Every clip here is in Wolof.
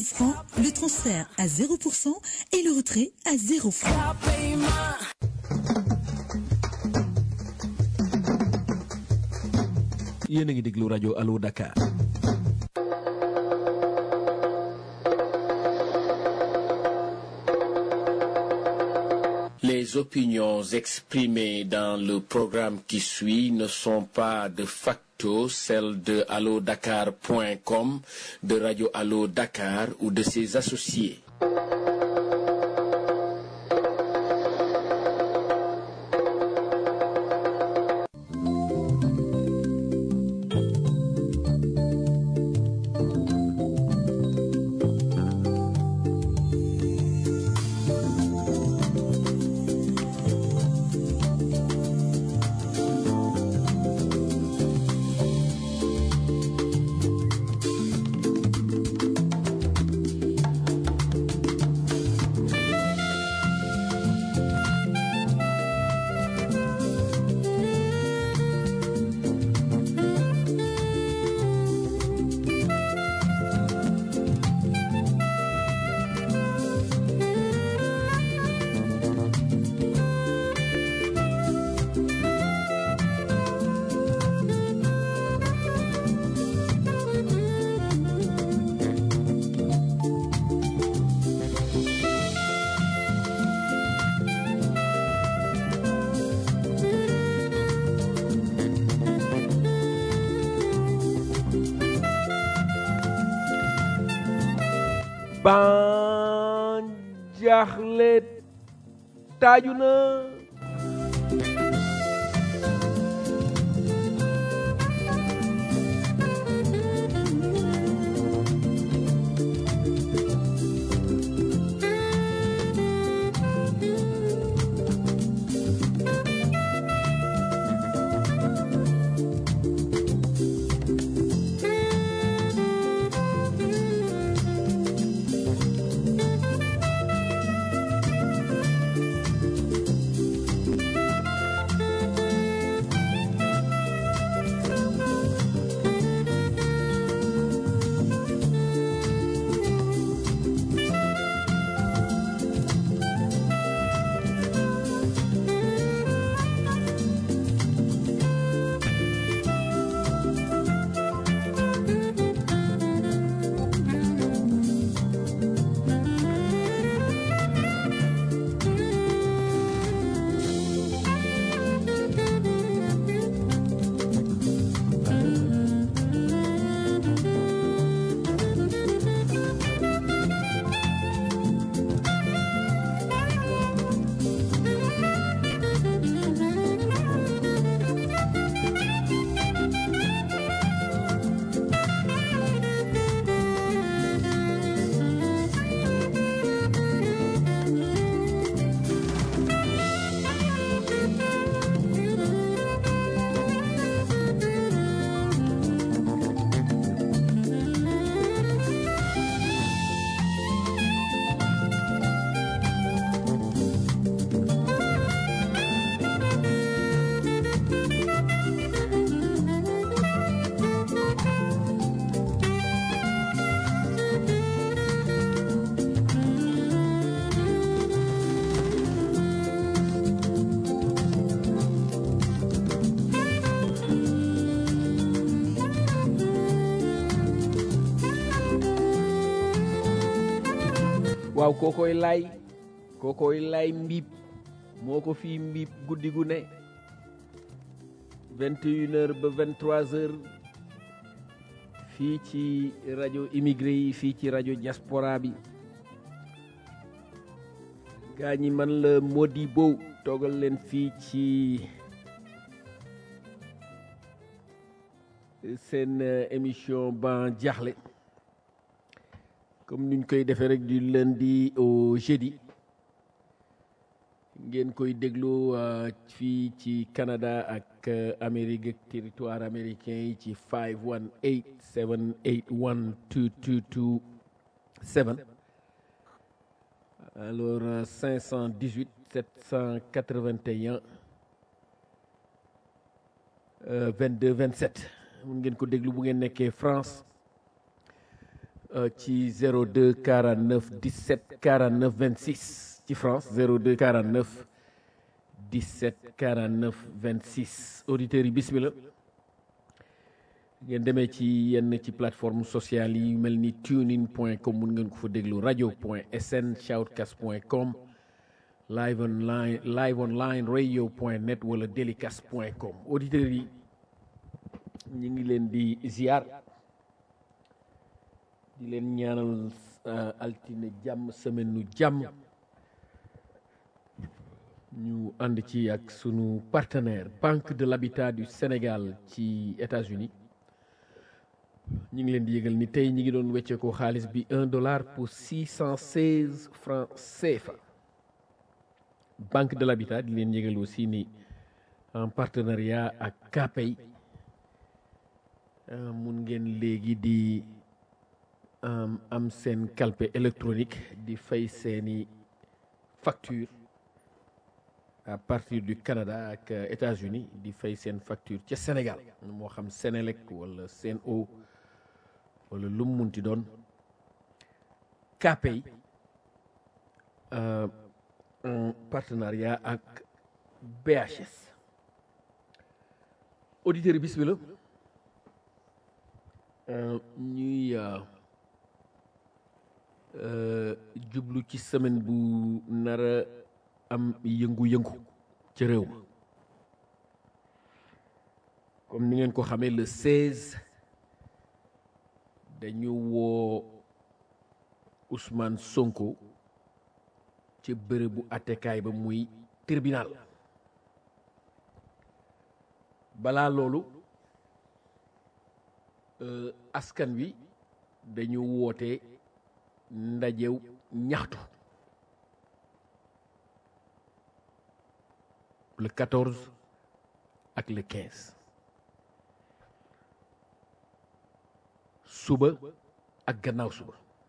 francs, le transfert à 0% et le retrait à 0 francs. yéen a ngi déglu rajo Allo Dakar. Les opinions exprimées dans le programme qui suit ne sont pas de facto celles de allodakar.com, de Radio Allo Dakar ou de ses associés. ban jaaxle taaju na waaw kookoy lay kookoy lay mbiib moo ko fii mbiib guddi gu ne vingt et une heures ba vingt trois heures fii ci rajo immigré yi fii ci rajo diaspora bi gaa ñi man la Modibo toogal leen fii ci seen euh, émission ban jaaxle comme niñ koy defee rek du lundi au jeudi ngeen koy déglu euh, fii ci Canada ak euh, Amérique ak territoire américain yi ci 518 781 2227 alors euh, 518 781 euh, 22 27 mun ngeen ko déglu bu ngeen nekkee France ci 02 49 17 49 26 ci France 02 49 17 49 26 auditeurs yi bismillah ngeen demee ci yenn ci plateforme sociale yi mel ni tunein point com mun ngeen ko fa déglu rajo point sn shoutcast point com live online live online radio point net wala delicast point com auditeurs yi ñu ngi leen di ziar di leen ñaanal altine jàmm semaine nu jàmm ñu ànd ci ak sunu partenaire Banque de l'Habitat du Sénégal ci États-Unis ñu ngi leen di yëgal ni tey ñi ngi doon wecceekoo xaalis bi un dollar pour six cent seize francs CFA Banque de l'Habitat di leen yëgal aussi ni en partenariat ak KPay mun ngeen léegi di am seen calpe électronique di fay seeni facture à partir du Canada ak États-Unis di fay seen facture ca Sénégal moo xam Sénélec wala Sen'Eau wala lu mu munti doon KPay en partenariat ak BHS auditeurs yi bismillah ñuy jublu ci semaine bu nara am yëngu-yëngu ci réew ma comme ni ngeen ko xamee le 16 dañu woo Ousmane Sonko ci bërëbu attekaay ba muy tribunal balaa loolu askan wi dañu woote ndajew ñaxtu le 14 ak le 15 suba ak gannaaw suba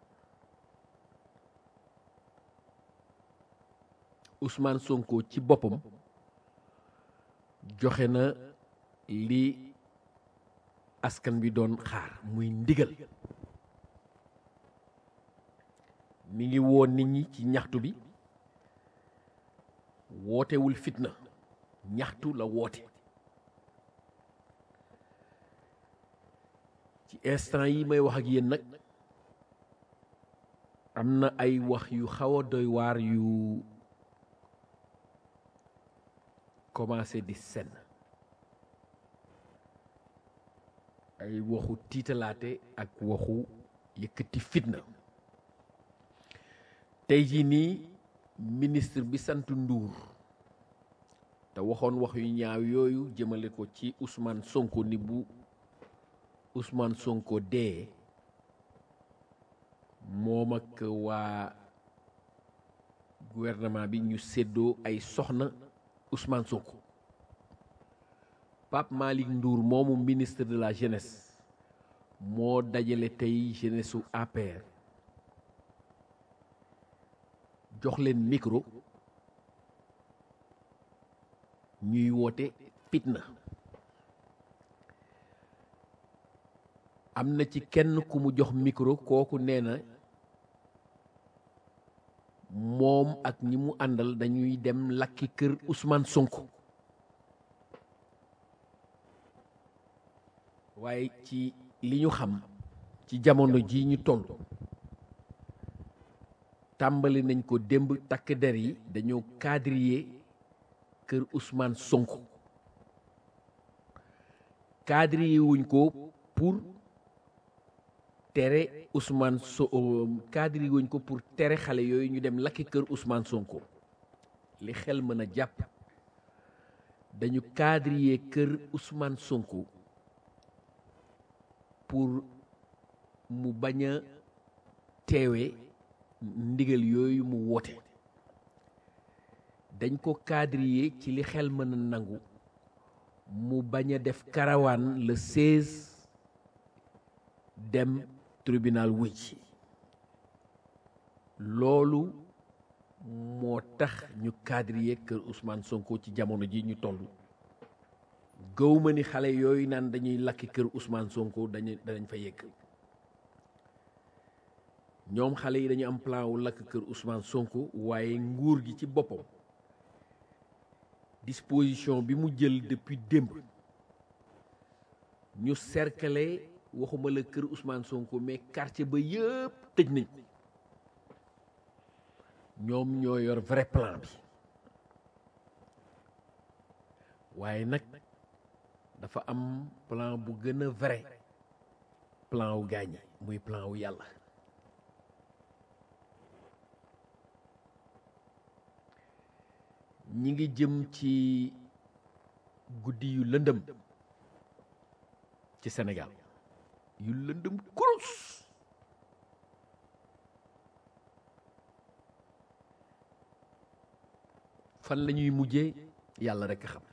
Ousmane Sonko ci boppam joxe na li askan bi doon xaar muy ndigal mi ngi woo nit ñi ci ñaxtu bi wootewul fitna ñaxtu la woote ci instant yi may wax ak yéen nag am na ay wax yu xaw a doy waar yu commencé di senn ay waxu tiitalaate ak waxu yëkkati fitna tey jii nii ministre bi sant Ndour te waxoon wax yu ñaaw yooyu jëmale ko ci Ousmane Sonko ni bu Ousmane Sonko dee moom ak waa gouvernement bi ñu séddoo ay soxna Ousmane Sonko Pape Malick Ndour moomu ministre de la jeunesse moo dajale tey jeunesse su APR jox leen micro ñuy woote fitna am na ci kenn ku mu jox micro kooku nee na moom ak ñi mu àndal dañuy dem lakki kër Ousmane Sonko waaye ci li ñu xam ci jamono ji ñu toll tàmbali nañ ko démb takk der yi dañoo quadriller kër Ousmane Sonko quadriller wuñ ko pour tere Ousmane so quadriller wuñ ko pour tere xale yooyu ñu dem lakki kër Ousmane Sonko li xel mën a jàpp dañu quadriller kër Ousmane Sonko pour mu bañ a teewe ndigal yooyu mu woote dañ ko quadriller ci li xel mën a nangu mu bañ a def karawaan le 16 dem tribunal wuy ci loolu moo tax ñu quadriller kër Ousmane Sonko ci jamono ji ñu toll gëw ma ni xale yooyu naan dañuy lakki kër Ousmane Sonko dañu danañ fa yegg ñoom xale yi dañu am plan wu lakk kër Ousmane Sonko waaye nguur gi ci boppam disposition bi mu jël depuis démb ñu cercler waxuma la kër Ousmane Sonko mais quartier ba yëpp tëj nañ ñoom ñoo yor vrai plan bi waaye nag dafa am plan bu gën a vrai plan wu gaañi muy plan wu yàlla ñi ngi jëm ci guddi yu lëndëm ci Sénégal yu lëndëm kurus fan la ñuy mujjee yàlla rekk xam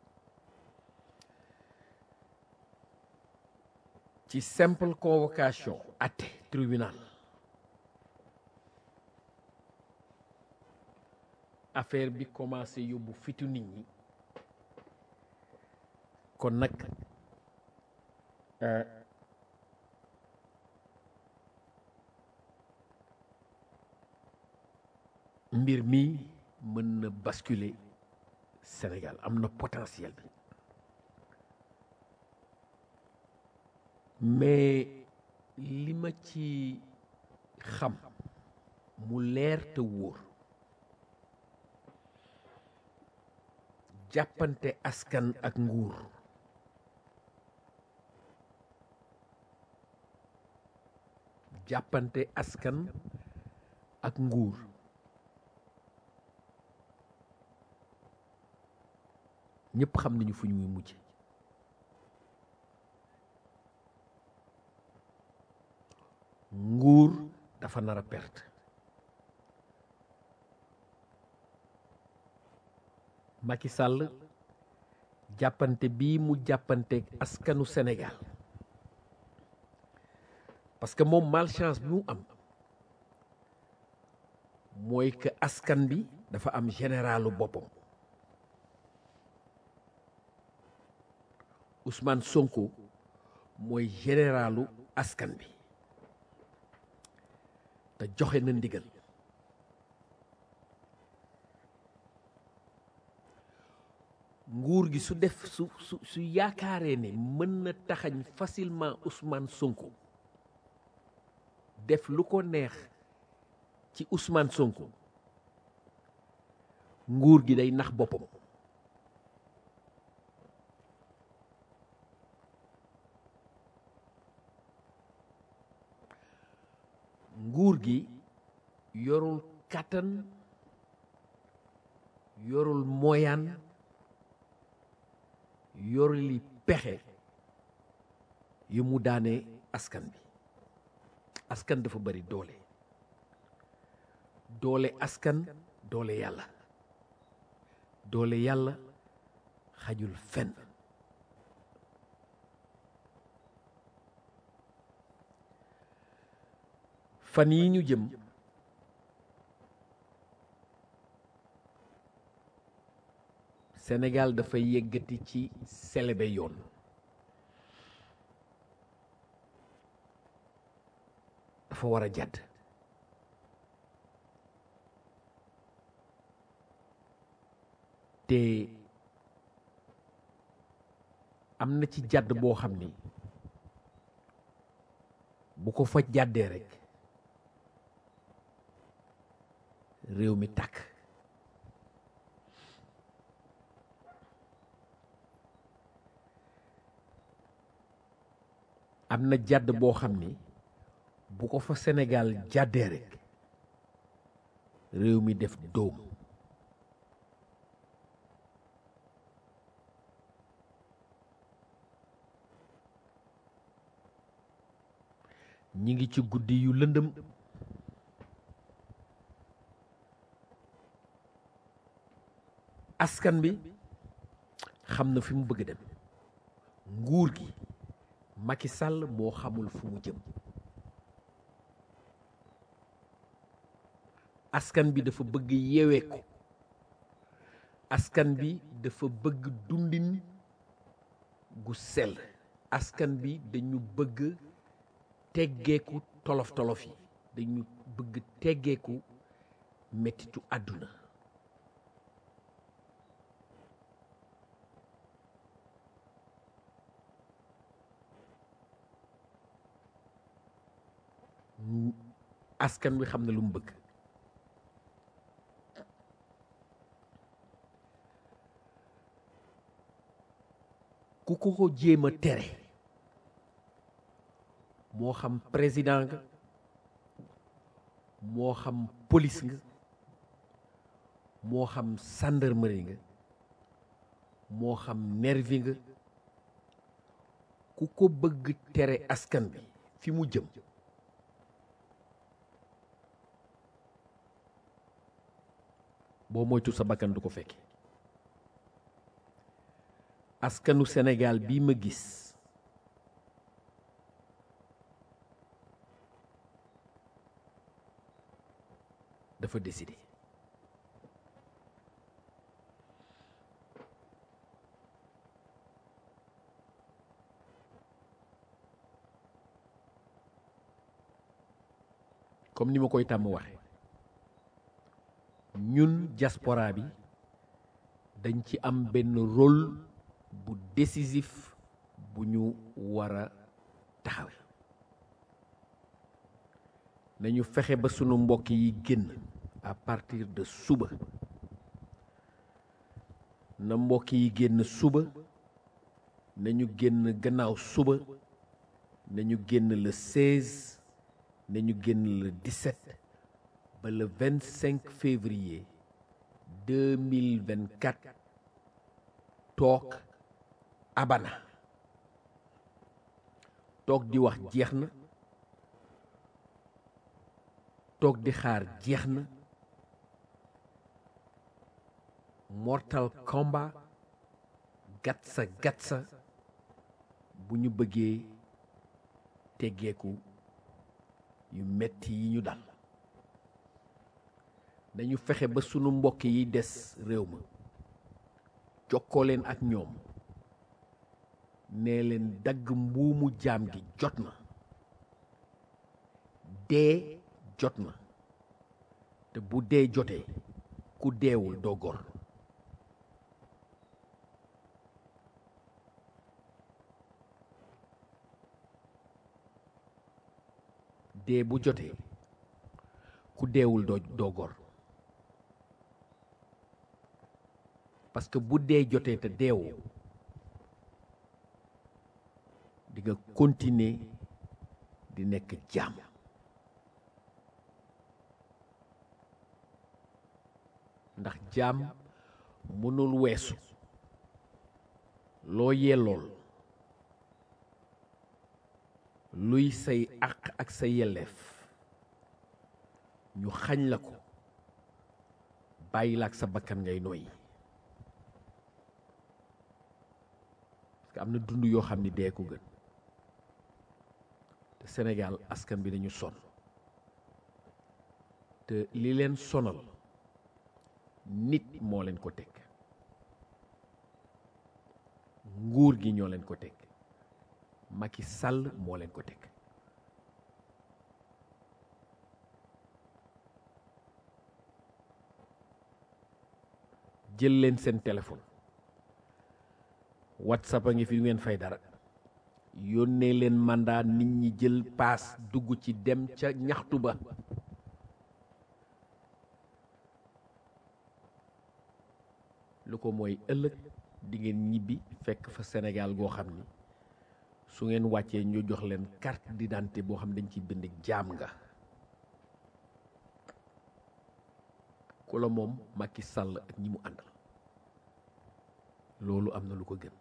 ci simple convocation atte tribunal affaire bi commencé yóbbu fitu nit ñi kon nag mbir mi mën na basculer Sénégal am na potentiel bi mais li ma ci xam mu leer te wóor jàppante askan ak nguur jàppante askan ak nguur ñëpp xam nañu fu ñuy mujj nguur dafa nar a perte Macky Sall jàppante bii mu jàppanteeg askanu Sénégal parce que moom malchance bi mu am mooy que askan bi dafa am généralu boppam Ousmane Sonko mooy généralu askan bi te joxe na ndigal nguur gi su def su su su yaakaaree ne mën na taxañ facilement Ousmane Sonko def lu ko neex ci Ousmane Sonko nguur gi day nax boppam nguur gi yorul kàttan yorul moyaan yoruli pexe yu mu daane askan bi askan dafa bari doole doole askan doole yàlla doole yàlla xajul fenn fan yi ñu jëm Sénégal dafa yëggati ci selebe yoon dafa war a jàdd te am na ci jàdd boo xam ni bu ko fa jàddee rekk réew mi tàkk am na jàdd boo xam ni bu ko fa Sénégal jàddee rekk réew mi def dóom ñi ngi ci guddi yu lëndëm askan bi xam na fi mu bëgg dem nguur gi Macky Sall moo xamul fu mu jëm askan bi dafa bëgg yeweeku askan bi dafa bëgg dundin gu sell askan bi dañu bëgg teggeeku tolof tolof yi dañu bëgg teggeeku mettitu àdduna askan wi xam na lu mu bëgg ku ko ko jéem a tere moo xam président nga moo xam police nga moo xam gendarmerie nga moo xam nervi nga ku ko bëgg tere askan bi fi mu jëm boo moytu sa bakkan du ko fekke askanu Sénégal bii ma gis dafa décidé comme ni ma koy tàmm waxe ñun diaspora bi dañ ci am benn rôle bu décisif bu ñu war a taxawe nañu fexe ba sunu mbokk yi génn à partir de suba na mbokk yi génn suba nañu génn gannaaw suba nañu génn le 16 nañu génn le 17 ba le 25 février 2024 toog abana toog di wax jeex na toog di xaar jeex na mortal combat gatsa gatsa bu ñu bëggee teggeeku yu metti yi ñu dal dañu fexe ba sunu mbokk yi des réew ma jokkoo leen ak ñoom nee leen dagg mbuumu jaam gi jot na dee jot na te bu dee jotee ku deewul doo gor dee bu jotee ku deewul doo doo gor parce que bu dee jotee te deewoo di nga continuer di nekk jaam ndax jaam mënul weesu loo yellool luy say àq ak sa yelleef ñu xañ la ko bàyyi la ak sa bakkan ngay noyyi parce que am na dund yoo xam ni dee ko gën te Sénégal askan bi dañu sonn te li leen sonal nit moo leen ko teg nguur gi ñoo leen ko teg Macky Sall moo leen ko teg jël leen seen téléphone whatsapp a ngi fi du ngeen fay dara yónnee leen mandat nit ñi jël paas dugg ci dem ca ñaxtu ba lu ko mooy ëllëg di ngeen ñibbi fekk fa Sénégal goo xam ni su ngeen wàccee ñu jox leen carte d'identité boo xam ne dañ ci bind jaam nga ku la moom Macky Sall ak ñi mu àndal loolu am na lu ko gën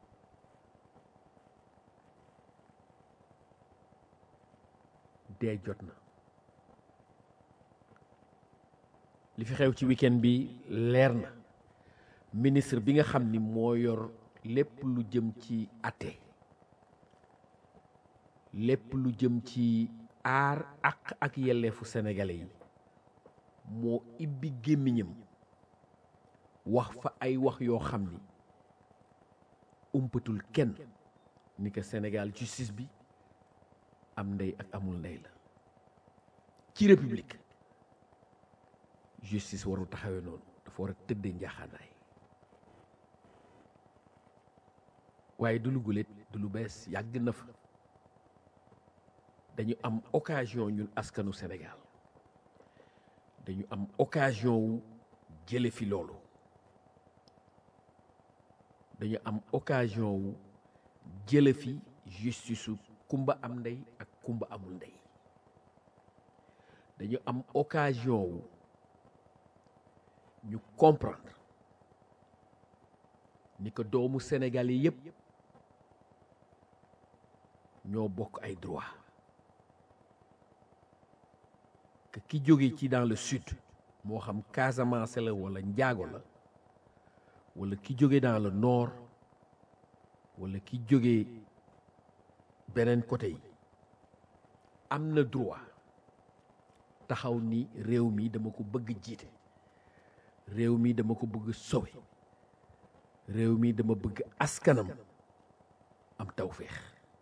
dee jot na li fi xew ci week-end bi leer na ministre bi nga xam ni moo yor lépp lu jëm ci atte lépp lu jëm ci aar ak ak yelleefu sénégalais yi moo ibbi gémmiñam wax fa ay wax yoo xam ni umpatul kenn ni ko Sénégal justice bi am ndey ak amul ndey la ci république justice warul taxawee noonu dafa war a tëddee njaaxaanaay waaye du lu guléet du lu bees yàgg na fa dañu am occasion ñun askanu Sénégal dañu am occasion wu jële fi loolu dañu am occasion wu jële fi justice su kumba am ndey ak kumba amul ndey dañu am occasion wu ñu comprendre ni que doomu Sénégal yi yépp ñoo bokk ay droit que ki jóge ci dans le sud moo xam Casamance la wala njaago la wala ki jóge dans le nord wala ki jóge beneen côté yi am na droit taxaw ni réew mi dama ko bëgg jiite réew mi dama ko bëgg sowe réew mi dama bëgg askanam am tawféex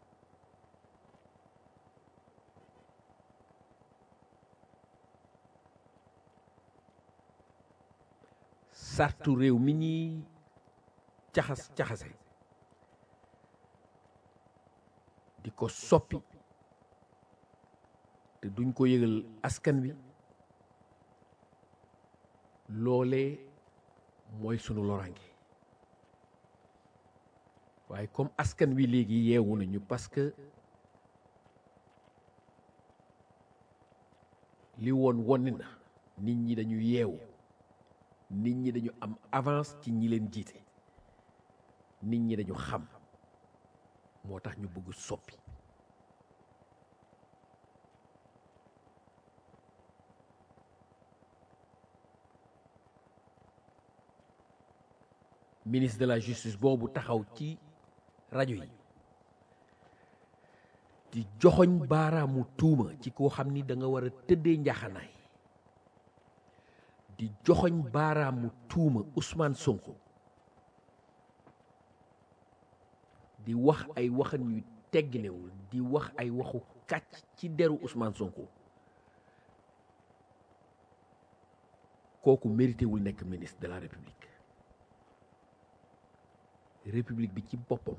sartu réew mi ñuy caxas caxase di ko soppi te duñ ko yëgal askan wi loolee mooy sunu loraange waaye comme askan wi léegi yeewu nañu parce que li woon wonni na nit ñi dañu yeewu nit ñi dañu am avance ci ñi leen jiite nit ñi dañu xam moo tax ñu bëgg soppi ministre de la justice boobu taxaw ci rajo yi di joxoñ baaraamu tuuma ci koo xam ni da nga war a tëddee njaxanaay di joxoñ baaraamu tuuma Ousmane Sonko di wax ay waxan yu tegginewul di wax ay waxu kàcc ci deru Ousmane Sonko kooku mérité wul nekk ministre de la République république bi ci boppam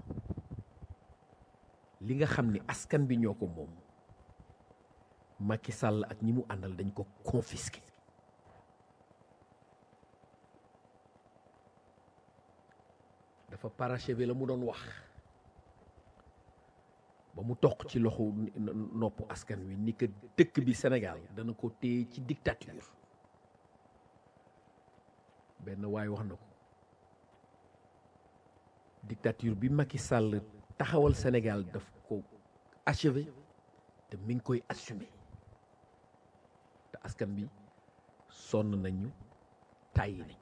li nga xam ni askan bi ñoo ko moom Macky Sall ak ñi mu àndal dañ ko confisqué dafa parachevé la mu doon wax ba mu toq ci loxo nopp askan wi ni que dëkk bi Sénégal dana ko téye ci dictature benn waay wax na ko dictature bi Macky Sall taxawal Sénégal daf ko achevé te mi ngi koy assumé te askan bi sonn nañu tàyyi nañ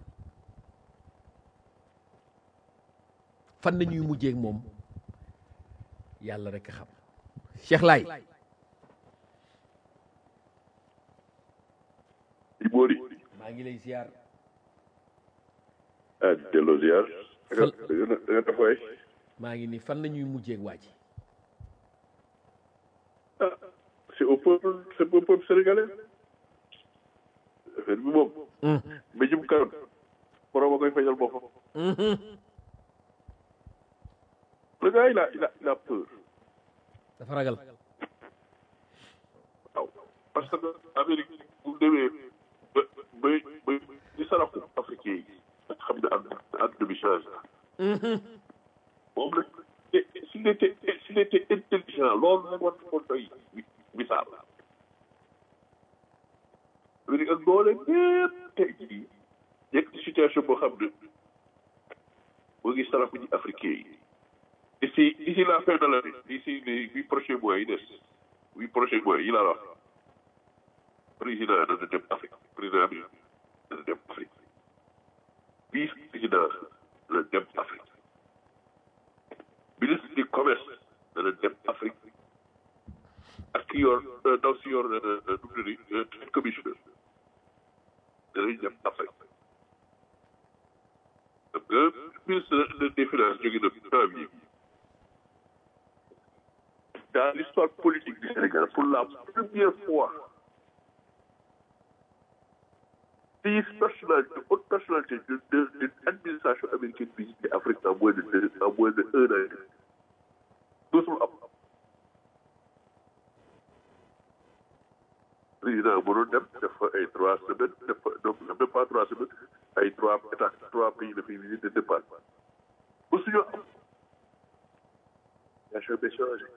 fan nañuy mujjee ak moom yàlla rek a xam Cheikh Laay Ibori maa ngi lay ziar ah delloo ziar. da nga da nga def waay. maa ngi ni fan nañuy mujjee ak waa ji ah c'est au peuple c'est au peuple sénégalais. affaire bi moom. mbéjum kanam. borom a koy fajal boppam. le gars il a il a il a peur. dafa ragal waaw parce que Amérique bu demee ba ba ba di saraxu africain yi xam ne àdduna àdduna bi change na. moom nag s'il était s'il était intelligent loolu nag war na ko doy misaal Amérique ak doole bépp tey jii nekk ci situation boo xam ne moo ngi saraxu ji africain yi d'ici d'ici la fin de l'année d'ici les huit prochains mois yi des huit prochains mois yi laa wax président dana dem Afrique président bi dana dem Afrique vice président dana dem Afrique ministre du commerce dana dem Afrique ak ki yor ndaw si yor nu mu tudd commissionnaire danañ dem Afrique parce que ministre des finances jóge na temps bi dans l'histoire politique du Sénégal pour la première fois dix personnalités haute personnalité de de de administration américaine visité Afrique en moins de deux en moins de un an et demi dootul am président mënoon dem def fa ay trois semaines def fa donc même pas trois semaines ay trois états trois pays la fiy visité départ ba suñu am situation bi changé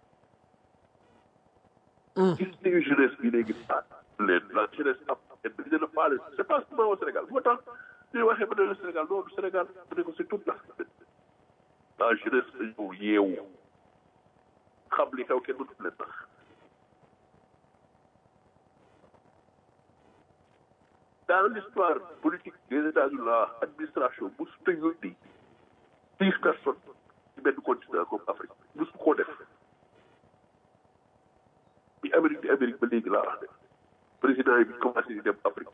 gis nañu jeunesse bi léegi ah leen la jeunesse am et dañu leen a faale c'est pas seulement au Sénégal bu ma tax ñuy waxee ba ne le Sénégal non du Sénégal bu ne ko c'est toute l'Afrique la jeunesse dañu yeewu xam li xew kenn mënut leen tax dans l'histoire politique des États-Unis la administration musu ta yónni dix personnes ci benn continent comme Afrique musu koo def bi Amérique di Amérique ba léegi laa wax de président yi bi commencé di dem Afrique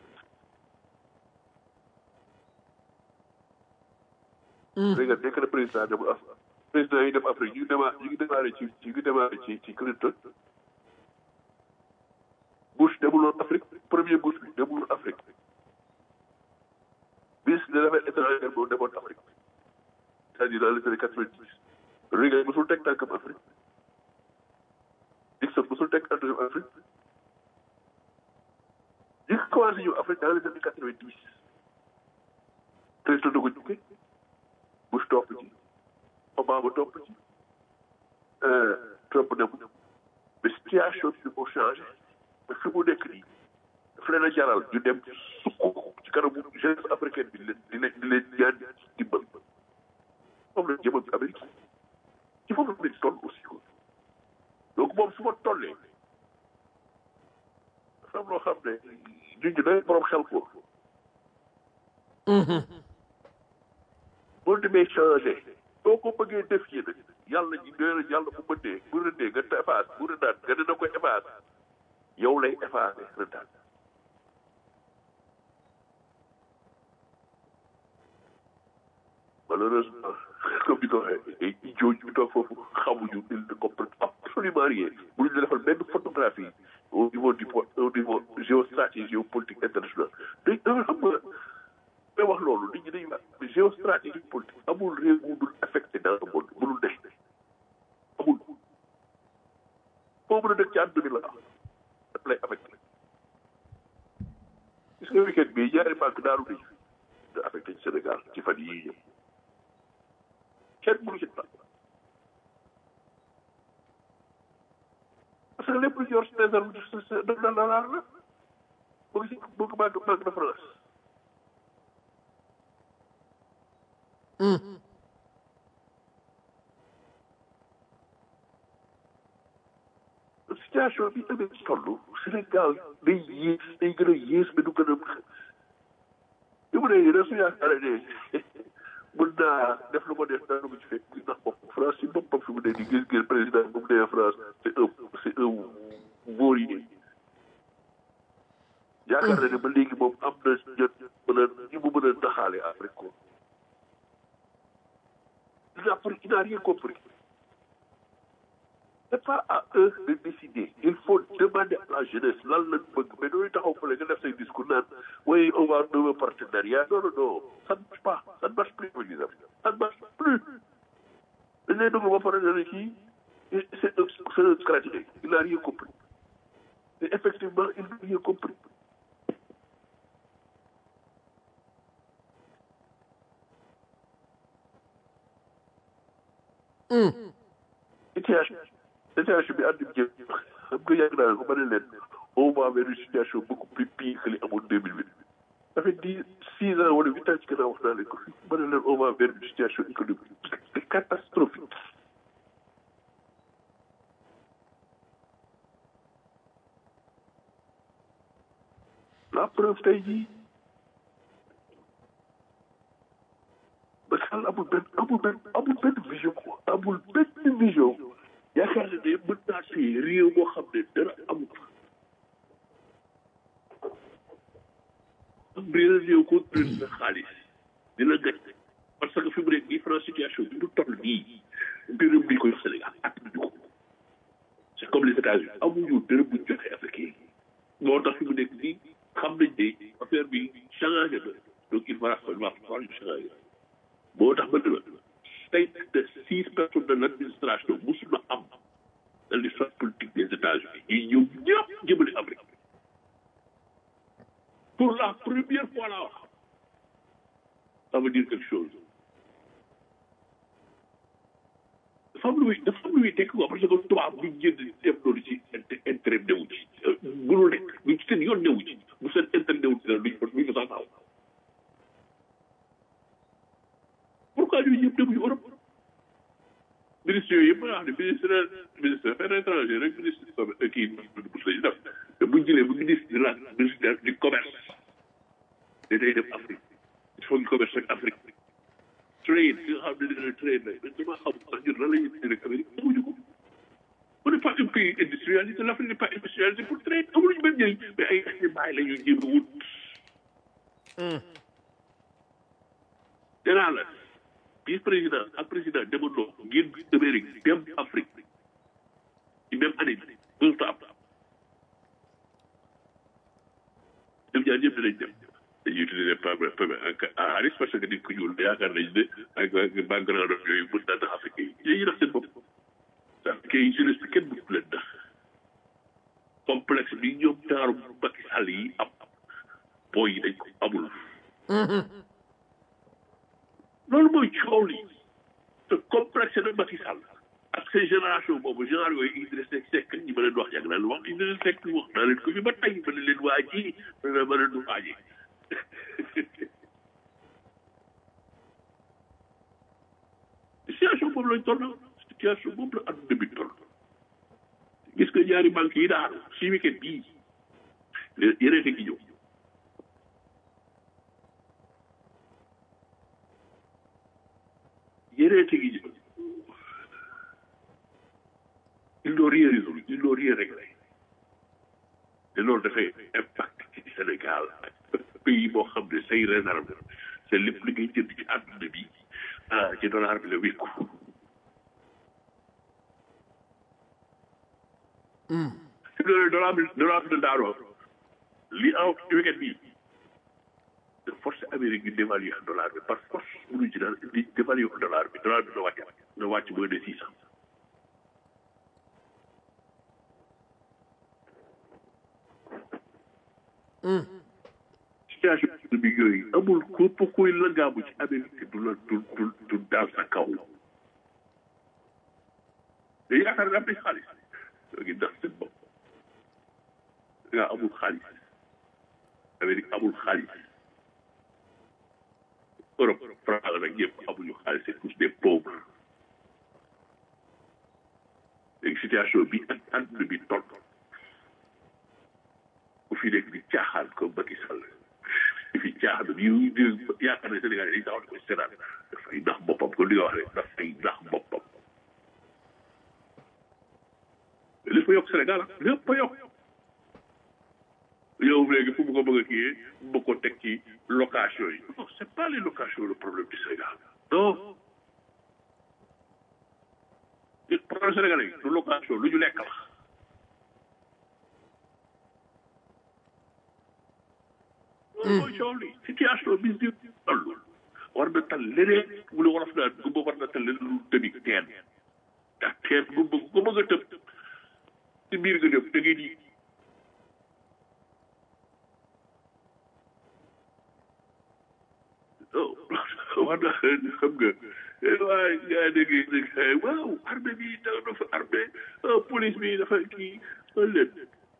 léegi nag nekk na président dem Afrique président yi dem Afrique ñu ngi démarré ñu ngi démarré ci ñu ngi démarré ci ci Clinton Bush demuloon Afrique premier Bush bi demuloon Afrique ministre des affaires étrangères boobu demoon Afrique c'est-à-dire dans les années quatre-vingt-dix Reagan mosul teg tànkam Afrique Nixon mosul teg tànkam Afrique ñu ngi commencé ñëw Afrique dans les années quatre-vingt-dix Clinton da ko jukke Bush topp ci Obama topp ci Trump dem mais situation bi moo changé mais fi mu nekk nii daf leen a jaral ñu dem sukk ci kanamu jeunesse africaine bi di leen di leen di leen ñaan dimbal moom la jëmal Amérique ci foofu la ñu toll aussi quoi donc moom su ma tollee dafa am loo xam ne ñun ñu day borom xel ko boo demee changé soo ko bëggee def yi nag yàlla ñu nee yàlla bu mënee bu rëndee nga efface bu rëndaat nga ne na koy efface yow lay effacé rëndaat malheureusement comme ni ko waxee ay idiot ñu toog foofu xamuñu ils ne comprennent absolument rien bu ñu defal benn photographie au niveau du po au niveau géostratégie géopolitique internationale dañ dafa xam nga may wax loolu nit ñi dañuy wax géostratégie politique amul réew mu dul affecté dans le monde mënul ne amul foo mën a dëkk ci àdduna bi la daf lay affecté gis nga weekend bi ñaari banque daaru nañ da affecté ci Sénégal ci fan yii ñëw kenn mënu ci dara parce que lépp lu yor si réserve de de la la mu ngi si mu ngi banque banque de France situation bi amee toll Sénégal day yées day gën a yées mais du gën a li mu ne rek su yaakaar ne mën naa def lu ko def dara mu ci fekk ndax bopp France si boppam fi mu ne nii gis ngeen président bu mu nee France c'est un c'est un vaurier yaakaar na ne ba léegi moom am na jot mën a ñi mu mën a naxaale Afrique ko il n'a il n'a rien compris c'est pas à eux de décider il faut demander à la jeunesse lan lañ bëgg mais dooy taxaw fële nga def say discours naan oui on va nouveau partenariat non non non ça ne marche pas ça ne marche plus les amis ça ne marche plus dañ lay dugg ba pare ne kii c'est un c'est un stratégie il n'a rien compris et effectivement il n'a rien compris situation situation bi àdduna jëm xam nga yàgg naa ko ba ne leen on va vers une situation beaucoup plus pire que li amoon deux mille huit ça fait dix six ans wala huit ans ci gannaaw wax naa leen ko fi ba ne leen on va vers une situation économique c'est catastrophique la preuve tey jii ba xel amul benn amul benn amul benn vision quoi amul benn vision yaakaar ne ne mën naa téye réew moo xam ne dara amul am réew réew ko na xaalis dina gañ parce que fi mu nekk nii France situation bi mu toll nii dërëm bi ko yor Sénégal at ñu ko c'est comme les États-Unis amuñu dërëm bu joxe africain moo tax fi mu nekk nii xam nañ ne affaire bi d'accord je suis moo tax ma ne la tey de six personnes de l'administration musuma am dans l'histoire politique des États-Unis yi ñëw ñëpp jëmale Afrique pour la première fois la wax ça veut dire quelque chose dafa am lu muy dafa am lu muy tekk quoi parce que tubaab bi jënd def loolu ci intérêt newu ci mënul nekk lu ci seen yoon newu ci bu seen intérêt newu ci duñ ko duñ ko sax taxaw pourquoi ñooñu ñëpp demuñu Europe ministre yooyu yëpp nga xam ne ministre ministre affaires étrangères rek ministre kii bu lañu def te buñ jëlee bu ministre de la ministre du commerce da day dem Afrique il faut ñu commerce ak Afrique trade nga xam ne dina trade la mais dama xam sax ñun lan la ñuy dindi rek Amérique amuñu ko on n'est pas un pays industrialisé l'Afrique n'est pas industrialisé pour trade amuluñu benn njëriñ mais ay ay bàyyi la ñuy jéem a wut danaa la vice président ak président demandoo ngeen Amérique dem Afrique ci même année bi mënut a am ñoom ñaar ñëpp dinañ dem dañuy utiliser Harris parce que nit ku ñuul yaakaar nañ ne ak background yooyu mën naa tax Afrique yi dañuy nax seen bopp Afrique yi jeunesse bi kenn mënut leen nax complexe bi ñoom taaru Macky Sall yi am booy yi dañ ko amul loolu mooy coow li te complexe na Macky Sall ak seen génération boobu général yooyu Idrissa Seck ñi ma leen wax yàgg naa leen wax Idrissa Seck wax naa leen ko fi ba tey ma ne leen waa ji ma ne ma leen du waa ji situation boobu lañ toll situation boobu la adduna bi toll gis nga ñaari banque yi daanu si weekend bii yeneen te gi ñëw yeneen te gi ñëw ils n'ont rien résolu ils n'ont rien réglé te loolu dafay impact ci Sénégal pays boo xam ne say réserve c'est lépp li ngay jënd ci àdduna bi ah ci dollar bi la wékku si loolu dollar bi dollar bi daanoo li aw weekend bi de force Amérique bi dévaluer dollar bi par force mënuñ ci daal di dévaluer dollar bi dollar bi na wàcc na wàcc moins de six cent situation bi yooyu amul képp kuy lëngaamu ci Amérique du la du du du daal sa kaw te yaakaar nga am nañ xaalis yoo ngi ndax seen bopp nga amul xaalis Amérique amul xaalis Europe France nag ñëpp amuñu xaalis c'est tous des pauvres léegi situation bi ak àdduna bi toll ku fi nekk di caaxaan comme Macky Sall di fi caaxaan bi yu yaakaar ne Sénégal yi taxaw di ko seetaan dafay nax boppam comme li nga wax rek dafay nax boppam lépp a yokk Sénégal ah lépp a yokk yow léegi fu mu ko bëgg a kii mu ko teg ci location yi non c'est pas les locations le problème du Sénégal non le problème sénégalais du location lu ñu lekk la loolu mooy coow li situation bi di toll war na tal leneen mu ne wolof naan gumba war na tal leneen lu tëbi teen ndax teen gumba ko bëgg a tëb ci biir nga def da ngay di war na xam nga waaye gaa dégg dégg waaw armée bi dafa armée police bi dafa kii leen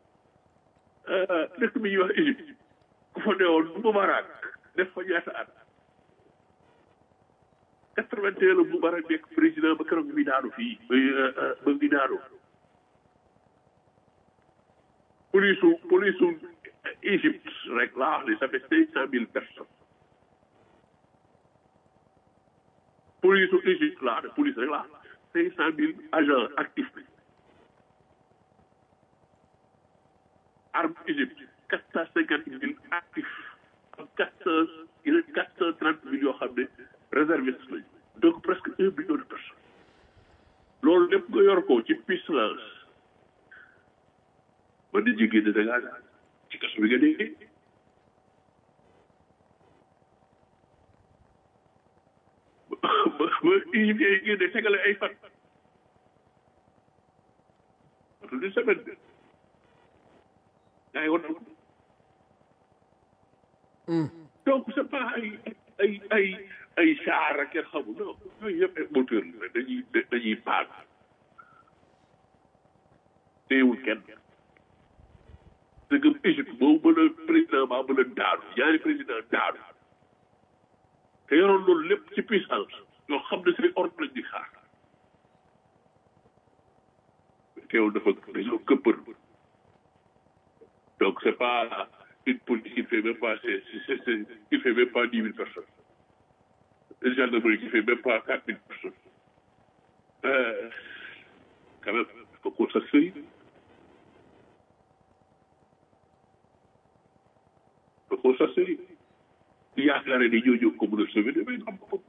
dëkk bi ñuy wax Égypte ku fa newoon Moubarak def fa ñaata at quatre-vingt-un la Moubarak nekk président ba keroog bi daanu fii ba bi daanu police u police u Égypte rek laa wax ne ça fait cinq cent mille personnes police u Égypte laa ne police rek laa cinq cent mille agents actifs bi arme Égypte quatre cent cinquante mille actifs ak quatre cent yeneen quatre cent trente mille yoo xam ne réservistes lañu donc presque un million de personnes loolu lépp nga yor ko ci puissance ba nit ñi génn da ngaa ci kaso bi nga déggee unifié yi génne tegale ay fan tout une semaine de gaa yi woon donc c'est pas ay ay ay ay char ak kenn xamul non yooyu yëpp ay moteur la dañuy dañuy paag téewul kenn dëgg Égypte boobu mën a président ba mën a daanu ñaari président daanu te yoroon loolu lépp ci puissance yoo xam ne seen ordre lañ di xaar teewul dafa dañoo këppër donc c'est pas une politique qui fait même pas c'est c'est c'est qui fait même pas dix mille personnes une gendarmerie qui fait même pas quatre mille personnes euh, quand même il faut qu'on s'asseye il faut qu'on s'asseye yaakaare ni ñoo ñëw ko mën a sauver damay xam ko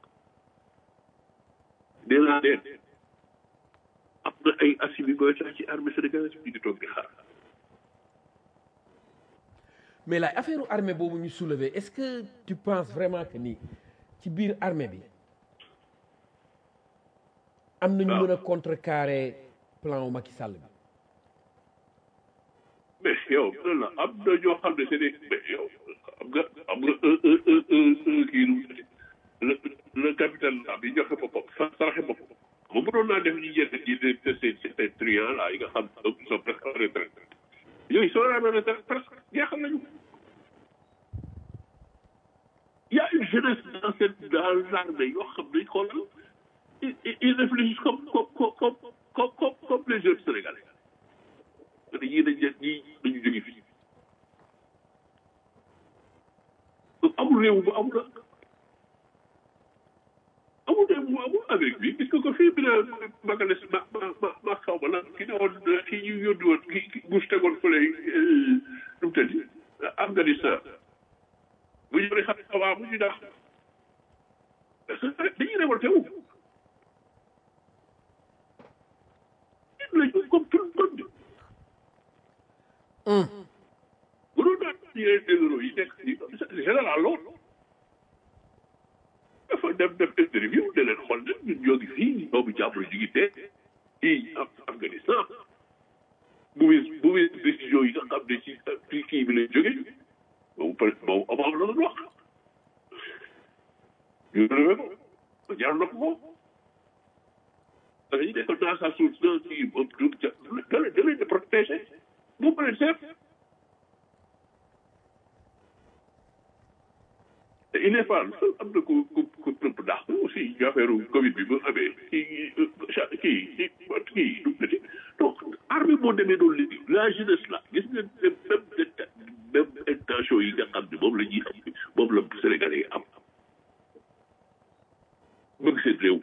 nee naa leen am na ay assis koy sax ci armée sénégalaise bi di toog di xaar mais la affaire armée boobu ñu soulever est-ce que tu penses vraiment que ni ci biir armée bi am na ñu mën a contrecarrer plan wu Macky Sall bi mais yow lan la am na ñoo xam ne c'est des mais yow am nga am nga un un un un un kii nu le le capitaine la bi joxe boppam sa saraxe boppam moom mënoon naa def ñu yenn ñi de de ces ces truands là yi nga xam ne ils sont presque en retraite yooyu soo en retraite presque jeexal nañu y a une jeunesse dans cette dans l'armée yoo xam ne xoolal ils ils réfléchissent comme comme comme comme comme comme les jeunes sénégalais te ñii dañ leen ñii dañu jóge fii amul réew bu amul amul réew bu amul Amérique bi gis nga ko fii bi na magales ma ma ma ma xaw ma lan ki ne woon ki ñu yónni woon ki ki Bush tegoon fële nu mu tëddi Afghanistan bu ñu xam ne xawaa bu ñu dax parce que dañuy révolté wu lañu comme tout le monde bu doon daan yeneen généraux yi nekk ci général loolu dafa dem def interview de leen xool nag ñun ñoo ngi fii boobu jàppale ñu ngi dee fii am Afghanistan bu wis bu wis décision yi nga xam ne ci ci kii bi lay jóge boobu peut être boobu Obama la doon wax ñu relevé ko jaar na ko moom dañuy nekk dans sa source dans kii da leen da leen di protéger moom leen seet te il est pas am na ku ku ku tëmp dàq aussi ñu affaire Covid bi ba amee kii kii kii kii donc armée moo demee doon léegi la jeunesse là gis nga même même intention yi nga xam ne moom la ñuy am moom la Sénégalais yi am bëgg seen réew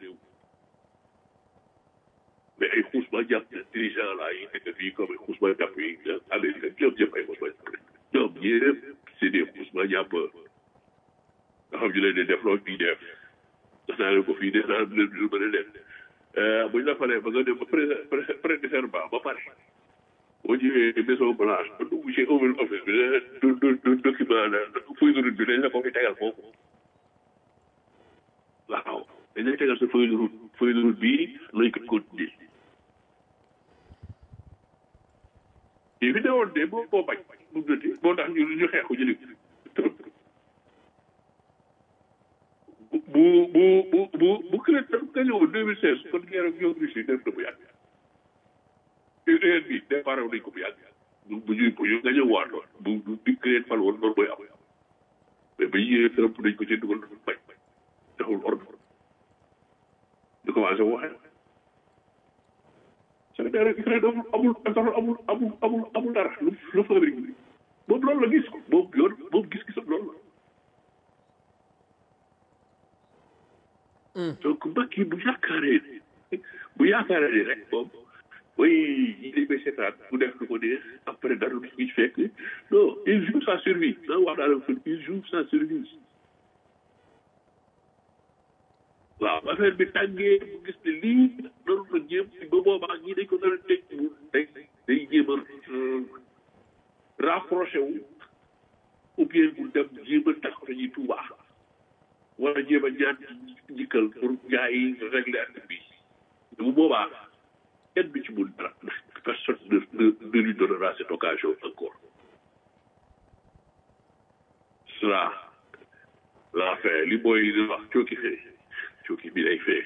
mais ay xuusma jàpp dirigeant là yi nekk fii comme ay xuusma jàpp yi Amérique ñoom ñëpp ay xuusma jàpp ñoom ñëpp c'est des xuusma jàpp nga xam ñu leen di def loolu ñuy def def naa leen ko fii def naa leen lu mën a def bu ñu la falee ba nga dem ba pré prêter serment ba pare boo ñëwee maison blanche ba dugg ci Oval Office bi du du du document la feuille de route bi dañ la ko fi tegal foofu waaw dañ lay tegal sa feuille de route feuille de route bii lañ ko continuer yi fi newoon de boo boo bañ mu dëti moo tax ñu ñu xeexu jëli bu bu bu bu bu crée tam ka ñëwoon deux mille seize kon guerre ak yow Russie def na bu yàgg URN bi départ nañ ko bu yàgg bu bu ñuy bu ñu nga ñëw waat lool bu bu bi crée fal woon loolu mooy am mais ba ñu Trump dañ ko ci dugal dafa bañ taxul ordre di commencé waxee Sénégal ak Ukraine amul amul amul amul amul amul dara lu lu fa Amérique bi moom loolu la gis ko moom yoon moom gis-gisam loolu la donc mbokk yi bu yaakaaree bu yaakaaree ni rek moom mooy yi dañ koy seetaan bu def lu ko neex après dara du ci fekk non il joue sa survie da wax naa la fi il joue sa survie waaw affaire bi tàngee bu gis ne lii noonu la jéem ba boobaa ñii dañ ko nar a tëj mu day day jéem a rapproché wu ou bien mu dem jéem a tax dañuy tuubaa war a jéem a ñaan jikkal pour gars yi régler affaire bi bu boobaa kenn bi ci mun dara personne ne ne ne lui donnera cette occasion encore cela la fin li mooy di wax cooki fee cooki bi day fee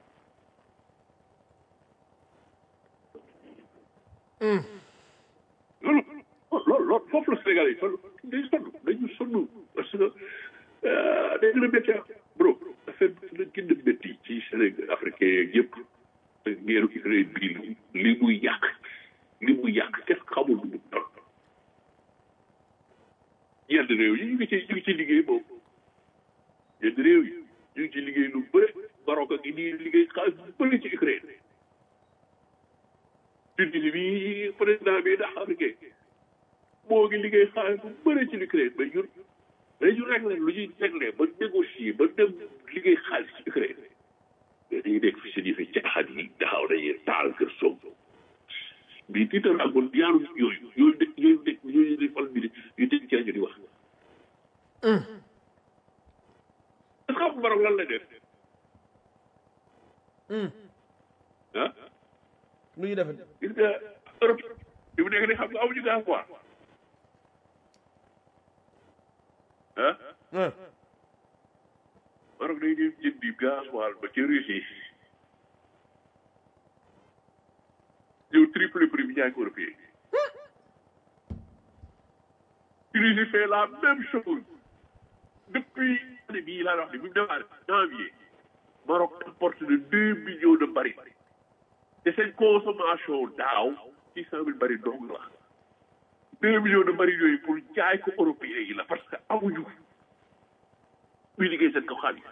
loolu loolu loolu foofu la Sénégal yi toll dañu sonn dañu sonn parce que day gën a métti bro affaire bi la gën a métti ci Sénégal africain yeeg yëpp ngeeru Ukraine bii li muy yàq li muy yàq kenn xamul lu mu toll yenn réew yi ñu ngi ci ñu ngi ci liggéey boobu yenn réew yi ñu ngi ci liggéey lu bëri Maroc ak nii liggéey xaalis bu bëri ci Ukraine Tunisie bi président bi ndax africain moo ngi liggéey xaalis bu bëri ci Ukraine mais ñun dañu réglé lu ñuy réglé ba négocier ba dem liggéey xaalis ci Ukraine mais dañuy nekk fi seen yëfi caaxaan yi taxaw dañuy taal kër Sonko bii tiital amoon yaaru yooyu yooyu de yooyu de yooyu di fal bi di yu teg ci rajo di wax est-ce que xam Maroc lan la def ah lu ñu defee gis nga Europe bi mu nekk ni xam nga amuñu gaz quoi ah ah Maroc day dem jëndi gasoil ba ci Russie ñëw triple prix bi jaay ko européen Tunisie fait la même chose depuis année bii laa wax ni bi mu démarré janvier Maroc importe de deux millions de barils te seen consommation daaw six cent mille barils dong la deux millions de barils yooyu pour jaay ko européen yi la parce que amuñu muy liggéey seen kaw xaalis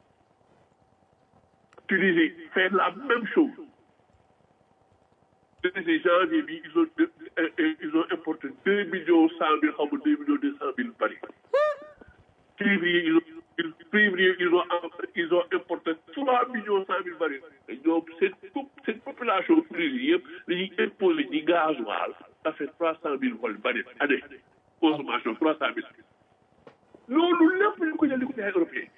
Tunisie fait la même chose Tunisie janvier bi ils ont deux- euh, euh, ils ont importé deux millions cent mille xaw ma deux millions deux cent mille barils février ils ont ils- février ils ont ils ont importé trois millions cent mille barils te ñoom seen pop- seen population Tunisie yëpp dañuy imposé ci gasoil ça fait trois cent mille barils année consommation trois cent mille loolu lépp ñu ko jël di ko jaay européen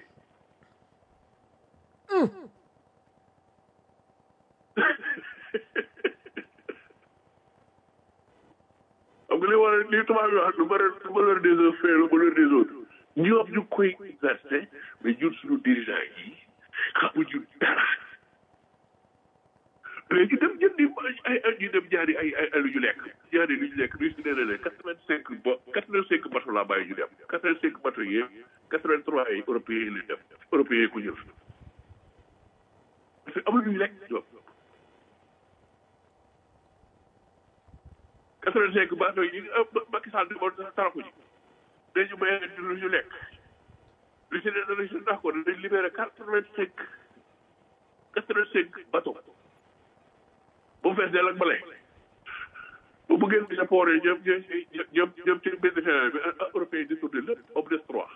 xam nga li war a li tubaab yi wax lu malheur lu malheur des uns fait le bonheur des autres ñoom ñu koy exercer mais ñun suñu dirigeant yi xamuñu dara mais ñu dem jëndi ay ay ñu dem jaari ay ay ay lu ñu lekk jaari lu ñu lekk lu si nee na ne quatre vingt cinq ba quatre vingt cinq bateau laa bàyyi ñu dem quatre vingt cinq bateau yi quatre vingt trois yi européens yi lañ dem européens yi ko jël parce que amul lu ñu lekk ñoom quatre vingt cinq bateau yi Macky Sall demoon taraku ji dañu may lu ñu lekk lu si ne danañ si d'accord danañ libéré quatre vingt cinq quatre vingt cinq bateau bu fees dell ak bale bu bëggee gis port yi ñoom ñoom ñoom ñoom ci benn fin bi européen di tourné lépp ba mu des trois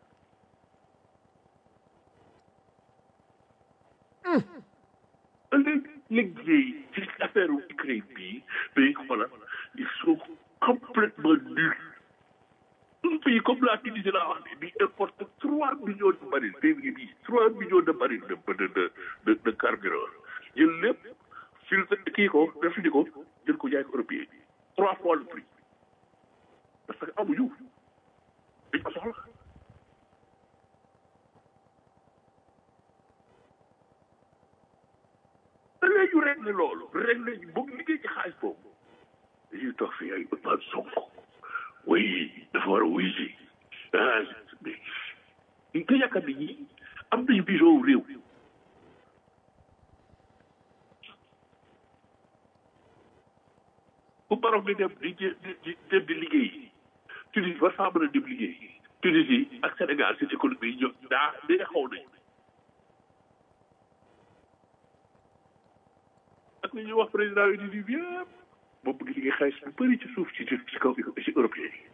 léegi liggéey ci affaire Ukraine bii day xoolal ils sont complètement nuls un pays comme la Tunisie laa wax ne bi importe trois millions de barils février bi trois millions de barils de de de de de carburant jël lépp filtre kii ko refini ko jël ko jaay ko européen trois fois le prix parce que amuñu dañ ko soxla da ngay ñu réglé loolu réglé ñu bëgg liggéey ci xaalis boobu dañuy toog fii ay Ousmane Sonko way dafa war a wuy si ah mais ñu ko yaakaar ni ñi am nañu vision wu réew bu Maroc di dem di di dem di liggéey Tunisie war faa mën a dem liggéey Tunisie ak Sénégal seen économie yi ñoom daa dee xaw nañu ak li ñuy wax président yi di di yëpp moom bëgg liggéey xaalis bu bëri ci suuf ci ci kaw ci européen yi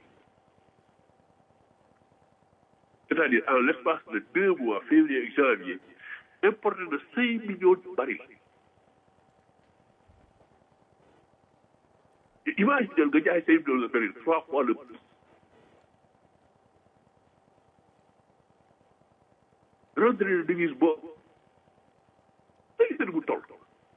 c'est-à-dire en l'espace de deux mois février ak janvier importé de cinq millions de barils imagine nga jaay cinq millions de barils trois fois le prix rentrée de devise boobu ay seen bu toll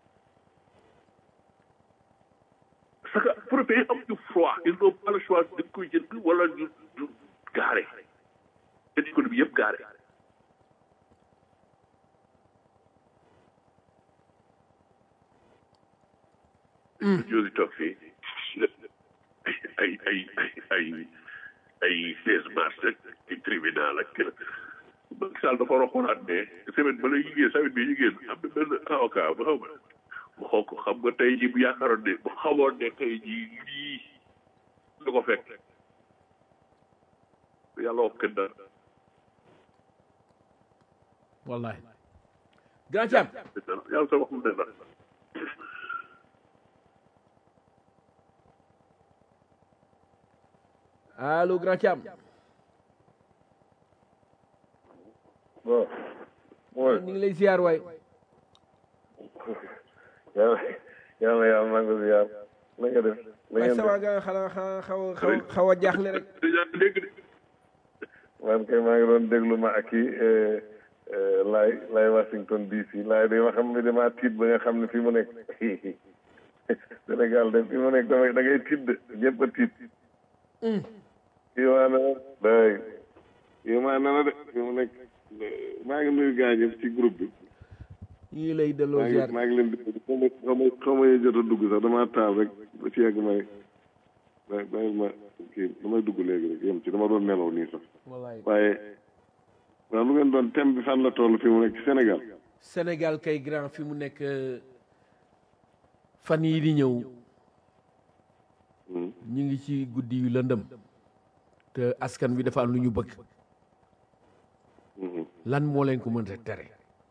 parce que européen am ñu froid ils n'ont pas le choix dañ koy jënd wala ñu ñu gaare seen économie yëpp gaare ñoo ngi toog fii ay ay ay ay ay ay seize mars ak ay tribunal ak kër Macky Sall dafa war a xoolaat ne semaine ba lay liggéey semaine bi ñu génn am na benn avocat bu xaw ma mu xoo ko xam nga tey jii bu yaakaaroon ne bu xamoon ne tey jii lii la ko fekk yàlla wax kenn dara wallahi grand Thiam yàlla sa waxul ne dara allo grand Thiam bon mooy ñu ngi lay ziar waay yàlla yàlla yàlla maa ngi ziar na nga def na waaye ngeen sama def ga xanaa xanaa xaw a xaw a xaw a jaaxle rek déjà dégg de man kay maa ngi doon déglu ma ak kii laay laay Washington DC laay de ma xam ne damaa tiit ba nga xam ne fii mu nekk Sénégal de fii mu nekk dama da ngay tiit de ñëpp a tiit kii maa na day kii maa na de fii mu nekk maa ngi nuyu gars ñëpp ci groupe bi ñu ngi lay delloo maa ziar ngi maa ngi leen di xaw ma xaw ma xaw ma jot a dugg sax damaa taal rek ba ci yàgg may may bàyyil ma kii damay dugg léegi rek yem ci dama doon nelaw nii sax wallahi waaye waaw lu ngeen doon thème bi fan la toll fi mu nekk ci Sénégal Sénégal kay grand fi mu nekk euh, fan yi di ñëw Hmm. ñu ngi ci guddi yu lëndëm te askan wi dafa am lu ñu bëgg Mhm. lan moo leen ko mën a tere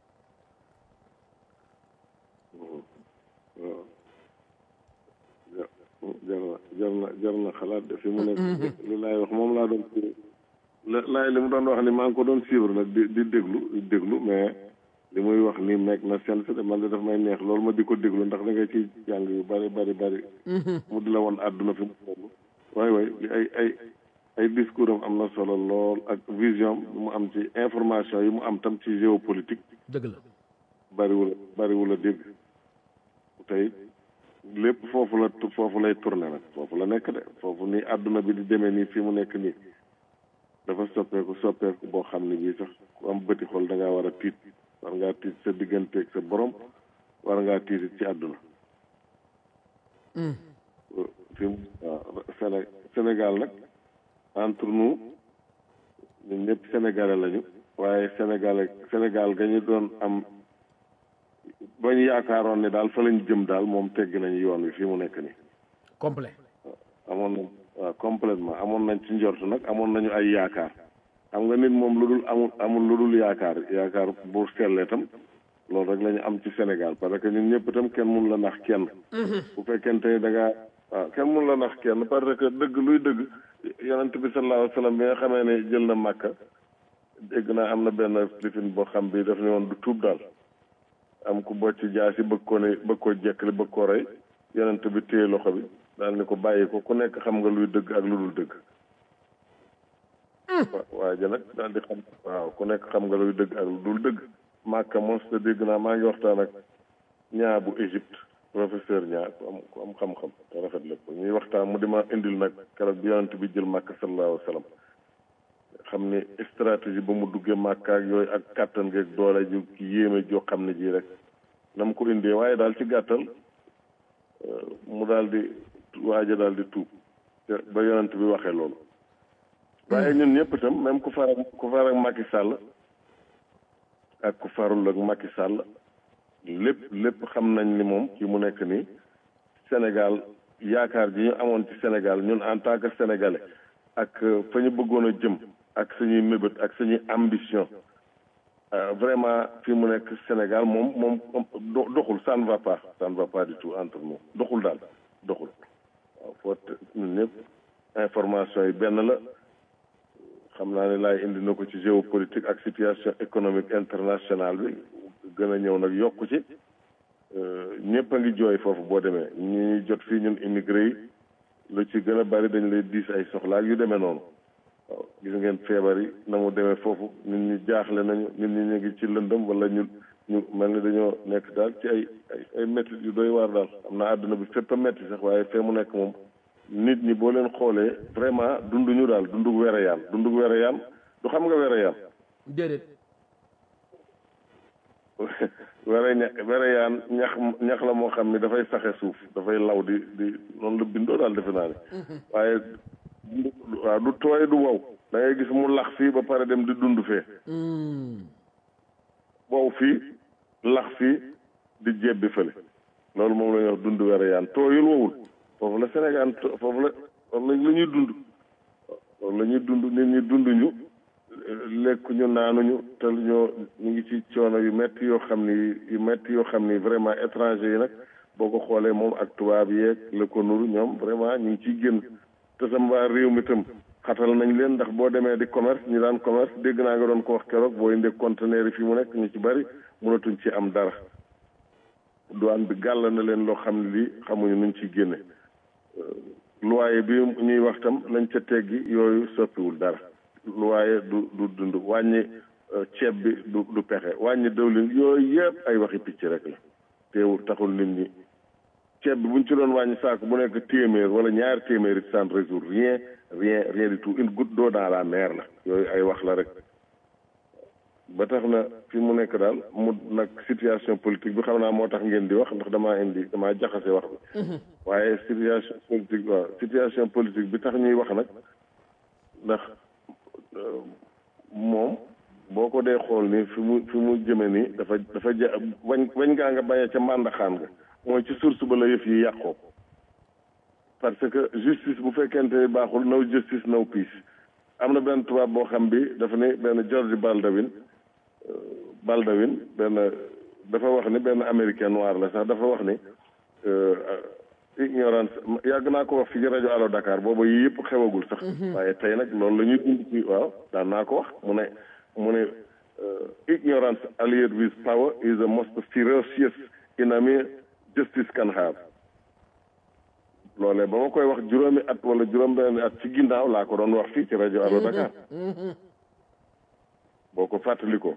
waaw ja jar na jar na jar na xalaat de fi mu nekk li laay wax moom laa doon la laay li mu doon wax ni maa ngi ko doon suivre nag di di déglu di déglu mais li muy wax ni nekk na seen de man de daf may neex loolu ma di ko déglu ndax da nga ciy jàng yu bari bari bari mu di la woon àdduna fi mu toll waay waay li ay ay ay discours am am na solo lool ak vision bi mu am ci information yi mu am tam ci géopolitique dëgg la bariwul bariwul a dégg tey lépp foofu la foofu lay tourné nag foofu la nekk de foofu nii àdduna bi di demee nii fi mu nekk nii dafa soppeeku soppeeku boo xam ne bii sax ku am bëti xol da ngaa war a tiit war ngaa tiit sa digganteeg sa borom war ngaa tiit it ci àdduna fi mu waaw Séné Sénégal nag entre nous ñun ñëpp sénégalais lañu waaye sénégalais Sénégal ga ñu doon am ba ñu yaakaaroon ne daal fa lañ jëm daal moom tegg nañu yoon wi fii mu nekk nii complet amoon nañ waaw complètement amoon nañ ci njort nag amoon nañu ay yaakaar xam nga nit moom lu dul amul amul lu dul yaakaar yaakaar bu sellee tam loolu rek la ñu am ci Sénégal parce que ñun ñëpp itam kenn mun la nax kenn bu fekkente ni da ngaa waaw kenn mun la nax kenn parce que dëgg luy dëgg yonent bi sallallahu alayhi wa sallam bi nga xamee ne jël na màkka dégg naa am na benn lifin boo xam bi daf ne woon du tuub daal am ku bocc jaasi bëgg ko ne bëgg ko jekkali bëgg ko rey yonent bi téye loxo bi daal ni ko bàyyi ko ku nekk xam nga luy dëgg ak lu dul dëgg wa- waa ji nag daal di xam waaw ku nekk xam nga luy dëgg ak lu dul dëgg màkka mos te dégg naa maa ngi waxtaan ak ñaa bu Égypte professeur ñaa ku am ku am xam-xam te rafet lépp ñuy waxtaan mu di ma indil nag keroog bi yonent bi jël màkk sallallahu alayhi wa sallam xam ni stratégie ba mu duggee màkk ak yooyu ak kàttan geeg doole ju ki yéeme joo xam ne ji rek na mu ko indee waaye daal ci gàttal euh, mu daal di waaja daal di tuub te ba yonent bi waxee loolu waaye ñun ñëpp itam même ku far ak ku far ak Macky Sall ak ku farul ak Macky Sall lépp lépp xam nañ ni moom ci mu nekk nii Sénégal yaakaar ji ñu amoon ci Sénégal ñun en tant que sénégalais ak euh, fa ñu bëggoon a jëm ak suñuy mébét ak suñuy ambition euh, vraiment fi mu nekk Sénégal moom moom do- doxul ça ne va pas ça ne va pas du tout entre nous doxul daal doxul waaw foo te ñun ñëpp information yi benn la xam naa ne laay indi na ko ci géopolitique ak situation économique internationale bi gën a ñëw nag yokku ci ñëpp a ngi jooy foofu boo demee ñi ñuy jot fii ñun immigré yi lu ci gën a bari dañ lay diis ay soxla ak yu demee noonu waaw gis ngeen feebar yi na mu demee foofu nit ñi jaaxle nañu nit ñi ñu ngi ci lëndëm wala ñu ñu mel ni dañoo nekk daal ci ay ay ay métti yu doy waar daal am na àdduna bi fépp a métti sax waaye fee mu nekk moom nit ñi boo leen xoolee vraiment dunduñu daal dundug wereyaan dundug wereyaan du xam nga wereyaan déedéet were ña wereyaan ñax ñax la moo xam ni dafay saxe suuf dafay law di di noonu la bindoo daal defe naa ne waaye waaw du tooy du wow da ngay gis mu lax fii ba pare dem di dund fee wow fii lax fii di jebbi fële loolu moom la ñuy wax dund wereyaan tooyul wowul foofu la Sénégal foofu la foofu la ñuy dund foofu la ñuy dund nit ñi dunduñu lekkuñu naanuñu te ñoo ñu ngi ci coono yu metti yoo xam ni yu metti yoo xam ni vraiment étranger yi nag boo ko xoolee moom ak tubaab yeeg la ko nuru ñoom vraiment ñu ngi ciy génn te sam waa réew mi tam xatal nañ leen ndax boo demee di commerce ñi daan commerce dégg naa nga doon ko wax keroog boo indee conteneur yi fi mu nekk ñu ci bari mënatuñ ci am dara douane bi gàll na leen loo xam ne lii xamuñu nuñ ciy génne loyer bi ñuy wax tam lañ ca teggi yooyu soppiwul dara loyer du du dund wàññi ceeb bi du du pexe wàññi dëwlin yooyu yëpp ay waxi picc rek la teewul taxul nit ñi ceeb bi buñ ci doon wàññi saako bu nekk téeméer wala ñaari téeméer it sans résoudre rien rien rien du tout une goutte d'eau dans la mer la yooyu ay wax la rek ba tax na fi mu nekk daal mu nag situation politique bi xam naa moo tax ngeen di wax ndax damaa indi damaa jaxase wax bi waaye situation politique waaw situation politique bi tax ñuy wax nag ndax moom boo ko dee xool ni fi mu fi mu jëme ni dafa dafa ja wañ wañ ngaa nga bañee ca màndaxaan nga mooy ci source ba la yëf yi yàqoo parce que justice bu fekkente ni baaxul no justice no peace am na benn tubaab boo xam bi dafa ni benn George Baldwin Baldwin benn dafa wax ni benn américain noir la sax dafa wax ni ignorance yàgg naa ko wax fi ci rajo Allo Dakar booba yii yëpp xewagul sax waaye tey nag loolu la ñuy dund ci waaw daan naa ko wax mu ne mu ne ignorance allied with power is the most ferocious enemy justice can have loolee ba ma koy wax juróomi at wala juróom benn at ci ginnaaw laa ko doon wax fii ci rajo Allo Dakar boo ko fàttalikoo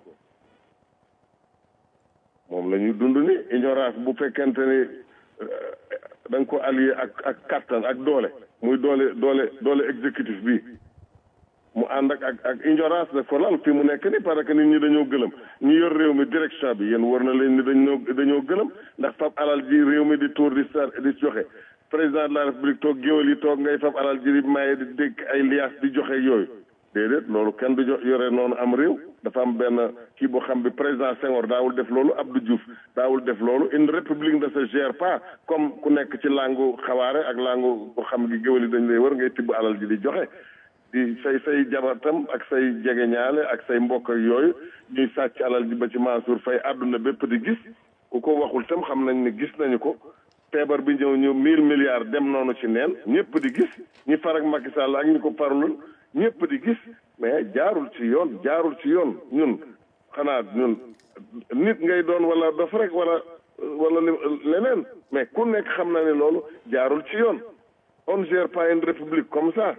moom la ñuy dund ni ignorance bu fekkente ni da nga ko allié ak ak kattan ak doole muy doole doole doole exécutif bi mu ànd ak ak ak ignorance daf ko lal fi mu nekk ni parce que nit ñi dañoo gëlëm ñu yor réew mi direction bi yéen war na leen ni dañoo dañoo gëlëm ndax fab alal ji réew mi di tour di sar di joxe président de la république toog géwél yi toog ngay fab alal ji di maye di dégg ay liaas di joxe yooyu déedéet loolu kenn du jo yore noonu am réew dafa am benn kii boo xam bi président Senghor daawul def loolu Abdou Diouf daawul def loolu une république ne se gère pas comme ku nekk ci langu xawaare ak langu boo xam gi géwél yi dañ lay wër ngay tibb alal ji di joxe di say say jabatam ak say jegeñaale ak say mbokk ak yooyu ñuy sàcc alal ji ba ci Mansour Faye àdduna bépp di gis ku ko waxul tam xam nañ ne gis nañu ko feebar bi ñëw ñu mille milliards dem noonu ci neen ñëpp di gis ñi far ak Macky Sall ak ñi ko farlul ñëpp di gis mais jaarul ci yoon jaarul ci yoon ñun xanaa ñun nit ngay doon wala dof rek wala wala leneen mais ku nekk xam na ne loolu jaarul ci yoon on gère pas une république comme ça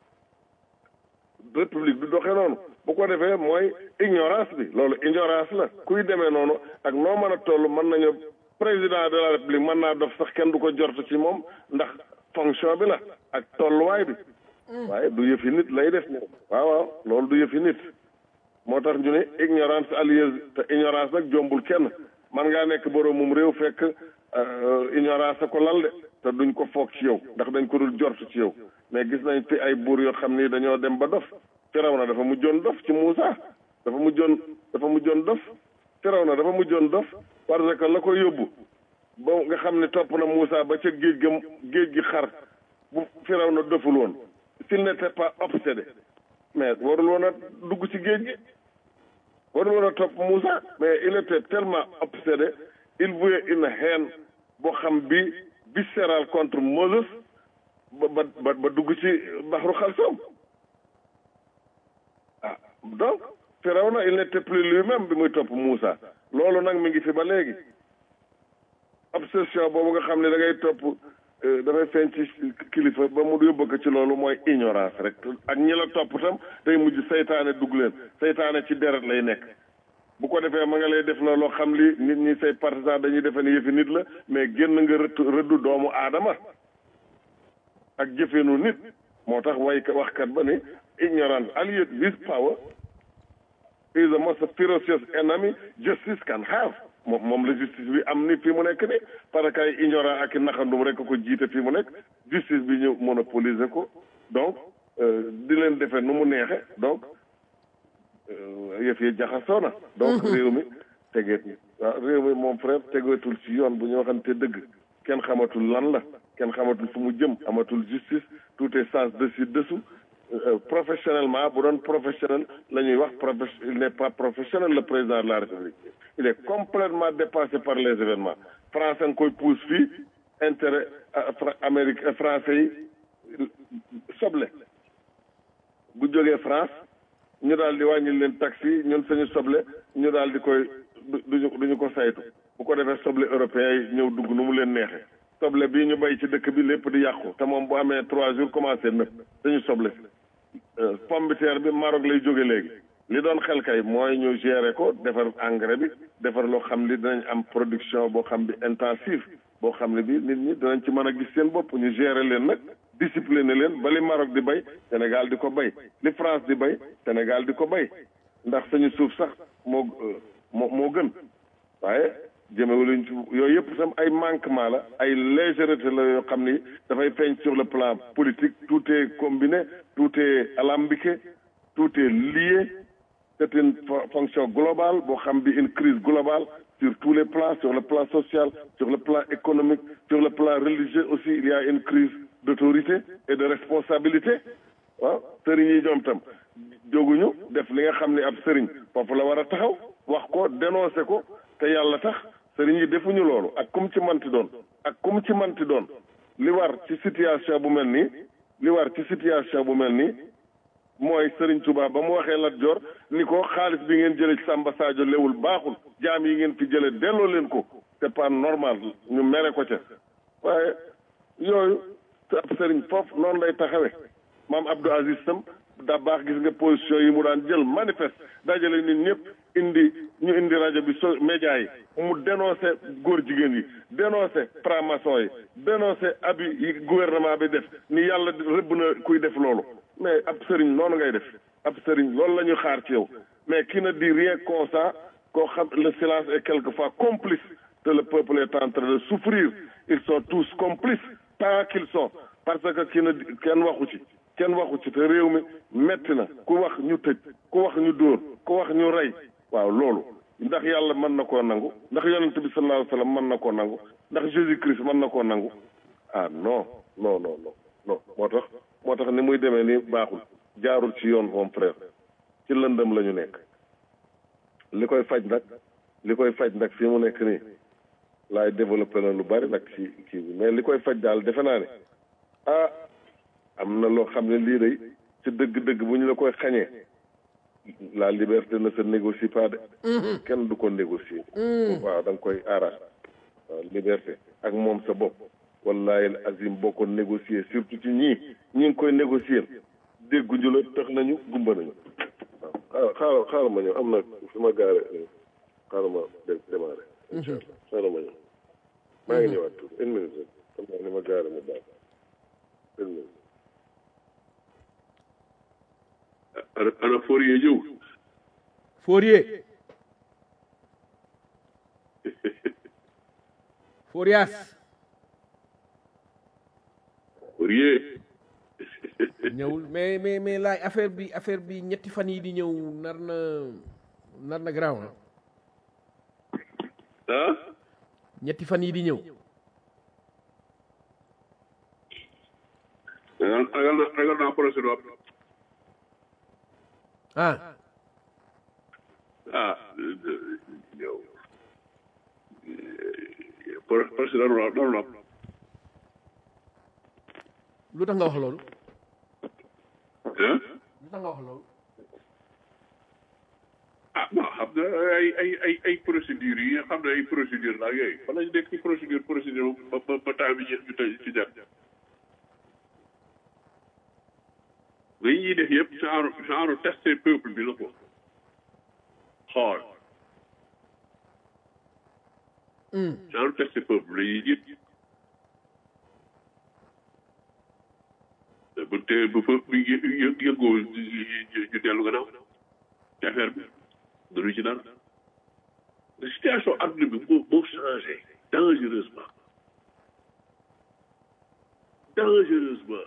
république du doxee noonu bu ko defee mooy ignorance bi loolu ignorance la kuy demee noonu ak noo mën a toll mën nañu président de la république mën naa dof sax kenn du ko jort ci moom ndax fonction bi la ak tolluwaay bi waaye du yëfi nit lay def moom waaw waaw loolu du yëfi nit moo tax ñu ne ignorance alliée te ignorance nag jombul kenn man ngaa nekk boroomum réew fekk ignorance a ko lal de te duñ ko foog ci yow ndax dañ ko dul jort ci yow mais gis nañ fi ay buur yoo xam ni dañoo dem ba dof Firawna dafa mujjoon dof ci Muusa dafa mujjoon dafa mujjoon dof Firawna dafa mujjoon dof parce que la ko yóbbu ba nga xam ne topp na Muusa ba ca géej ga géej gi xar bu Firawna doful woon s'il n'était pas obsédé mais warul woon a dugg ci géej gi warul woon a topp Moussa mais il était tellement obsédé il vouait une haine boo xam bi viscérale contre Moses ba ba ba dugg ci baxru xalsoom ah donc Firawna il n'était plus lui-même bi muy topp Moussa loolu nag mi ngi fi ba léegi obsession boobu nga xam ne da ngay topp dafay feeñ ci kilifa ba mu yóbbu ko ci loolu mooy ignorance rek ak ñi la topp tam day mujj saytaane dugg leen saytaane ci deret lay nekk bu ko defee ma nga lay def looloo xam li nit ñi say partisan dañuy defe ni yëfi nit la mais génn nga rëtt rëddu doomu aadama ak jëfeenu nit moo tax way waxkat ba ni ignorance allied with power is the most ferocious enemy justice can have moom moom la justice bi am ni fii mu nekk ni parce que ay ignorant ak i naxandum rek ko jiite fii mu nekk justice bi ñu monopoliser ko donc di leen defee nu mu neexe donc yëf yi jaxasoo na donc réew mi tegeet waaw réew mi moom frère tegeetul ci yoon bu ñu waxante dëgg kenn xamatul lan la kenn xamatul fu mu jëm amatul justice tout est sens dessus dessous professionnellement bu doon professionnel la ñuy wax profe il n'est pas professionnel le président de la république il est complètement dépassé par les événements France nga koy pousse fii intérêt Amérique français yi soble bu jógee France ñu daal di wàññi leen taxi ñun suñu soble ñu daal di koy duñu duñu ko saytu bu ko defee soble européen yi ñëw dugg nu mu leen neexee soble bii ñu bay ci dëkk bi lépp di yàqu te moom bu amee trois jours commencé nëb dañu soble pomme de terre bi Maroc lay jóge léegi li doon xel kay mooy ñu gérer ko defar engrais bi defar loo xam ni dinañ am production boo xam bi intensive boo xam ne bi nit ñi dinañ ci mën a gis seen bopp ñu gérer leen nag discipliner leen ba li Maroc di bay Sénégal di ko bay li France di bay Sénégal di ko bay ndax suñu suuf sax moo moo moo gën waaye jëmewuluñ ci yooyu yëpp sam ay manquement la ay légèreté la yoo xam ni dafay feeñ sur le plan politique tout est combiné tout est alambiqué tout est lié c'est une fonction globale boo xam bi une crise globale sur tous les plans sur le plan social sur le plan économique sur le plan religieux aussi il y a une crise d'autorité et de responsabilité waaw sëriñ yi ñoom tam jóguñu def li nga xam ne ab sëriñ foofu la war a taxaw wax ko dénoncer ko te yàlla tax sëriñ yi defuñu loolu ak kum ci manti doon ak kum ci manti doon li war ci situation bu mel nii li war ci situation bu mel nii mooy sëriñ Touba ba mu waxee Lat Joor ni ko xaalis bi ngeen jële ci Samba Sadio lewul baaxul jaam yi ngeen fi jële delloo leen ko c'est pas normal ñu mere ko ca waaye yooyu ab sëriñ foofu noonu lay taxawee maam Abdou Aziz tam da baax gis nga position yi mu daan jël manifeste dajale nit ñëpp indi ñu indi rajo bi so média yi mu dénoncé góor jigéen yi dénoncé franc-maçon yi dénoncé abi yi gouvernement bi def ni yàlla rëbb na kuy def loolu mais ab sëriñ noonu ngay def ab sëriñ loolu la ñu xaar ci yow mais qui ne dit rien comme ça koo xam le silence est quelquefois complice que le peuple est en train de souffrir ils sont tous complices tant qu'ils sont parce que ki ne kenn waxu ci kenn waxu ci te réew mi metti na ku wax ñu tëj ku wax ñu dóor ku wax ñu rey waaw loolu ndax yàlla mën na koo nangu ndax yonent bi sallallahu alayhi wa sallam mën na koo nangu ndax Jésus Christ mën na koo nangu ah non non non non non moo tax moo tax ni muy demee ni baaxul jaarul ci yoon moom frère ci lëndëm la ñu nekk li koy faj nag li koy faj nag fii mu nekk nii laay développé na lu bari nag ci kii bi mais li koy faj daal defe naa ne ah am na loo xam ne lii day ci dëgg-dëgg bu ñu la koy xañee la liberté ne se négocie pas de kenn du ko négocier waaw da nga koy aaraat waaw liberté ak moom sa bopp wallahi azim boo ko négocier surtout ci ñii ñi ngi koy négocier dégguñu la tax nañu gumba nañu waaw xaaral xaaral ma ñëw am na fi ma gaare xaaral ma démarré incha allah xaaral ma ñëw maa ngi ñëwaat tuuti une minute rek xam naa ni ma gaare mu baax une minute ana ana Fourier ñëw Fourier Fourias Fourier ñëwul mais mais mais laaj affaire bi affaire bi ñetti fan yi di ñëw nar na nar na garaaw ah ah ñetti fan yi di ñëw ragal ragal na ragal naa procès du am ah ah yow procès daanu la daanu la am lu tax nga wax loolu ah lu tax nga wax loolu ah bon xam nga ay ay ay ay procédures yi nga xam ne ay procédure la yooyu fa lañ nekk ci procédure procédure ba ba ba temps bi ñu tey ci dem nga yi ñuy def yëpp genre genre tester peuple bi la ko xool genre tester peuple la ñuy jit bu te bu fa bu yë yë- yëngoo ñu dellu gannaaw ci affaire bi danu ci dara situation adduna bi moo moo changé dangereusement dangereusement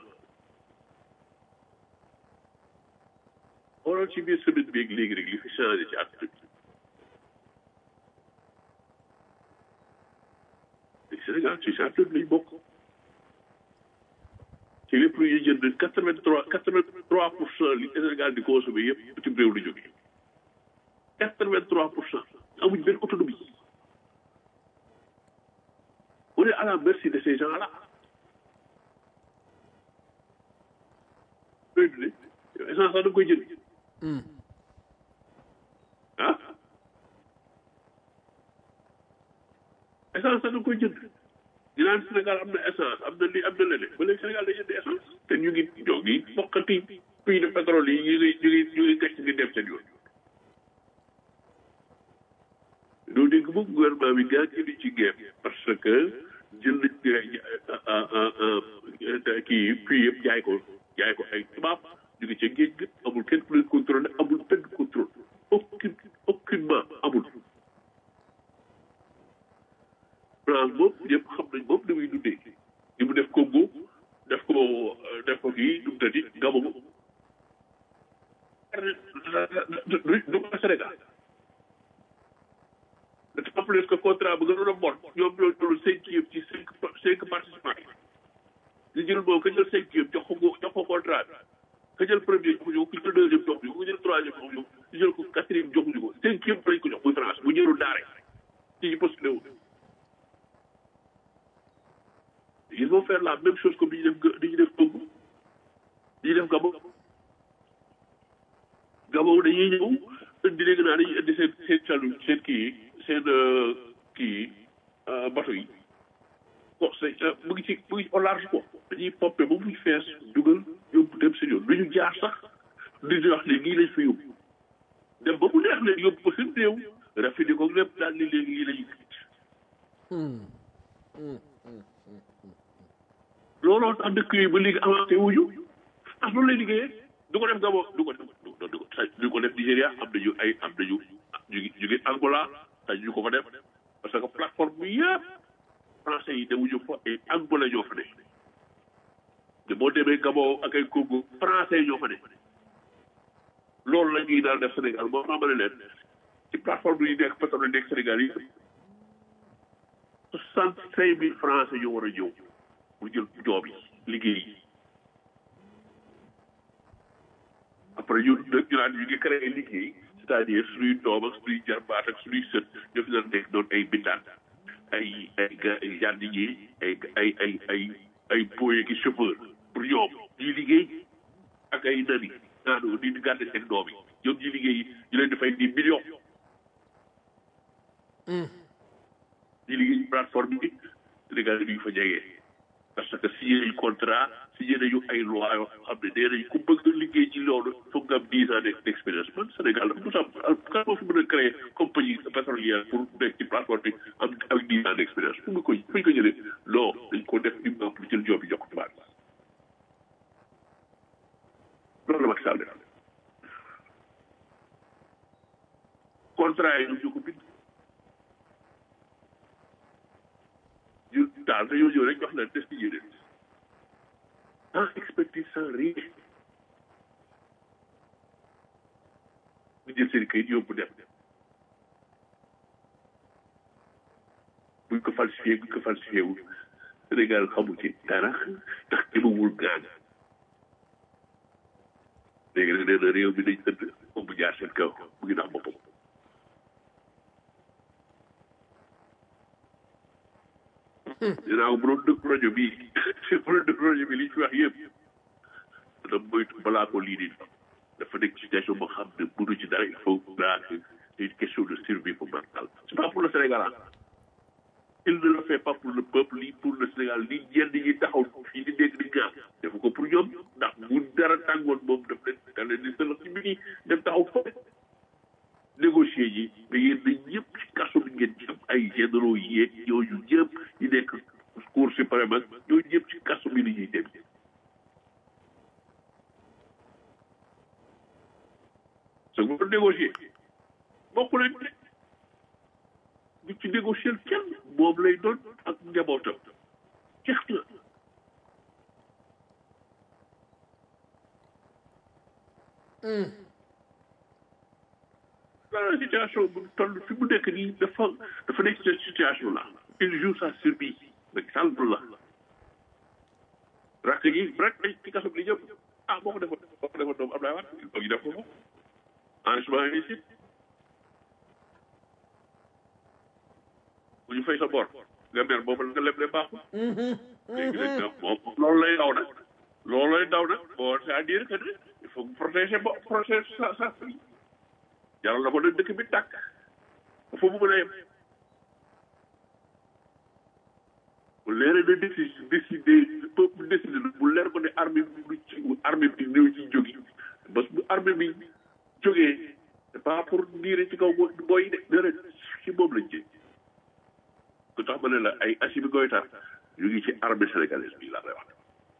xoolal ci biir semaine bi ak léegi rek li fi changé ci adduna bi Sénégal ci adduna bi lañ bokk ci lépp lu ñuy jënd quatre vingt trois quatre vingt trois pour cent li Sénégal di consommé yëpp bitim réew la jógee quatre vingt trois pour cent amuñ benn autonomie on est à la merci de ces gens là looy dundee yow essence sax da nga koy jënd ah essence sax da nga koy jënd ñu naan Sénégal am na essence am na lii am na leneen ba léegi Sénégal day jënd essence te ñu ngi ñoo ngi bokkati puits de pétrole yi ñu ngi ñu ngi ñu ngi gàcc di dem seen yoon. doo dégg moom gouvernement bi gaa ngi ci guerre parce que jël nañ kii puits yëpp jaay ko jaay ko ay tubaab ñu ngi ca géej gi amul kenn ku leen contrôlé amul benn contrôle aucune aucunement amul. France moom ñëpp xam nañ moom ni muy dundee ni mu def Congo def ko def ko kii nu mu tëddi Gabon du du ko Sénégal en plus que contrat bu gënoon a bon ñoom ñoo jël cinquième ci cinq cinq participants yi ñu jël moom ka jël cinquième jox ko jox ko contrat bi ka jël premier joxuñu ko ku jël deuxième joxuñu ko ku jël troisième joxuñu ko ku jël ko quatrième joxuñu ko cinquième lañ ko jox muy France bu jëlul daare ci ñu postulé wu ils vont faire la même chose comme li ñu def li ñu def Congo li ñu def Gabon Gabon dañuy ñëw indi léegi naa dañuy indi seen seen calu seen kii yi seen kii bateau yi bon c'est mu ngi ci mu ngi au large quoi dañuy pompé ba muy fees dugal yóbbu dem seen yoon lu ñu jaar sax di di wax ne lii lañ fa yóbbu dem ba mu neex leen yóbbu ko seen réew rafetlu ko lépp daal ni léegi lii lañuy looloo tax dëkk yooyu ba léegi avancé wuñu ah loolu lay liggéeyee du ko def Gabon du ko def du ko du ko def Nigéria am nañu ay am nañu ñu ngi ñu ngi Angola te ñu ko fa def parce que plateforme bi yëpp français yi demuñu fa ay angolais ñoo fa ne te boo demee Gabon ak ay Congo français ñoo fa ne loolu la ñuy daal def Sénégal moo xamane leen ci plateforme yi nekk pétrole nekk Sénégal yi soixante cinq mille français ñoo war a ñëw pour jël joob yi liggéey yi après ñu ñu naan ñu ngi créé liggéey c'est-à-dire suñuy doom ak suñuy jarbaat ak suñuy sët ñoo fi daan nekk doon ay bindaan ay ay ga ay jardinier ay ay ay ay ay boye ki chauffeur pour ñoom ñuy liggéey ak ay nani naanu di gàdde seen doom yi ñoom ñuy liggéey ñu leen di fay di million ñi liggéey ci plateforme bi Sénégal yi duñu fa jegee parce que signé nañu contrat signé nañu ay loi yoo xam ne nee nañu ku bëgg liggéey ci loolu foog nga am dix ans d' expérience man Sénégal dafa mos a am kan moo fi mën a créé compagnie pétrolière pour nekk ci plateforme bi am avec dix ans d' expérience fu mu ko fu ñu ko jëlee non dañ ko def uniquement pour jël job yi jox ko tubaab loolu la Macky Sall def contrat yi ñu ko bind ñu daal dañoo ñëw rek jox leen test yi leen sans expertise sans rien ñu jël seen kayit yóbbu dem buñ ko falsifié buñ ko falsifié wu Sénégal xamu ci dara ndax jëmawul gaan léegi nag nee na réew mi dañ ënd moom bu jaar seen kaw mu ngi nax boppam dinaa ko bu doon dëkk rajo bii bu doon dëkk rajo bi li ñu fi wax yëpp dana moytu balaa ko lii di dafa nekk situation boo xam ne mënu ci dara il faut naa c'est une question de survie pour Macky c'est pas pour le Sénégal ah il ne le fait pas pour le peuple ni pour le Sénégal ni ñenn ñi taxaw fii di dégg di gaar defu ko pour ñoom ndax bu dara tàngoon moom daf leen da leen di sëlëx ci biti dem taxaw fële négocier yi mais yéen dañ ñëpp ci kaso bi ngeen jëm ay généraux yeeg ñooñu ñëpp ñu nekk cour suprême ak ñooñu ñëpp ci kaso bi la ñuy dem sa ko négocier bokku leen de du ci négocier kenn moom lay doon ak njabootam jeex na dans situation bu toll fi mu nekk nii dafa dafa nekk cette situation là il joue sa survie rek sàll la rakk gi rek ay ci kaso bi li ñëpp ah boo ko defoon boo ko defoon doomu Abdoulaye Wade il faut ñu def ko ko enrichissement illicite bu ñu fay sa bor nga mer boobu nga leble baaxul léegi nag moom loolu lay daw nag loolu lay daw nag bon c'est-à-dire que il faut protéger bo protéger sa sa famille jaral na ko nag dëkk bi tàkk foofu mu mën a yem bu leeree na décide décidé peuple décidé na bu leer ko ne armée bi du ci armée bi ñëw ci jógi parce que bu armée bi jógee c'est pas pour diire ci kaw booy de dara ci moom lañ jëm ku tax ma ne la ay Assimi Goïta ñu ngi ci armée sénégalaise bi laa lay wax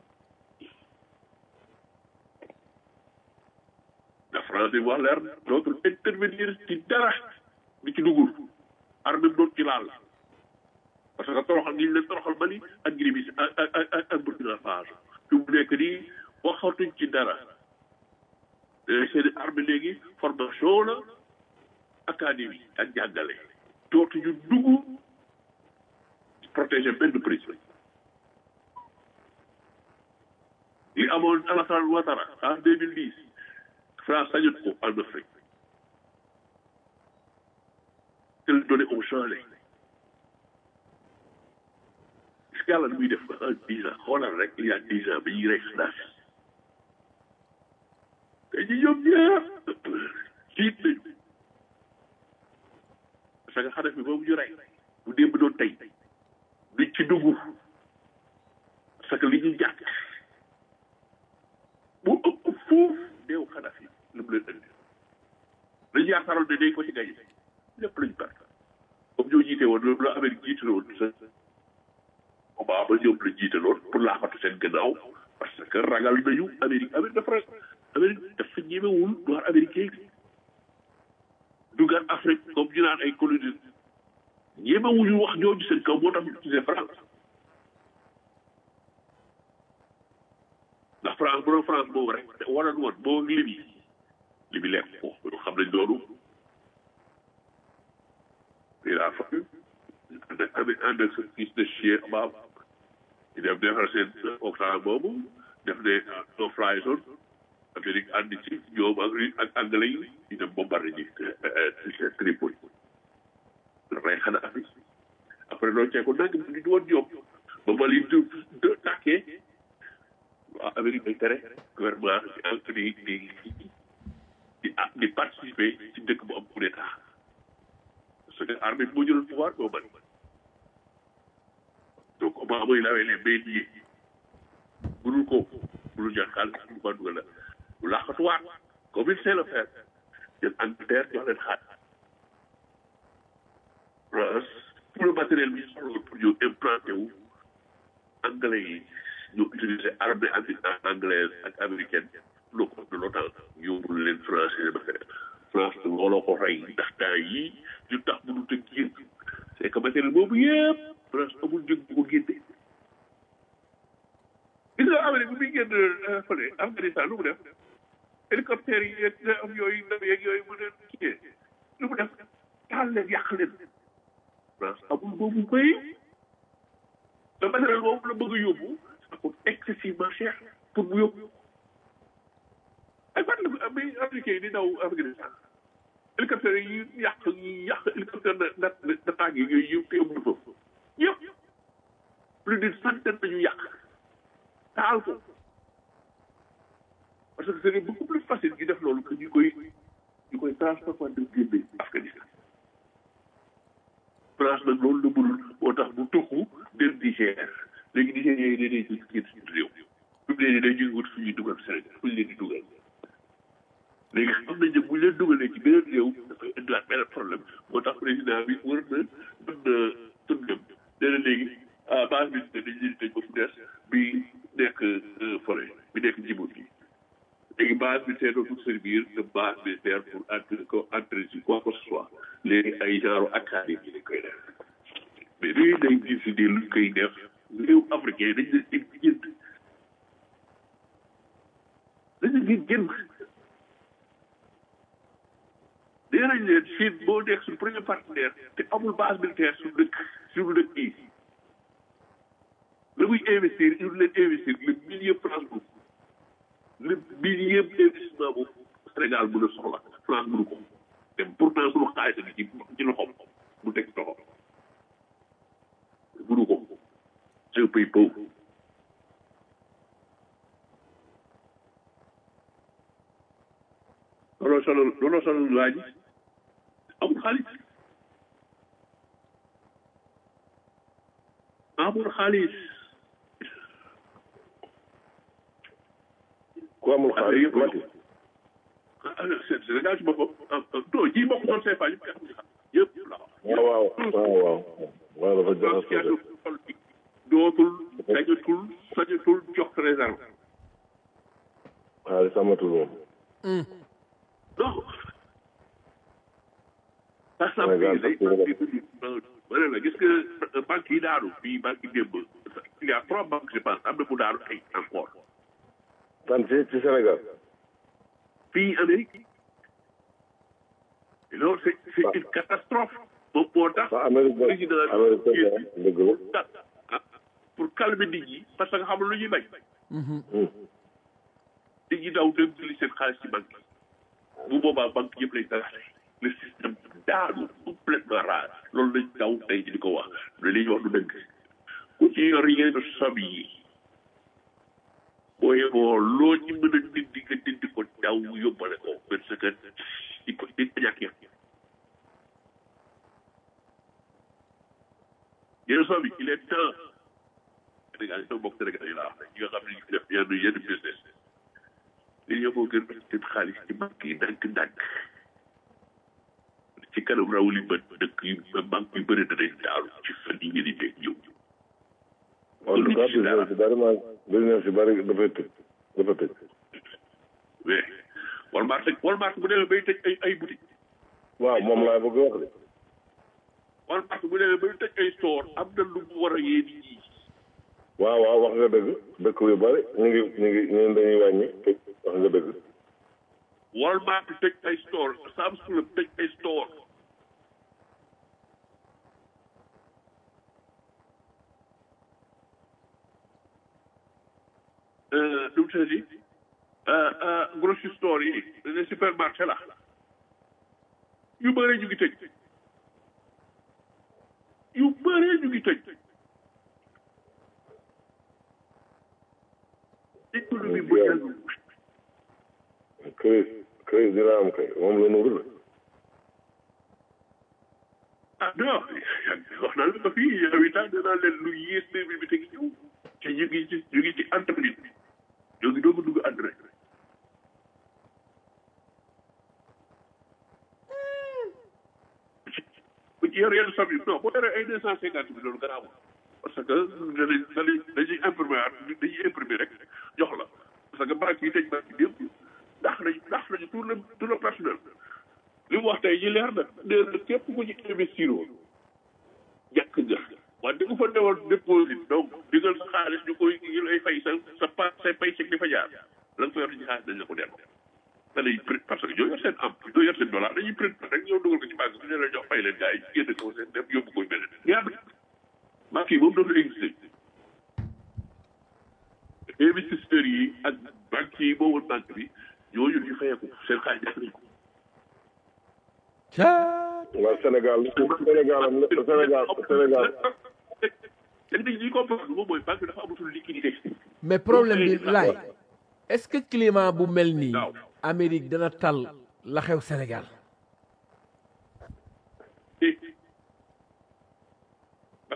la France bi wax leer dootul intervenir ci dara di ci dugul armée bi doon ci laal parce que toroxal ngi leen toroxal Mali ak Guinée ak ak ak ak Burkina Faso fi mu nekk nii waxatuñ ci dara seen armée léegi formation la académie ak jàngale dootuñu dugg protéger benn prisonnier li amoon Alassane Ouattara en deux mille dix France sañut ko en Afrique te le donné au changé gis nga yàlla lu muy def en dix ans xoolal rek il y a dix ans bi ñuy rey Kadhafi te ñi ñoom ñëpp jiit nañu parce que Kadhafi boobu ñu rey bu démb doon tey duñ ci dugg parce que li ñu jàkk bu ëpp foofu deew Kadhafi lu mu leen indi dañu yaakaaroon ne dañ ko ci gañe lépp lañu perte comme ñoo jiite woon loolu la Amérique jiite woon sa Obama ñoom la jiite loon pour laaxatu seen gannaaw parce que ragal nañu Amérique Amérique dafa Amérique dafa ñemewul noir américain dugal Afrique comme ñu naan ay colonie ñemewuñu wax ñooñu seen kaw moo tax ñu utilisé France ndax France bu doon France boobu rek waroon woon boo Libye Libye lekk ko xam nañ loolu il a fallu ànd ak ànd ànd ak sa fils de chien baab ñu dem defar seen octave boobu def ne no fly zone Amérique ànd ci ñoom ak ak anglais yi ñu dem bombardé ji Tripoli rey xanaa fi après loolu ceeko nag ñu di woon ñoom ba Mali du tàkkee waa Amérique day tere gouvernement di di di di participer ci dëkk bu am coup d'état parce que armée bi moo jëloon pouvoir doo bari donc Obama il avait les mains liées mënul ko mënul jël xaalis mënul ko dugal la bu laaxatuwaat comme il sait le faire jël Angleterre jox leen xaat tout le matériel bi soxla pour ñu implanté wu anglais yi ñu utiliser armée anglaise ak américaine le compte de l'OTAN yóbbul leen français ba France looloo ko rey ndax temps yii ñu tax mënut a génn c'est que matériel boobu yëpp France amul njëg bu ko génne gis nga Amérique bi muy génn fële Afghanistan lu mu def hélicoptère yi yeeg am yooyu ndaw yeeg yooyu mu leen kiyee lu mu def taal leen yàq leen France amul boobu bay le matériel boobu la bëgg a yóbbu ça coûte excessivement cher pour mu yóbbu ay fan la bi américain yi di daw Afghanistan hélicoptère yi yàq yi yàq hélicoptère de de d'attaque yi yooyu yëpp yóbbu foofu yëpp plus d'une centaine nañu yàq taal ko parce que c'est beaucoup plus facile ñu def loolu que ñu koy ñu koy France parfois daf génne Afghanistan France nag loolu la mënul moo tax bu tuxu dem Niger léegi Niger yooyu dañuy jël génn suñu réew fi mu ne nii dañuy wut fu ñuy dugal Sénégal fu ñu leen di dugal léegi xam nañ ne bu ñu leen dugalee ci beneen réew dafay indiwaat beneen problème moo tax président bi war na mën na tëndam nee na léegi ah base bi dañ leen di tëj ba fu des bi nekk forêt bi nekk Djibouti léegi base militaire dootul servir de base militaire pour entre ko entrer ci quoi que ce soit léegi ay genre académie lañ koy def mais léegi day décider luñ koy def réew africain dañ leen di jënd dañ leen di jënd nee nañ leen Chine boo nekk suñu premier partenaire te amul base militaire suñu dëkk suñu dëkk yi la muy investir il leen investir le millier France boobu le millier investissement boobu Sénégal mën a soxla France mënu ko te pourtant suñu xaalis bi ci ci loxoom mu teg loxo mënu ko c'est un pays pauvre looloo sonal looloo sonal waa ji amul xaalis amul xaalis ku amul xaalis mati Sénégal ci boppam non ji bokk doon CFA yëpp yëpp la waaw waaw waaw waaw waaw dafa jaxasoo de. dootul sañatul sañatul jox réserve xaalis amatul moom non par Sénégal exemple ma ne la gis nga banque yi daanu fii banque yi démb il y a trois banques je pense am na mu daanu ay encore tan ci ci Sénégal fii Amérique et loolu c'est c'est une catastrophe moom moo tax ah Amérique ba président Amérique ba dëgg la ah, pour calmer nit ñi parce que xam lu ñuy bañ nit ñi daw dem jëli seen xaalis ci banque yi bu boobaa banque yëpp lay dagaate le système daanu complètement rare loolu lañ daw tey di ko wax ne li ñuy wax du dëgg ku ci yor yenn sob yi boo yeboo loo ci mën a dindi nga dindi ko daw yóbbale ko parce que di ko di ko ñàkk yëpp yenn sob yi il est temps Sénégal yi sama mbokk Sénégal yi laa wax ñi nga xam ne ñu ngi def yenn yenn business li ñoo ko gën a seen xaalis ci banque yi ndànk-ndànk ci kanam raw li bët dëkk yu banque yu bëri danañ daalu ci fan yi ngeen di dégg ñëw. en tout cas business si bari maa business si bari dafay tëj dafa tëj mais Walmart Walmart bu demee bay tëj ay ay boutique waaw moom laa bëgg wax de Walmart bu demee bay tëj ay store am na lu mu war a yee nit ñi waaw waaw wax nga dëgg dëkk yu bari ñu ngi ñu ngi ñu ngi dañuy wàññi tëj wax nga dëgg Walmart tëj ay store Sam's Club tëj ay store nu mu tëddi grocery store yi les supermarché la yu bëri ñu ngi tëj yu bëri ñu ngi tëj économie bu yàgg crise crise dina am kay moom la nuru la ah non wax naa leen ko fii yow itam danaa leen lu yées deux mille bi te ngi ñëw te ñu ngi ci ñu ngi ci entreprise bi ñoo ngi doog a dugg ànd rek bu ci yor yenn somme yi non boo yoree ay deux cent cinquante bi loolu garaawul parce que danañ danañ dañuy imprimer dañuy imprimer rek jox la parce que banque yi tëj banque yi yëpp ndax nañ ndax nañu tout le tout le personnel li mu wax tey ji leer na nee na képp ku ci investir woon jàkk nga wante ku fa newoon déposit donc digal sa xaalis ñu koy ñu lay fay sa sa pa say pay chèque di fa jaar la nga fa yor ci xaalis dañ la ko delloo da lay print parce que ñoo yor seen am ñoo yor seen dollar dañuy print rek ñoo dugal ko ci banque bi ñu la jox fay leen gars yi génn ko seen dem yóbbu koy beneen ñaar banque yi moom dootul existé investisseurs yi ak banque yi moomoon banque bi ñooñu ñu fayeeku seen xaalis def nañ ko waaw Sénégal Sénégal am na Sénégal Sénégal te nit ñi comprendre moom mooy banque bi dafa amatul liquidité mais problème bi laay est-ce que climat bu mel nii waaw. Amérique dana tal la xew Sénégal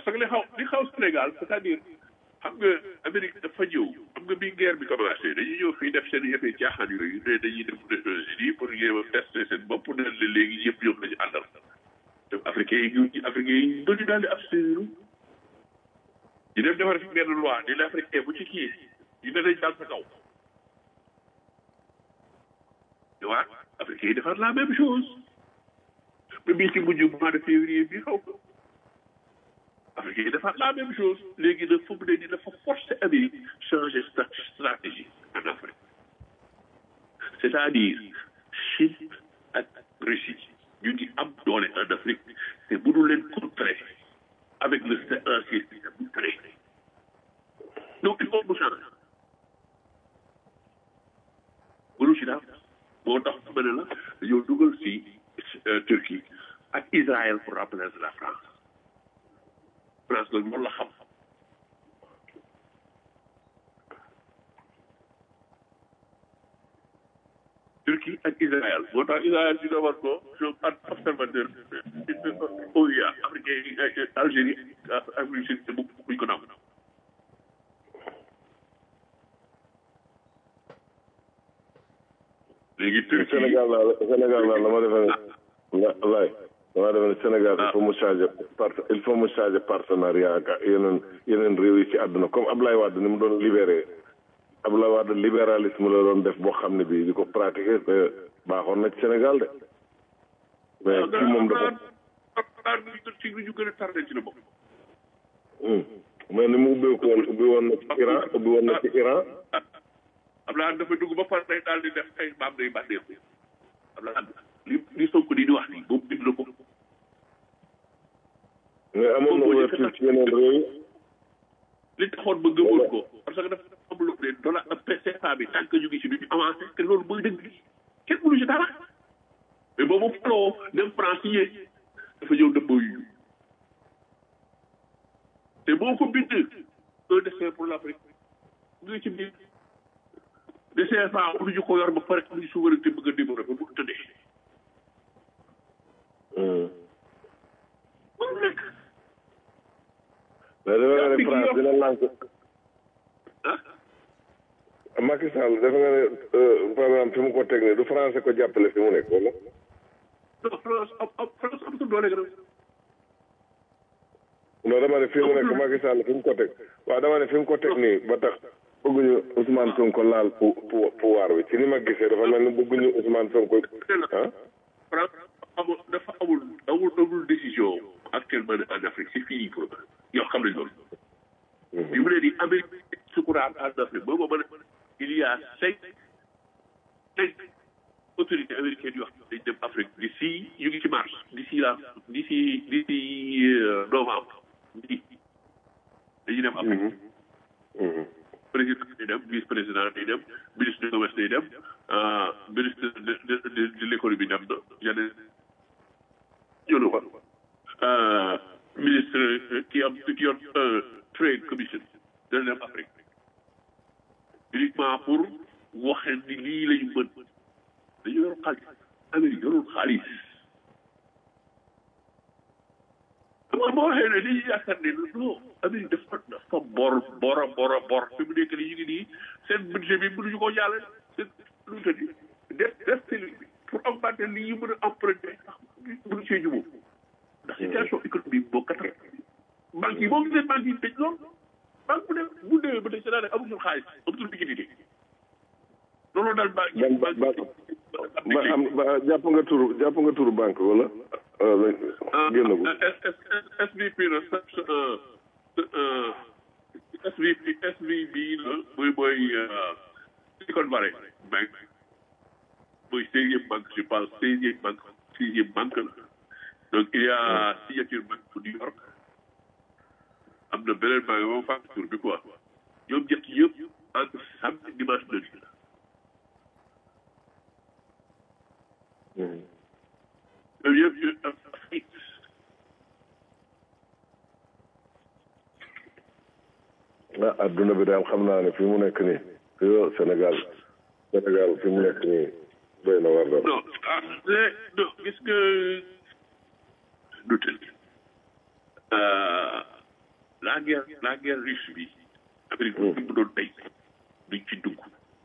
parce que li xaw li xaw Sénégal c'est-à-dire xam nga Amérique dafa ñëw xam nga bi guerre bi commencé dañuy ñëw fii def seen yëfee caaxaan yooyu ne dañuy def États-Unis pour jéem a tester seen bopp ne la léegi yëpp ñoom lañu àndal te africain yi ñu africain yi bëri daal di abstenir ñu dem defar fi benn loi ni l'africain bu ci kii ñu ne dañ daal sa kaw tu vois africain yi defar la même chose ba bii ci mujj mois de février bi xaw ko africain yi defar la même chose léegi nag fu mu ne nii dafa forcer Amérique changer stratégie en Afrique c'est-à-dire Chine ak Russie ñu ngi am doole en Afrique te mënu leen contrer avec le ancien système bu trait donc il faut mu changer mënu ci daal moo tax ma ne la dañoo dugal si Turquie ak Israël pour remplacer la France France nag loolu la xam Turquie ak Israël moo tax Israël di doon war ko ñoom ak observateur OUA africain yi Algérie Afrique du Sud bu buñ ko nangu léegi Turquie Sénégal daal Sénégal daal dama defe ne la laay dama defe ne Sénégal il faut mu changer par il faut mu changer partenariat ak yeneen yeneen réew yi ci àdduna comme Ablaye Wade ni mu doon libéré Ablaye Wade libéralisme la doon def boo xam ne bii di ko pratiquer baaxoon na ci Sénégal de mais ci moom dafa ci ñu gën a tardé ci la bokk mais ni mu ubbeeku woon ubbi woon na ci Iran ubbi woon na ci Iran Abdoulaye dafa dugg ba pare day daal di def ay maam day bànneexu Abdoulaye li li Sonko di di wax nii boobu bind na ko. mais amoon na ouverture ci yeneen réew yi. li taxoon ba gëmoon ko parce que dafa am lu ne dollar PCFA bi tant que ñu ngi ci duñu avancé te loolu mooy dëgg bi kenn mënu ci dara mais boobu faloo dem France yi dafa ñëw dëbboo yu te boo ko bind un destin pour l'Afrique mu ngi ci biir de CFA mënuñu ko yor ba pare amuñu souveraineté bëgg a développé bu tëddee. mënu nekk. mais defe nga ne France dina lànk. ah. Macky Sall defe nga ne par exemple fi mu ko teg nii du français ko jàppale fi mu nekk wala. non France am am France amatul doole gën a. non dama ne fi mu nekk Macky Sall fi mu ko teg waaw dama ne fi mu ko teg nii ba tax bëgguñu Ousmane Sonko laal pou pouvoir bi ci ni ma gisee dafa mel ni bëgguñu Ousmane Sonko ah. France amul dafa amul amul amul décision actuellement en Afrique c'est fini pour yow xam nañ loolu. bi mu ne nii Amérique sukuraat en Afrique boobu ba il y a cinq cinq autorités américaines yoo xam ne dañ dem Afrique d'ici ñu ngi ci mars d'ici là d'ici d'ici novembre bi dañuy dem Afrique. président day dem vice président day dem ministre du commerce day dem ministre de de de l'économie dem na yeneen ñëw na ko ministre qui am ki yor trade commission dana dem Afrique uniquement pour waxe ni lii la ñu mën dañu yor xaalis Amérique yorul xaalis xam boo waxee ne dañuy yaakaar ne non Amérique dafa dafa bor bor a bor a bor fi mu nekk nii ñu ngi nii seen budget bi mënuñu koo jàllale seen lu mu tëddi def def seen pour augmenter li ñu mën a emprunter mënu cee jubóo ndax situation économique boo kat banque yi boo gisee banque yi tëj lool banque bu dee bu déwee ba tey c'est daanaka amatul xaalis amatul liquidité loolu daal banque yi ban ban ba am ba jàpp nga turu jàpp nga turu banque wala. génn ko SVP la SVP SVB la mooy mooy Silicon Valley Bank mooy seizième banque je pense seizième banque sixième banque la donc il y a signature banque bu New York am na beneen banque moom fàtte tur bi quoi ñoom ñett yëpp entre samedi dimanche lundi la ñoom yëpp ah adduna bi daal xam naa ne fi mu nekk nii yo Sénégal Sénégal fi mu nekk nii doy na war daal. non ah les non gis nga du tëdd la guerre la guerre russe bi Amérique bi mu doon tey duñ ci dugg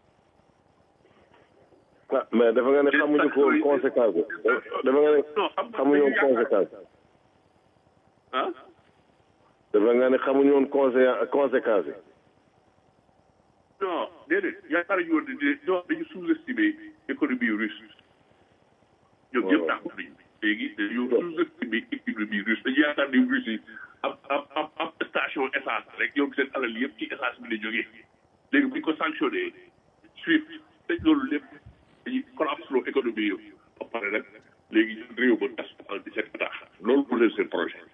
ah mais dafa nga ne xamuñu ko woon conséquence bi dafa nga ne non xam nga xamuñu woon dañu yaakaar- conséquence ah dafa nga ne xamuñu woon consé- conséquence yi non déedéet yaakaar ñu woon ne non dañu sous-estimer économie russe ñoom ñëpp waaw. d'accord nañu léegi dañu sous-estimer économie russe dañu yaakaar ne russe yi am am am am station essence rek ñoom seen alal yëpp ci essence bi la jógee léegi bu ñu ko sanctionné SWIFT tëj loolu lépp dañuy collapse loo économie yëpp ba pare nag léegi ñun réew ba tas en 17 état loolu mu leen seen projet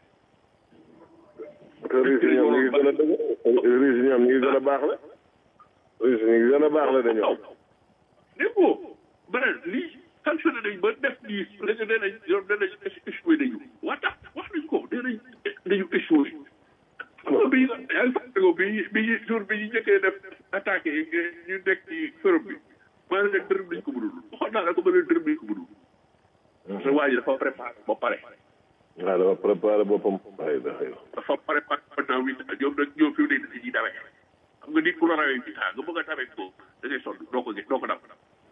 te Russie ñoom ñu ngi gën a dëgg Russie ñoom ñu ngi gën a baax la Russie ñu ngi gën a baax la dañoo dégg nga beneen lii sanctionné nañ ba def lii léegi nee nañ ñoom nee nañ échoué nañu waa tax wax nañ ko nee nañ dañu échoué. xam nga bii yaa ngi fàttaliku bi bi jour bi ñu njëkkee def attaqué yi ñu nekk ci Europe bi maa ngi leen dërëm nañ ko mënul waxoon naa la ko ma leen dërëm nañ ko mënul. parce que waa ji dafa préparé ba pare. waaw dafa préparé boppam ay da xëy dafa préparé pendant huit ans ñoom nag ñoom fi mu nekk dañuy dawee xam nga nit ku la rawee huit ans nga bëgg a dawee ko da ngay sonn doo ko gis doo ko daw.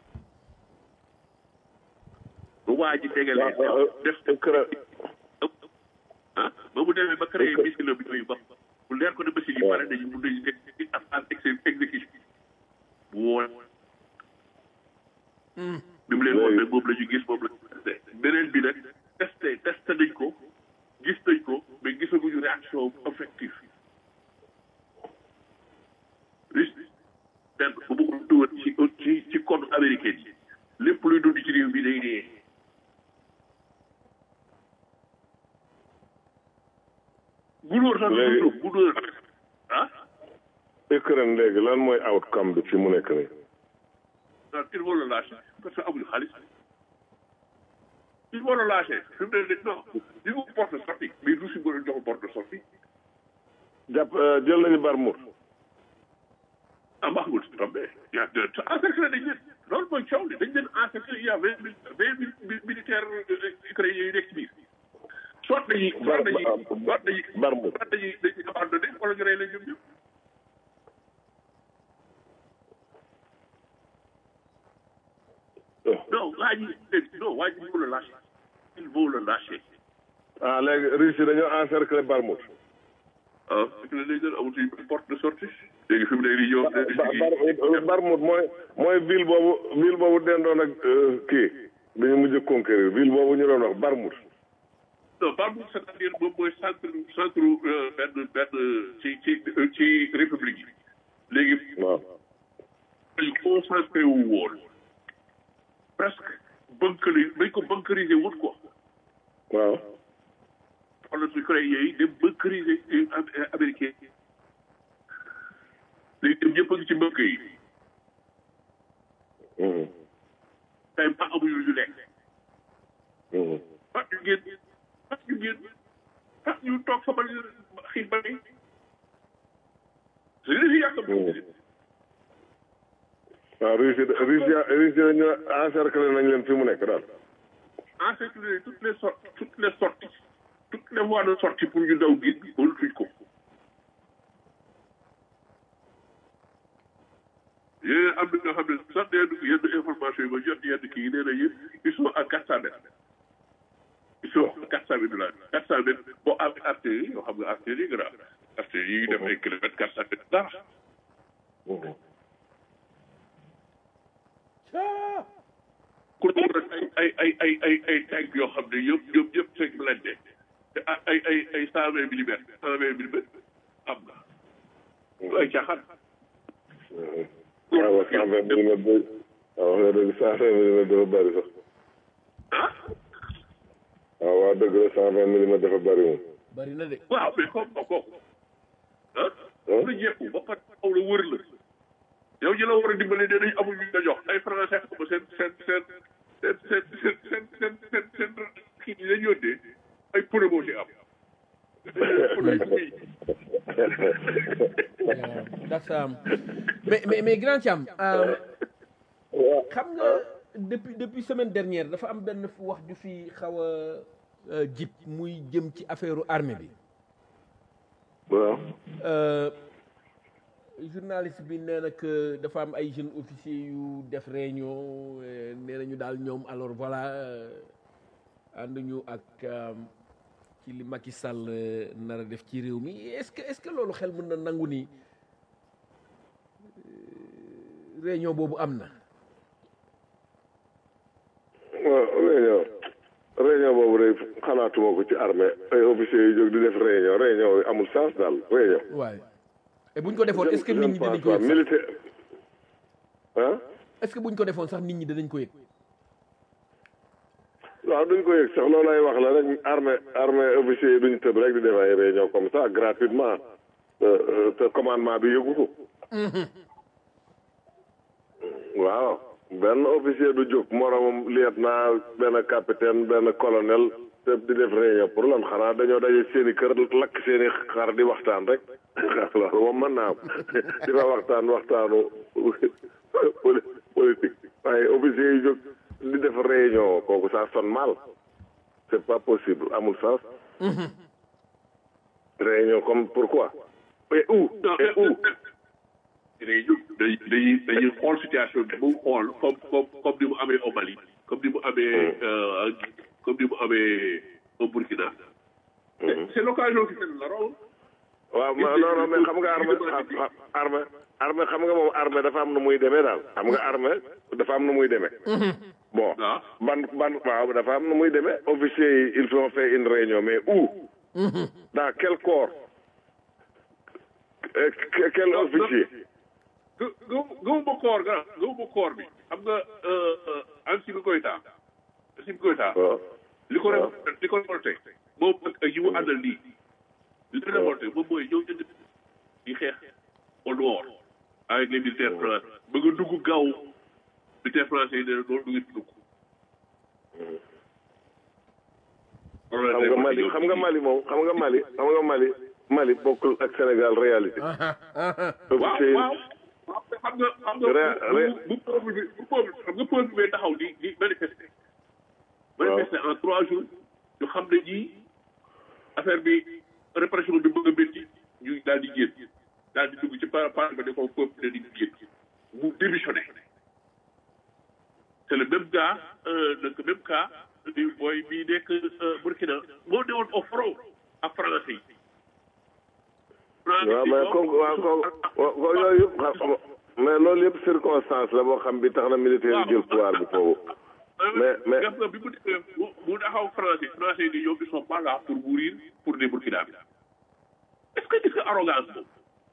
bu waa ji dégalee def Ukraine ah ba mu demee ba créé missile bi yooyu ba bu leer ko ne missile yi pare dañu mun nañu def ci ab ab exécution bu woon bi mu leen woon nag moom la ñu gis moom la ñu testé beneen bi nag testé testé nañ ko gis nañ ko mais gisaguñu réaction effective risque benn bu ma ko dugal ci ci ci code américain yi lépp luy dund ci réew bi day dee gunóor sax Léegi- du gunóor ah Ukraine léegi lan mooy outcome bi fi mu nekk nii non il faut le lâcher parce que amuñu xaalis il faut le lâcher fi mu ne nii non li mu porte de sortie mais du si mën a jox porte de sortie jàpp euh, jël nañu Barmour ah Mahmoud Tombé yaa de encerclé dañ leen loolu mooy coow li dañ leen encerclé il y a vingt mille vingt mille militaires ukrainiens yu nekk ci biir soit dañuy soit dañuy soit dañuy Barmour soit dañuy dañuy abandonné wala ñu rey leen ñoom ñëpp non waa ji non waa ji il faut le lâcher il faut le lâcher ah léegi Russie dañoo encercler Barmour ah fekk na léegi nag amatuñu porte de sortie léegi fi mu nekk nii ñoom Bar Barmour mooy mooy ville boobu ville boobu dendoon ak euh, kii dañu mujj conquérir ville boobu ñu doon wax Barmour non Barmour c'est-à-dire moom mooy centre centre euh, benn benn ci ci ci république yi léegi waaw dañu concentré wu woon presque bunkeri dañ ko bunkeriser wut quoi waaw wala su ukrainien yi dem bunkeriser américain léegi dem ñëpp a ngi ci mbëkk yi Mhm, tey ba amuñu lu ñu lekk mhm. ah ñu génn ah ñu génn ah ñu toog fa ba xiif ba dee su ñu yàq waaw Russie Russie Russie dañoo encercler nañ leen fi mu nekk daal encercler toutes les sorties toutes les sorties toutes les voies de sortie pour ñu daw génn bi mënatuñ ko yéen am na nga xam ne sax nee na yenn information yi ma jot yenn kii yi nee nañu ils sont à quatre cent mètres ils sont à quatre cent mètres de là quatre cent mètres boo amee artillerie yoo xam nga artillerie grave artillerie yi def ay kilomètres quatre cent mètres dara Mhm. ku nekk rek ay ay ay ay ay ay tank yoo xam ne yëpp ñoom ñëpp c'est blindé te ay ay ay cent vingt millimètres cent vingt millimètres am na du ay caaxaan waaw cent vingt millimètres de waaw wax nga dëgg cent vingt millimètres dafa bëri sax ah waaw waaw dëgg la cent vingt millimètres dafa bëri moom bari na de waaw mais comme ba kooku ah la jekku ba pare aw la wër la yow ñi la war a dimbale nee nañ amul ñu la jox ay français xam nga seen seen seen seen seen seen seen seen seen seen kii yi dañ yónnee ay pneu moo ci am pneu yi muy that's um, mais mais mais grand Thiam um, xam nga depuis depuis semaine dernière dafa am benn fu wax ju fi xaw a euh, jib muy jëm ci affaire armée bi waaw Euh, journaliste bi nee na que dafa am ay jeunes officiers yu def réunion euh, nee nañu daal ñoom alors voilà euh, ànduñu ak euh, ci li Macky Sall euh, nar a def ci réew mi est-ce que est-ce que loolu xel mën na nangu ni euh, réunion boobu am na. waaw réunion réunion boobu day xalaatuma ko ci armée ay officiers yu jóg di def réunion réunion amul sens daal réunion waaye et buñ ko defoon est-ce que Je- nit je ñi ne dinañ pense ko pas. yëg sax militaire ah est-ce que buñ ko defoon sax nit ñi dinañ ko yëg. waaw duñ ko yëg sax loolu lay wax la rek armée armée officiers yi duñ tëb rek di def ay réunion comme ça gratuitement euh, euh, te commandement bi yëgu ko waaw benn officier du jóg moromam lieutenant benn capitaine benn colonel te di def réunion pour lan xanaa dañoo daje seeni kër lakk seeni xar di waxtaan rek loolu moom mën naa am di fa waxtaan waxtaanu poli- politique waaye officier yi jóg di def réunion kooku ça sonne mal c'est pas possible amul sens réunion comme pourquoi et où et où dañuy jóg dañuy dañuy dañuy xool situation bi mu xool comme comme comme ni mu amee au Mali comme ni mu amee euh, comme ni mu amee au Burkina. C'est- c'est l'occasion qui fait le rôle. waaw ma non non mais xam nga armée armée armée xam nga moom armée dafa am nu muy demee daal xam nga armée dafa am nu muy demee bon Ah. ban ban waaw dafa am nu muy demee officiers yi ils ont fait une réunion mais où dans quel corps Euh, que- quel Non, non. officier gë gë gëwuma koor ga gëwuma koor bi xam nga Ansimi Goïta Ansimi Goïta waaw li ko waaw. révolté li ko révolté moom ak ak yi mu àndal nii li ko révolté moom mooy ñëw jënd di xeex au nord avec les militaires français ba nga dugg gaaw militaires français yi ne loolu du ngeen dugg xam nga Mali xam nga Mali moom xam nga Mali xam nga Mali Mali bokkul ak Sénégal réalité waaw officiers yi waaw waaw te xam nga xam nga Ré- bu ré- bu peuple bi bu peuple xam nga peuple bi taxaw di di manifester. manifester en trois jours ñu xam ne ñii affaire bi répression bi bëgg a métti ñu daal di génn daal di dugg ci par par ba ne ko peuple ne di génn mu démissionné. c'est le même gars euh, le même cas di booy bii nekk euh, Burkina moo newoon au front ak français yi. waaw mais comme waaw comme ko yooyu yëpp xam mais loolu yëpp circonstance la boo xam bi tax na militaire yi jël pouvoir bi foofu mais mais gis nga bi mu defee mu mu taxaw français français yi ñoom ils sont pas là pour mourir pour les Burkinabés est ce que gis nga arrogance boobu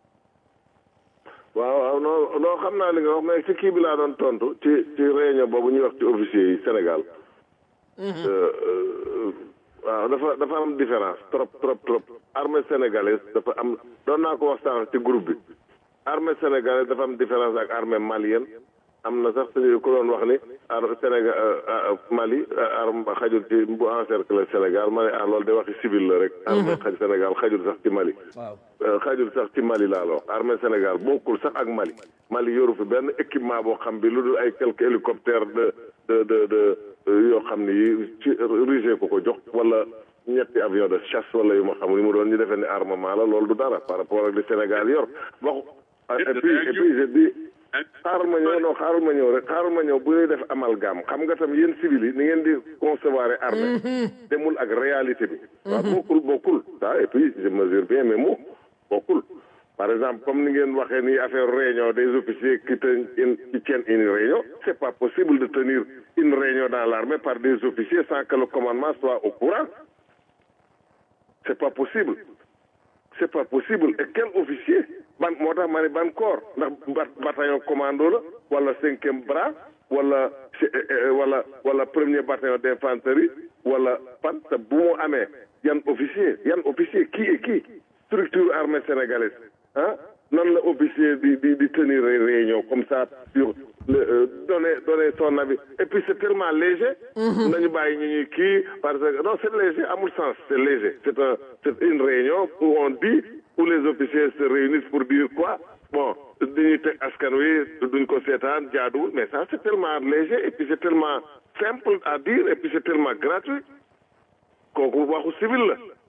waaw waaw non non xam naa li nga wax mais ci kii bi laa doon tontu ci ci réunion boobu ñuy wax ci officier yi Sénégal Euh, euh, waaw dafa dafa am différence trop trop trop armée sénégalaise dafa am doon naa ko wax sànq ci groupe bi armée sénégalaise dafa am différence ak armée malienne am na sax suñu ku doon wax ni ar Sénégal Mali arme xajul ci bu encercler Sénégal ma ne ah loolu de waxi civil la rek armée xaj Sénégal xajul sax ci Mali waaw Euh, xajul sax ci Mali laa la wax armée Sénégal bokkul sax ak Mali Mali yoru fi benn équipement boo xam bi lu dul ay quelques hélicoptères de de de de euh, yoo xam ni yi ci rusé ko ko jox wala ñetti avion de chasse wala yu ma xam li mu doon ñu defee ni armement la loolu du dara par rapport ak li Sénégal yor waxu et puis et puis je dis xaaral ma ñëw non xaaral ma ñëw rek xaaral ma ñëw bu ñuy def amalgame xam nga tam yéen civil yi ni ngeen di concevoir armée demul ak réalité bi waaw bokkul bokkul ça et puis je mesure bien mes mots bokkul par exemple comme ni ngeen waxee ni affaire réunion des officiers qui ten- une- qui tiennent une réunion c'est pas possible de tenir une réunion dans l'armée par des officiers sans que le commandement soit au courant c'est pas possible c'est pas possible et quel officier ban moo tax ma ne ban corps ndax ba- bataillon commando la wala cinquième bras wala ci- eh, eh, wala wala premier bataillon d'infanterie wala pan te bu mu amee yan officier yan officier qui et qui structure armée sénégalaise ah nan la officier di di di tenir ay réunion comme ça sur le euh, donner donner son avis et puis c'est tellement léger nañu bàyyi ñu ñuy kii parce que non c'est léger amul sens c'est léger c'est un c'est une réunion où on dit où les officiers se réunissent pour dire quoi bon dañuy teg askan wi duñ ko seetaan jaaduwul mais ça c'est tellement léger et puis c'est tellement simple à dire et puis c'est tellement gratuit kooku waxu civil la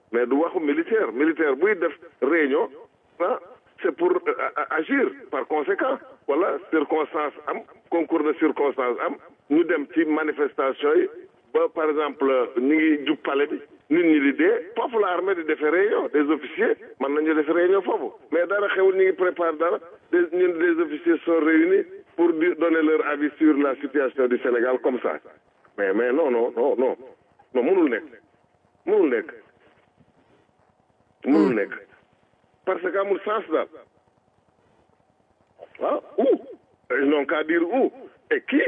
mais du waxu militaire militaire buy def réunion ah c'est pour euh, a- agir par conséquent wala circonstance am concours de circonstance am ñu dem ci manifestation yi ba par exemple ñu ngi jub palais bi nit ñi di dee foofu la armée di defee réunion des officiers mën nañu def réunion foofu mais dara xewul ñu ngi prépare dara des ñun des officiers sont réunis pour di donner leur avis sur la situation du Sénégal comme ça mais mais non non non non non mënul nekk mënul nekk mënul nekk parce que amul sens daal ah où ils n'ont qu'à dire où et qui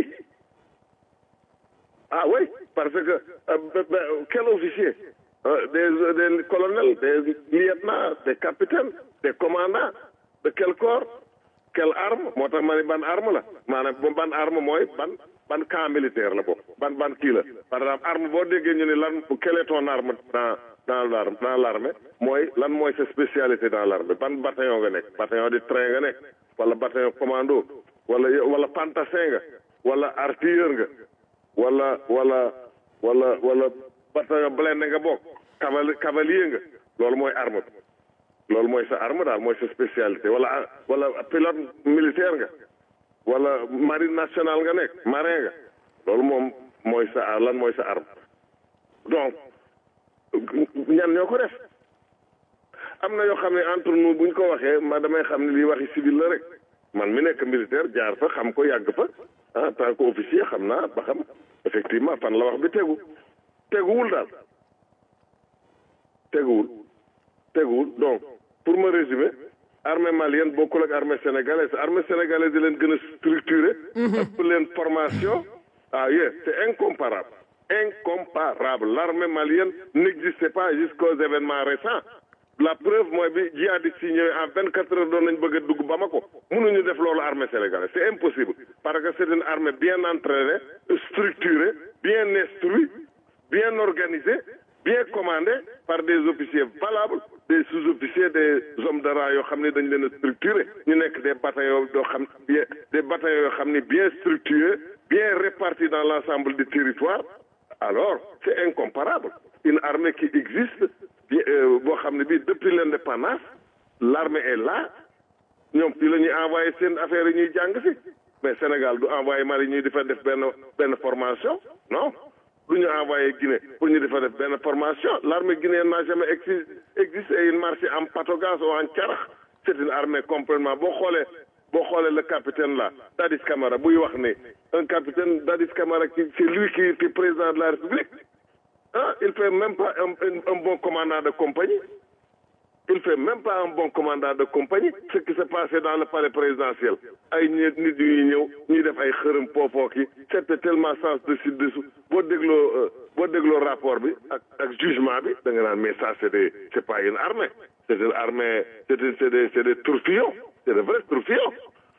ah oui parce que euh, ben, ben, quel officier Euh, des, des colonels des lieutenants des capitaines des commandants de quel corps quelle arme moo tax ma ne ban arme la maanaam bo ban arme mooy ban ban camp militaire la boobu ban ban kii la par exemple arme boo déggee ñu ne lan quelle est ton arme dans dans l'arme dans l'armée mooy lan mooy sa spécialité dans l'armée ban bataillon nga nekk bataillon de train nga nekk wala bataillon commando wala wala pantassin nga wala artilleur nga wala wala wala wala bataillon blindé nga bokk caval cavalier nga loolu mooy arme bi loolu mooy sa arme daal mooy sa spécialité wala wala pilote militaire nga wala marine nationale nga nekk marin nga loolu moom mooy sa lan mooy sa arme donc ñan ñoo ko def am na yoo xam ne entre nous buñ ko waxee ma damay xam ne lii waxi civil la rek man mi nekk militaire jaar fa xam ko yàgg fa ah tant que officier xam naa ba xam effectivement fan la wax bi tegu teguwul daal teguwul teguwul donc pour me résumer armée malienne bokkul ak armée sénégalaise armée sénégalaise di leen gën a structuré ëpp leen formation ah yes c'est incomparable incomparable l'armée malienne n'existait pas jusqu'aux événements récents la preuve mooy bi djihadistes yi ñëwee en vingt quatre heures doon nañ bëgg a dugg Bamako mënuñu def loolu armée sénégalaise c'est impossible parce que c'est une armée bien entraînée structurée bien instruite bien organisée bien commandée par des officiers valables des sous-officiers des hommes de rang yoo xam ne dañ leen a structuré ñu nekk des bataillons yoo xam bien des bataillons yoo xam ne bien structurés bien répartis dans l'ensemble du territoire alors c'est incomparable une armée qui existe bien boo xam ne bii depuis l'indépendance l'armée est là ñoom fii la ñuy envoyé seen affaires yi ñuy jàng si mais Sénégal du envoyé Mali ñuy di fa def benn benn formation non du ñu envoyé Guinée pour ñu di fa def benn formation l'armée guinéenne n'a jamais exi existé et il marche en patogas ou en carax c'est une armée complètement boo xoolee boo xoolee le capitaine là Dadis Camara buy wax ne un capitaine Dadis Camara qui c'est lui qui est président de la République ah il fait même pas un, un, un bon commandant de compagnie il fait même pas un bon commandant de compagnie ce qui s'est passé dans le palais présidentiel ay nit nit yu ñëw ñuy def ay xërëm poopoo ki c'était tellement sens dessus dessous boo dégloo boo dégloo rapport bi ak ak jugement bi da nga naan mais ça c'est des c'est pas une armée c'est une armée c'est des c'est des c'est des tourbillons c'est de vrais tourbillons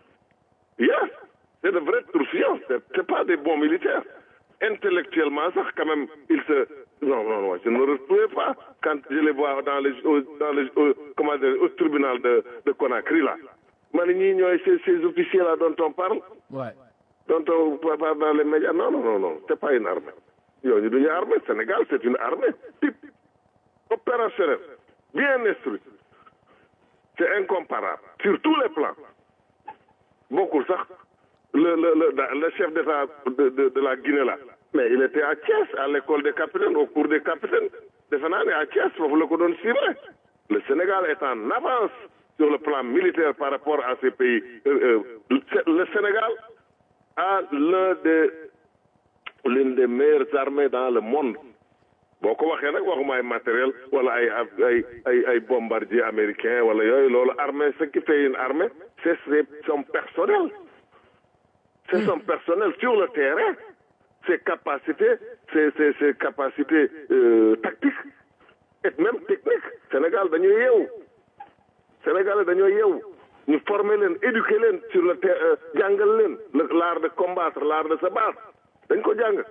yes c'est de vrais tourbillons c'est c'est pas des bons militaires intellectuellement sax quand même il se non non non je ne me retrouvais pas quand je les vois dans les au, dans les au, comment dire au tribunal de de Conakry là ma ne ñii ñooy ces ces officiers là dont on parle Ouais. dont on parle dans les médias non non non non c'est pas une armée yooyu duñu armée Sénégal c'est une armée type opérationnelle bien instruite c'est incomparable sur tous les plans bokkul sax le le le le chef d'État de de de la Guinée là mais il était à Thiès à l'école des capitaines au cours des capitaines defe naa ne à Thiès foofu la ko doon ciblé le Sénégal est en avance sur le plan militaire par rapport à ces pays euh, euh, le Sénégal a l'un des l'une des meilleures armées dans le monde boo ko waxee nag waxuma ay matériel wala ay ay ay ay bombardier américain wala yooyu loolu armée ce qui fait une armée c'est son personnel c'est son personnel sur le terrain ses capacités ses ses ses capacités euh, tactiques et même techniques Sénégal dañoo yeewu Sénégal dañoo yeewu ñu former leen éduquer leen sur le terrain jàngal leen l'art de combattre l'art de se battre dañ ko jàng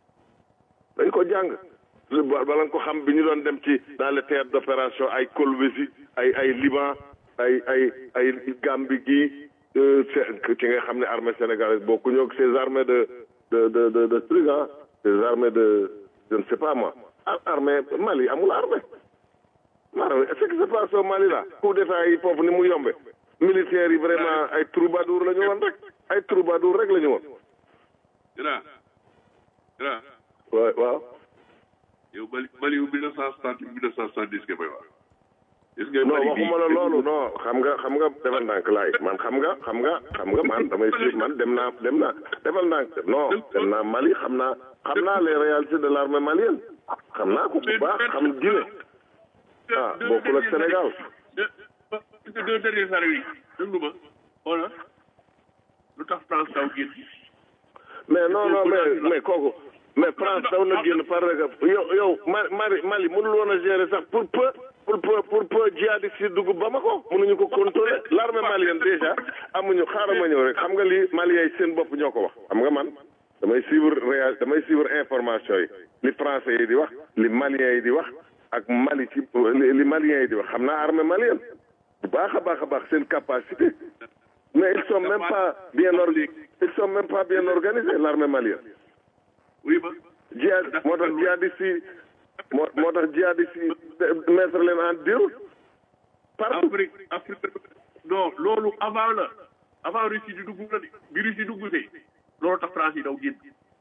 dañ ko jàng bala nga ko xam bi ñu doon dem ci dans le théâtre d'opération ay Kolwezi ay ay Liban ay ay ay Gambie gii ci nga xam ne armée sénégalaise bokku ñoo ces armées de de de de de trucs ah ces armées de je ne sais pas moi armée Mali amul armée maanaam ce qui se passe au Mali là coup d'état yi foofu ni mu yombe militaires yi vraiment ay troubadour la ñu woon rek ay troubadour rek la ñu woon grand grand waaw waaw yow Mali Mali yu mille neuf cent soixante mille neuf cent soixante-dix nga may wax est-ce que non Mali waxuma la loolu non xam nga xam nga defal ndànk laay man xam nga xam nga xam nga man damay suivre man dem naa dem naa defal ndànk non dem naa Mali xam naa xam naa les réalités de l'armée malienne xam naa ko bu baax xam Guinée ah bokkul ak Sénégal deux deux dernières années yi déglu ma xoola lu tax France daw génn mais non non mais mais kooku mais France daw na génn parce que yow yow Ma Mali Mali mënul woon a gérer sax pour peu pour peu pour peu djihadistes yi dugg Bamako mënuñu ko contrôler l'armée malienne déjà amuñu xaaral ma ñëw rek xam nga li Maliens yi seen bopp ñoo ko wax xam nga man damay suivre réal damay suivre information yi li français yi di wax li Maliens yi di wax ak Mali ci li li Maliens yi di wax xam naa armée malienne bu baax a baax a baax seen capacité mais ils sont même pas bien organisés ils sont même pas bien organisés l'armée malienne oui ma jihad moo tax jihadistes yi moo moo tax jihadistes yi mettre leen en déroute partout Afrique Afrique non loolu avant la avant Russie di dugg la de bi Russie dugg see loolu tax France yi daw génn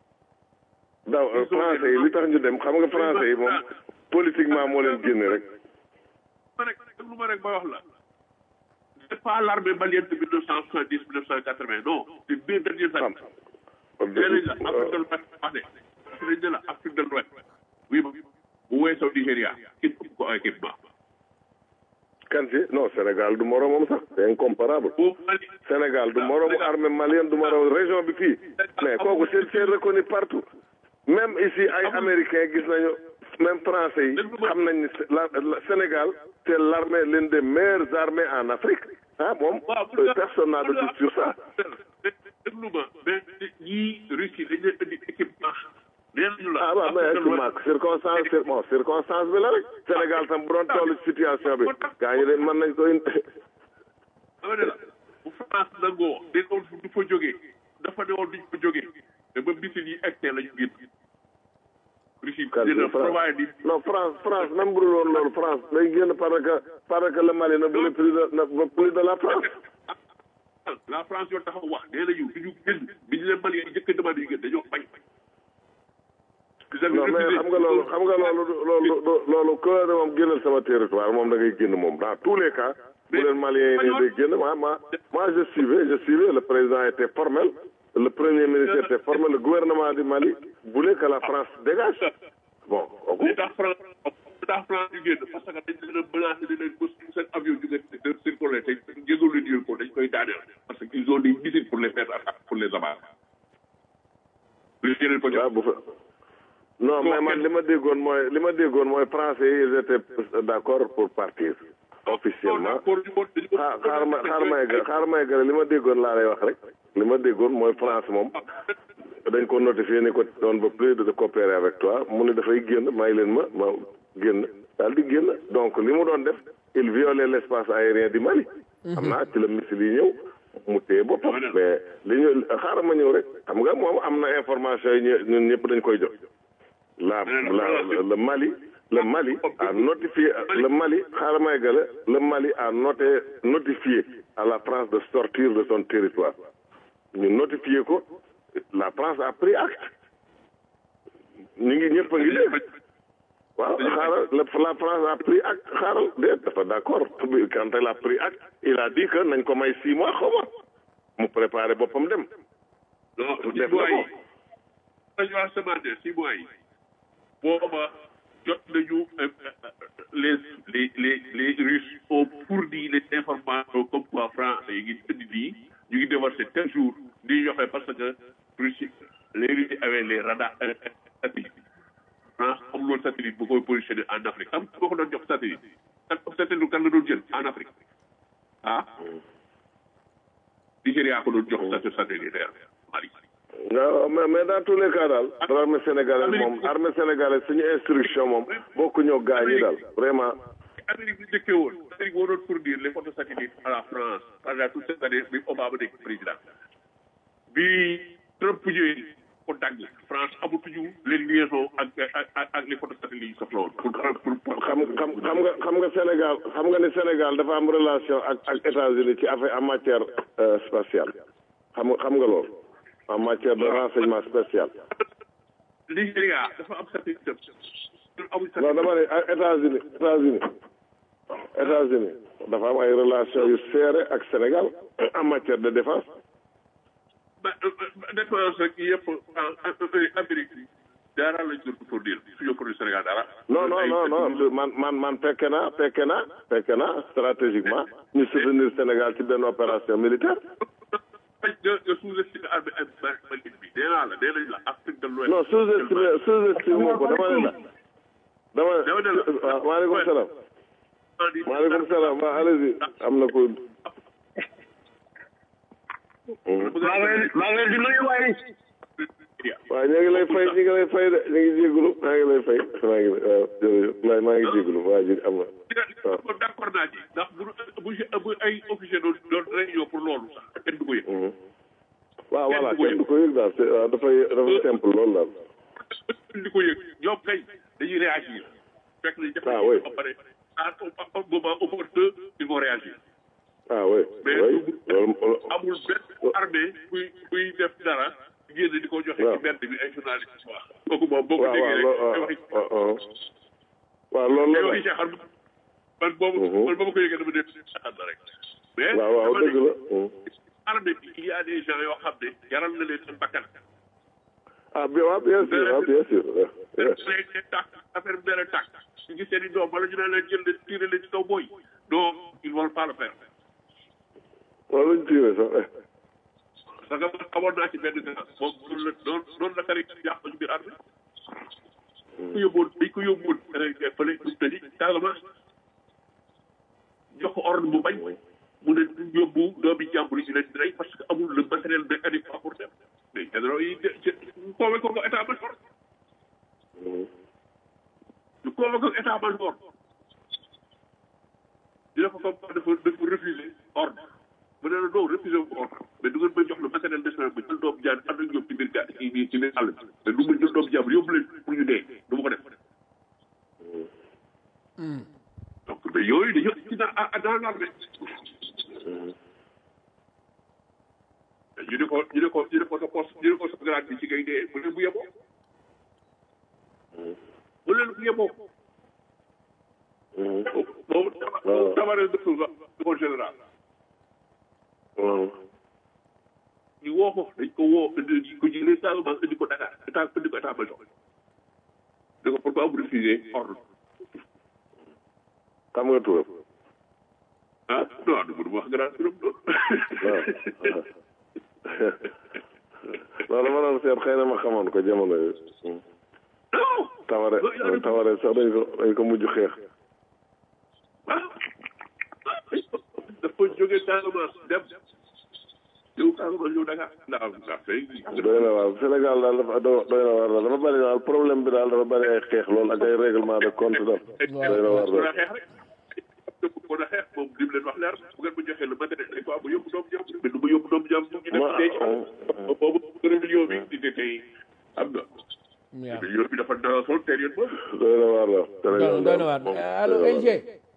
daw français yi li tax ñu dem xam nga français yi moom politiquement moo leen génne rek ma rek déglu ma rek ba wax la c'est pas l'armée malienne de mille neuf cent soixante-dix mille neuf cent quatre-vingt non c'est deux dernières xam années léeg la Afrique de l'Ouest wax de dañ ne la Afrique de l'Ouest oui ma bu weesoo Nigéria kenn ëpp ko équipement kan si non Sénégal du moromam sax c'est incomparable boo Mali Sénégal du moromu armée malienne du moromu région bi fii mais kooku c'est c'est reconnu partout même ici ay américains gis nañu même français yi xam nañ ni la la- Sénégal c'est l'armée l'une des meilleures armées en Afrique ah moom euh, personne n'a de doute sur ça déglu ma mais ñii Russie dañ leen indi équipement nee nañu la ah waaw mais équipement circonstance cir bon circonstance bi la rek Sénégal tam bu doon toll ci situation bi gaa ñi de mën nañ ko indi dama ne la bu France nangoo de doon du fa jógee dafa ne woon duñ fa jógee te ba bisil yi egtee la ñu génn Russie kan dina France provide di non France France même bu dul woon loolu France day génn parce que parce que le Mali ne voulait plus de ne veut plus de la France la France yoo taxaw wax nee nañu duñu génn bi ñu leen Mali yi njëkk a demandé ñu génn dañoo bañ non mais xam nga loolu xam nga loolu du- loolu du- loolu ku la ne moom génnal sama territoire moom da ngay génn moom dans tous les cas bu leen Maliens yi ne day génn moi moi moi je suivais je suivais le président était formel le premier ministre était formel le gouvernement du Mali voulait que la France dégage bon kooku li tax France li tax France ñu génn parce que dañ leen a menacé di leen bës seen avion jóge de circuler te jégalu leen yooyu ko dañ koy daaneel parce que ils ont des missiles pour les faire attaquer pour les abattre lu ci leen ko jox waaw bu fa non mais man li ma déggoon mooy li ma déggoon mooy français yi ils étaient d'accord pour partir officiellement xaar xaar ma xaar may ga xaar may ga li ma déggoon laa lay wax rek li ma déggoon mooy France moom dañ ko notifié ni ko doon ba plus de coopérer avec toi mu ne dafay génn may leen ma ma génn daal di génn donc li mu doon def il violait l'espace aérien du Mali xam naa ci la missile yi ñëw mu téye boppam mais li ñu xaaral ma ñëw rek xam nga moom am na information yi ñu- ñun ñëpp dañ koy jox la la le Mali le Mali a notifié le Mali xaaral may gale le Mali a noté notifié à la France de sortir de son territoire ñu notifié ko la France a pris acte ñu ngi ñëpp a ngi dégg waaw xaaral la la France a pris acte xaaral déet dafa d'accord quand elle a pris acte il a dit que nañ ko may six mois xaw ma mu préparé boppam dem non six def mois na yi ko dañu wax semaine six mois yi booba jot nañu euh, euh, les les les les Russes ont fourni les informations comme quoi France yi ngi indi nii ñu ngi déversé tel jour di joxe parce que Russie les Russes avaient les radars euh, euh, satellites France amul woon satellite bu koy positionné en Afrique am boo ko doon jox satellite satellite kan la doon jël en Afrique ah Nigéria ko doon jox statut satellitaire Mali waaw mais mais dans tous les cas daal armée sénégalaise moom armée sénégalaise suñu instruction moom bokku ñoo gaa ñi daal vraiment Amérique bi njëkkee woon Amérique moo doon fournir les photos satellites à la France pendant toute cette année bi Obama nekk président bi Trump ñëwee ko dagg France amatuñu les liaisons ak ak ak ak les photos satellites yi soxla woon pour pour pour xam xam xam nga xam nga Sénégal xam nga ni Sénégal dafa am relation ak ak États-Unis ci affaire en matière euh, spatiale xam nga xam nga loolu en matière de renseignement spatial Nigéria dafa am satellite ñun amuñ non dama ne ak États-Unis États-Unis États-Unis dafa am ay relation yu serré ak Sénégal en matière de défense ba défense rek yëpp en Amérique bi dara lañ doon fournir suñu produit Sénégal dara. non non non non man man man fekke naa fekke naa fekke naa stratégiquement ñu soutenir Sénégal ci benn opération militaire nga nga sous-estimé armée ak marine bi nee naa la nee nañ la Afrique de l'Ouest. non sous-estimé sous-estimé ko dama ne la dama Dama ne la. waaw maaleykum salaam maaleykum salaam waaw allez-y am na ko maa ngi leen maa ngi leen di nuyu waaye waaw ñu ngi lay fay ñu ngi lay fay de ñu ngi jégalu maa ngi lay fay maa ngi waaw jërëjëf maa maa ngi jégalu waa ji am na waaw kon d'accord naa ci ndax bu bu bu ay officier doon doon réunion pour loolu sax kenn du ko yëg. Mhm. waaw voilà kenn du ko yëg daal c'est waaw dafay dafa simple loolu daal kenn du ko yëg ñoom kay dañuy réagir fekk nañ def Ah, oui. ba pare à au moment opportun ils vont réagir ah oui mais oui loolu amul benn armée buy buy def dara génn di ko joxe waaw. ci mbedd bi ay journaliste wax kooku moom boo ko waaw waaw déggee loo rek ay waaw waxi waaw waaw loolu ay la waxi caaxaan man boobu Mhm. man ba ma ko yëgee dama def caaxaan la rek mais waaw waaw dama ne dëgg la Mhm. armée bi il y a des gens yoo xam ne jaral na leen seen bakkan ah bien waaw bien sûr waaw bien sûr ouais, ouais. léegi ne tàkk affaire bi dana tàkk ñu gis seen i doom wala ñu ne leen jël leen tiré leen ci kaw booy non ils vont pas le faire waaw luñ tiire sax eh. parce que man xamoon naa ci benn gars moom noonu la noonu noonu la kari yàq ci biir armée ko yóbboon dañ ko yóbboon rek fële ñu tëji Casamance jox ko ordre bu bañ mu ne duñ yóbbu doomi jàmbur yi ñu leen di rey parce que amul le matériel de adéquat pour dem mais généraux yi de ñu convoqué ko état major Mhm. ñu convoqué ko état major dina ko comme dafa dafa refusé ordre mu ne la non refusé wu ko ordre mais du ngeen may jox le matériel nécessaire ba jël doomu jaan ànd ak ñoom ci biir gaa ci biir ci biir àll bi mais du ma jël doomu jàmbur yóbbu leen pour ñu dee du ma ko def donc mais yooyu dañoo ci dans dans l'armée ñu ne ko ñu ne ko ñu ne ko sa poste ñu ne ko sa grade bi ci ngay dee mu ne bu yeboo mu leen bu yeboo Mhm. moom waaw. tabaree de Souza du ko général waaw ñu woo ko dañ ko woo indi ko jëlee Casamance indi ko Dakar état indi ko état major ne ko pourquoi vous refusez ordre xam nga turam ah non du mënu wax grand turam noonu waaw non dama doon seet xëy na ma xamoon ko jamono yooyu Mhm. non taware taware sax dañ ko dañ ko mujj xeex ah dafa jógee Casamance dem ñëw Casamance ñëw Dakar ndax ndax fay doy na waar Sénégal daal dafa do- doy na waar daal dafa bëri daal problème bi daal dafa bëri ay xeex loolu ak ay règlement de compte daal doy na waar ko daal xeex rek ko na xeex moom lim leen wax leer bu ngeen ma joxee le matériel des fois ma yóbbu doomu jàmm mais du ma yóbbu doomu jàmm ñu def Ma- dee ci boobu rébellion bi di de tey am na waaw rébellion bi dafa dara sol période boobu doy na waar daal Sénégal doy na waar moom allo doy na waar. LG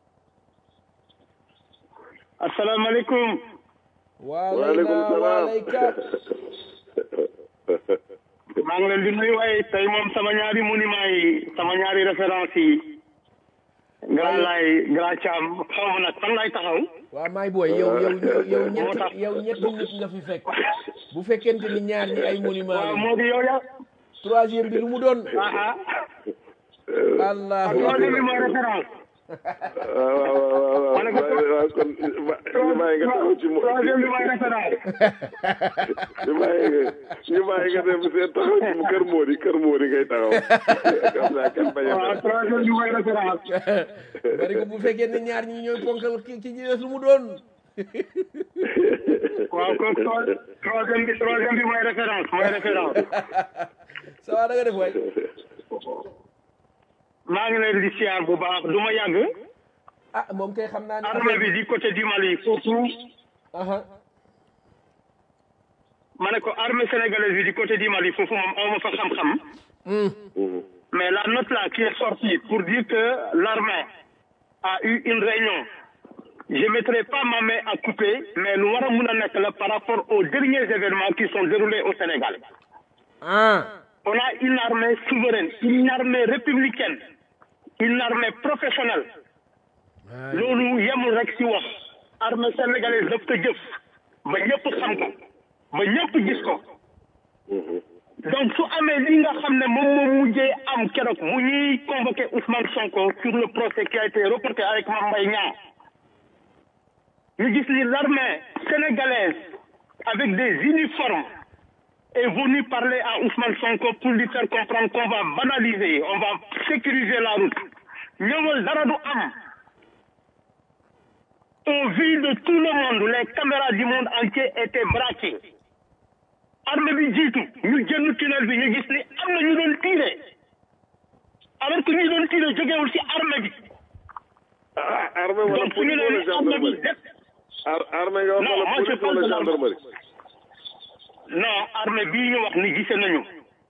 asalaamaaleykum waaleykum waaleykum salaam waaleykum maa ngi leen di nuyu waaye tey moom sama ñaari monument yi sama ñaari référence yi grand laay grand Thiam xaw ma nag fan laay taxaw waaw maay booy yow yow yow yow Moo tax. ñett yow ñetti nit nga fi fekk bu fekkente ni ñaar ñi ay monument waaw la moo di yow ya troisième bi lu mu doon aha allahu troisième bi akbar mooy référence waaw waaw waaw waaw Ma ne ko waaw waaw kon ñu bàyyi nga taxaw ci mo troisième bi mooy référence ñu bàyyi nga ñu bàyyi nga dem seen taxaw ci mu kër Mody kër Mody ngay taxaw xam naa kenn bañ a waaw def. troisième bi mooy référence bari ko bu fekkee ne ñaar ñi ñooy ponkal ki ki ci des lu mu doon waaw kon tro- troisième bi troisième bi mooy référence mooy référence ça va da nga def waay maa ngi leen di siyaar bu baax du ma yàgg ah moom kay xam naa ne armée bi du côté du Mali surtout aha ma ne ko armée sénégalaise bi du côté du Mali foofu moom aw ma fa xam-xam mais la note là qui est sortie pour dire que l'armée a eu une réunion je mettrai pas ma main à couper mais lu war a mun a nekk la par rapport aux derniers événements qui sont déroulés au Sénégal ah on a une armée souveraine une armée républicaine une armée professionnelle loolu yemul rek ci wax armée sénégalaise daf ko jëf ba ñëpp xam ko ba ñëpp gis ko donc su amee li nga xam ne moom moo mujjee am keroog mu ñuy convoqué Ousmane Sonko sur le procès qui a été reporté avec Mame Mbaye Niang ñu gis ni l'armée sénégalaise avec des uniformes est venue parler à Ousmane Sonko pour lui faire comprendre qu'on va banaliser on va sécuriser la route ñëwal dara du am au vu de tout le monde les caméras du monde entier étaient braquées armée bi jiitu ñu jënd tunnel bi ñu gis ni am na ñu doon tirer alors que ñu doon tirer jógewul ci armée bi ah armée wala donc su ñu police nee wala ni armée bi gendarmerie def ar armée nga wax Non, wala moi, je police parle wala de l'armée. gendarmerie non armée bii ñu wax ni gise nañu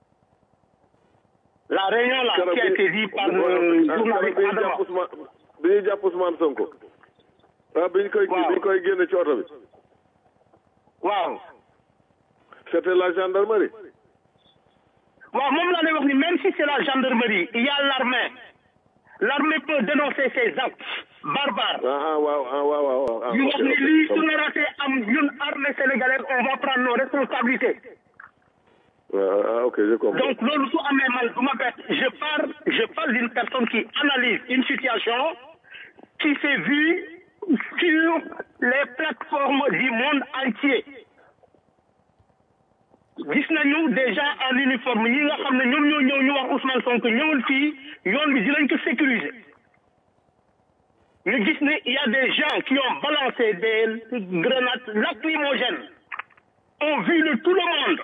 la réunion là qui a été dit par le journaliste bi ñu Adama jàpp Ousmane bi ñu jàpp Ousmane Sonko ah bi ñu koy Waaw. bi ñu koy génne ci oto bi waaw c'était la gendarmerie waaw moom laa lay wax ni même si c'est la gendarmerie il y a l'armée l'armée peut dénoncer ces actes barbares ah ah waaw ah waaw waaw waaw ah ñu ok, wax ni ok. lii su narate am ñun armée sénégalaise on va prendre nos responsabilités ah ah, ok je comprends donc loolu su amee man du ma bett je parle je parle d'une personne qui analyse une situation qui s'est vue sur les plateformes du monde entier gis nañu des gens en uniforme ñi nga xam ne ñoom ñoo ñëw ñu wax Ousmane Sonko ñëwul fii yoon bi dinañ ko sécuriser ñu gis ne il y a des gens qui ont balancé des grenades lacrymogènes au vu de tout le monde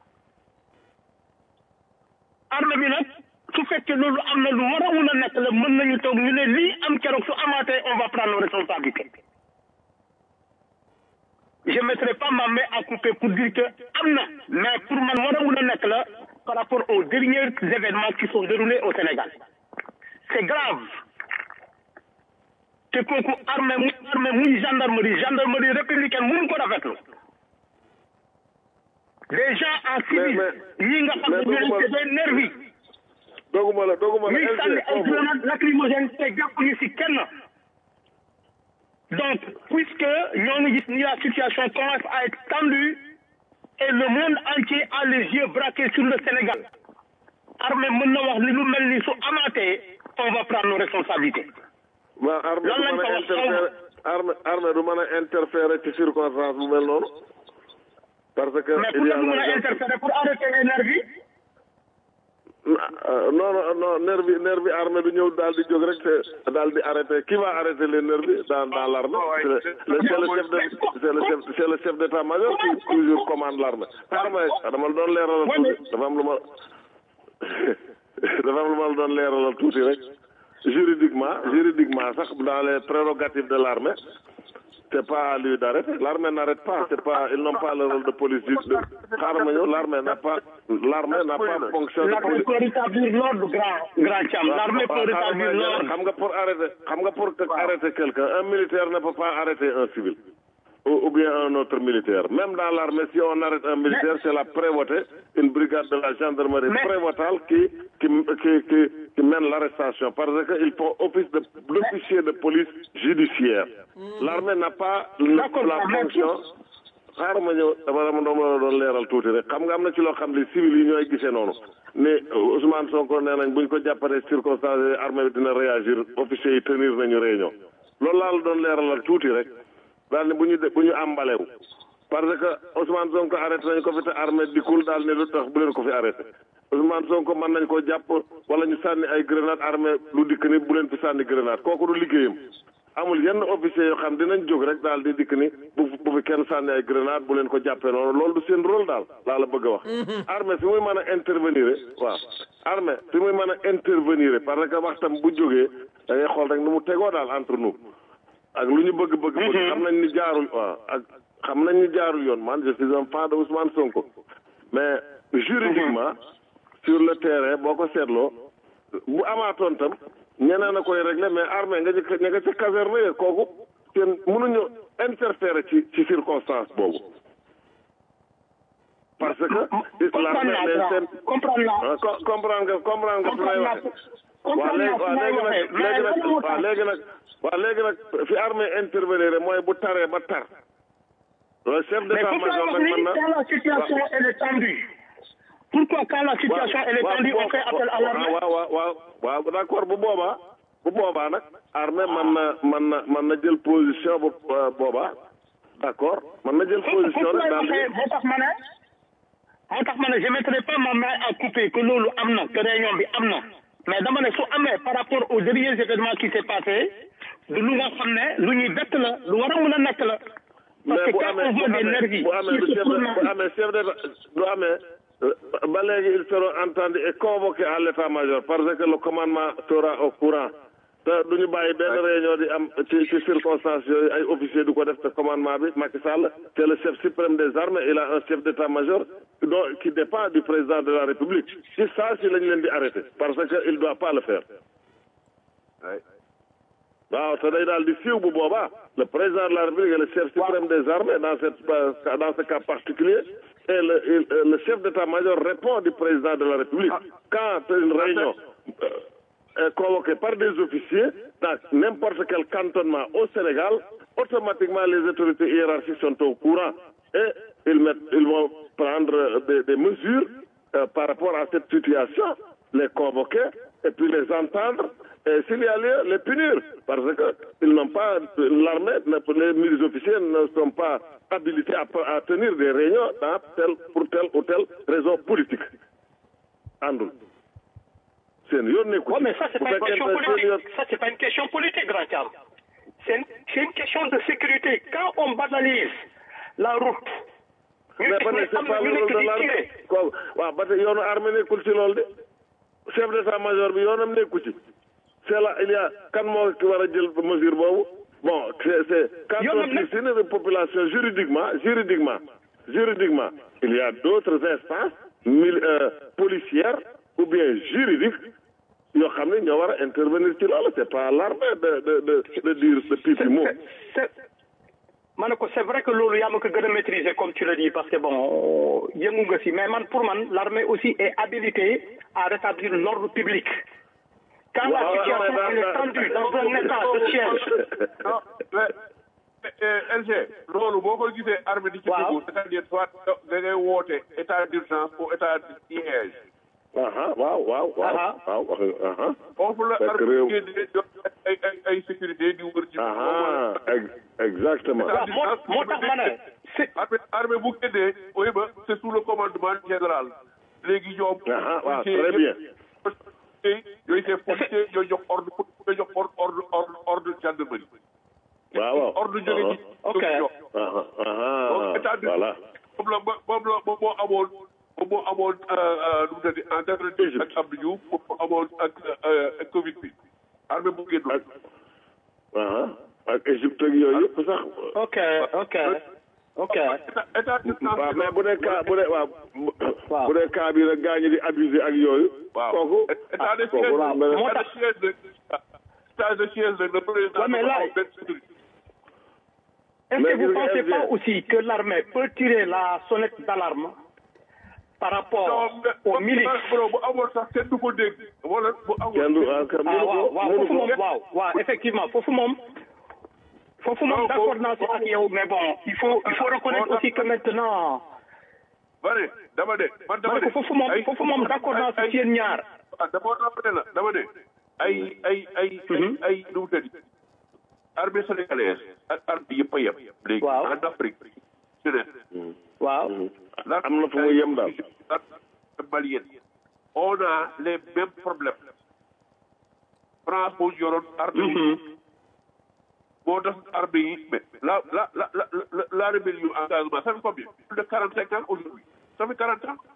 armée bi nag su fekkee loolu am na lu war a mun a nekk la mën nañu toog ñu ne lii am keroog su amaatee on va prendre nos responsabilités je mettrai pas ma main à couper pour dire que am na mais pour man war a mun a nekk la par rapport aux derniers événements qui sont déroulés au Sénégal c'est grave te kooku armée muy armée muy gendarmerie gendarmerie républicaine mënu ko rafetlu des gens en civil mais- ñi nga xam ne mais ñooy doguma- c'est des nervis doguma la doguma la ñuy LG sànni ay foofu grenades lacrymogènes te jàppuñu ci kenn donc puisque ñoo ngi gis ni la situation commence à être tendue et le monde entier a les yeux braqués sur le Sénégal armée mën na wax ni lu mel ni su amaatee on va prendre nos responsabilités waaw armée Lan du lañ mën ko a wax interférer armée armée du mën a interférer ci circonstance bu mel noonu parce que mais pour il y la a mën la a interférer pour arrêter les nervis Euh, non non non nervi nervi armée du ñëw daal di jóg rek te daal di arrêter qui va arrêter les nervis dans dans l'armée c'est le c'est le chef de c'est le chef c'est le chef d'état-major qui toujours commande l'armée armée dama la doon leeralal tuuti dafa am lu ma dafa am lu ma la doon leeralal tuuti rek juridiquement juridiquement sax dans les prérogatives de l'armée c'est pas à lui d'arrêter l'armée n'arrête pas c'est pas ils n'ont pas le rôle de police de xaaral ma ñëw l'armée n'a pas l'armée n'a pas fonction de l'armée police peut rétablir l'ordre grand grand Thiam l'armée peut rétablir l'ordre xam nga pour arrêter xam nga pour arrêter quelqu'un un militaire ne peut pas arrêter un civil ou, ou bien un autre militaire même dans l'armée si on arrête un militaire c'est la prévôté une brigade de la gendarmerie Mais- prévôtale qui qui qui qui, qui mène l'arrestation parce que il faut office de d'officier de police judiciaire l'armée n'a pas D'accord, la mais- fonction xaaral ma ñëw dama dama doon la doon leeral tuuti rek xam nga am na ci loo xam ne civil yi ñooy gisee noonu ne Ousmane Sonko nee nañ buñ ko jàppalee circonstance yi armée bi dina réagir officiers yi tenir nañu réunion loolu laa la doon leeralal tuuti rek daal ne bu ñu de bu ñu àmbalewu parce que Ousmane Sonko arrêté nañ ko fi te armée dikkul daal ne lu tax bu leen ko fi arrêté Ousmane Sonko mën nañ koo jàpp wala ñu sànni ay grenade armée lu dikk ni bu leen fi sànni grenade kooku du liggéeyam amul yenn officier yoo xam dinañ jóg rek daal di dikk ni bu bu fi kenn sànni ay grenade bu leen ko jàppee noonu loolu du seen rôle daal laa la bëgg a wax armée fi muy mën a intervenir waaw armée fi muy mën a intervenir parce que waxtam bu jógee da ngay xool rek nu mu tegoo daal entre nous ak lu ñu bëgg bëgg bëgg xam nañ ni jaarul waaw ak xam nañ ñu jaarul yoon man je suis un fan de Ousmane Sonko mais juridiquement sur le terrain boo ko seetloo bu amaatoon tam ñeneen a koy régler mais armée nga jëkk ña nga ca caserne ya kooku seen mënuñu interférer ci ci circonstance boobu parce que l'armée les seen comprendre naa ah, co- comprendre nga comprendre nga fi may waxe waaw léegi waaw léegi nag léegi nag waaw léegi nag waaw léegi nag fi armée intervenir mooy bu taree ba tar le chef Mais pourquoi d'état-major nag mën na quand la situation elle est tendue Pourquoi quand la situation elle est tendue on fait appel à l'armée waaw waaw waaw waaw d'accord bu boobaa bu boobaa nag armée mën na mën na mën na jël position bu boobaa d'accord mën na jël position nag daal di moo tax ma ne moo tax ma ne je mettrai pas ma main à couper que loolu am na que réunion bi am na mais dama ne su amee par rapport aux derniers événements qui s'est passé du lu nga xam ne lu ñuy bett la lu war a mën a nekk la parce mais que bu quand amee on bu voit des amee nervis bu amee qui du se chef de bu prononcent- amee chef d'état du amee euh, ba léegi ils seront entendus et convoqués à l'état-major parce que le commandement sera au courant te du ñu bàyyi benn réunion di am ci ci circonstances yooyu ay officiers du ko def te commandement bi Macky Sall c'est le chef suprême des armées il a un chef d'état-major dont qui dépend du président de la République si ça si lañ leen di arrêter parce que il doit pas le faire waaw te day daal di siiw bu boobaa le président de la République est le chef suprême des armées dans cette dans ce cas particulier et le il- le chef d'état-major répond du président de la République quand une réunion euh, est convoquée par des officiers dans n'importe quel cantonnement au Sénégal automatiquement les autorités hiérarchiques sont au courant et ils mettent ils vont prendre des, des mesures euh, par rapport à cette situation les convoquer et puis les entendre et s'il y a lieu, les punir. Parce que ils n'ont pas, l'armée, les milices officiers ne sont pas habilités à, à tenir des réunions dans telle, pour telle ou telle raison politique. Andul. C'est une yoon nekku Ouais, ci. mais ça, c'est Bu pas une fekkee question ne seen yoon- politique. Ça, c'est pas une question politique, grand Thiam. C'est une, c'est une question de sécurité. Quand on banalise la route, ñu mais gis ba ne ne c'est am pas na le ñu rôle nekk de di l'armée. tiré. Kooku waaw ba tey yoonu armée nekkul ci loolu de. chef d'état-major bi yoonam nekku ci. c'est là il y a kan moo ki war a jël mesure boobu bon c'est c'est quand Yoonam on nekk- piétine une population juridiquement juridiquement juridiquement il y a d'autres instances mil euh, policières ou bien juridiques yoo xam ne ñoo war a intervenir ci loolu c'est pas à l'armée de de de de dire de pipi mot C'est- ma ne ko c'est vrai que loolu yaa ma ko gën a maîtriser comme tu le dis parce que bon yëngu nga si mais man pour man l'armée aussi est habilitée à rétablir l'ordre public quand la Waaw, waaw, situation waaw, elle est waaw. tendue dans un état de siège non mais eh, LG loolu boo ko gisee armée di ci Waaw. dugg c'est-à-dire soit da ngay woote état d'urgence ou état de siège aha waaw waaw waaw Aha. waaw wax aha foofu la Fekk armée réew. génnee jot ay ay ay sécurité di wër ci aha ex- exactement waaw moo moo tax ma ne c'est armée armée bu génnee oui ba c'est sous le commandement général léegi ñoom aha waaw policiers très bien yëpp yooyu c'est policier ñooy jox ordre ñooy jox ordre ordre ordre ordre gendarmerie waaw waaw ordre jóge ci Ok. jox aha aha donc état de voilà moom la moom la moom moo amoon moom moo amoon nu mu tëddee en quatre-vingt-dix ak Abdou Diouf moom moo amoon ak ak Covid bi armée bu génn ak aha ak Égypte ak yooyu yëpp sax ok ok ok état état d'urgence waaw mais bu dee cas bu dee waaw Waaw. bu dee cas bi nag gaañu di abuser ak yooyu waaw kooku état de ah, kooku siège la beneen- moo état de siège nag état de siège nag le président Ouais, mais là- dafa am benn sécurité. Est-ce Mais que vous vous pensez avez- pas aussi que l'armée peut tirer la sonnette d'alarme par rapport non mais aux milices bro bu amoon sax kenn du ko dégg wala bu amoon kenn du ah kenn ah mënu waaw ko waaw mënu foofu ko moom waaw waaw effectivement foofu moom foofu moom Non, d'accord foofu- naa si ak yow mais bon il faut il faut reconnaître aussi que maintenant bari dama de man ma dama ne de ko foofu moom ay- foofu moom d'accord naa si ay- seen ñaar ah dama dama ne la dama ne ay ay ay ay ay nu mu tëddi armée sénégalaise ak armée yëpp a yem léegi Waaw. en Afrique su ne waaw am na fu mu yem daal l'armée malienne on a les mêmes problèmes France moo yoroon armée yi moo tax armée yi mais la la la la la la rébellion engagement ça fait combien plus de quarante cinq ans aujourd'hui ça fait quarante ans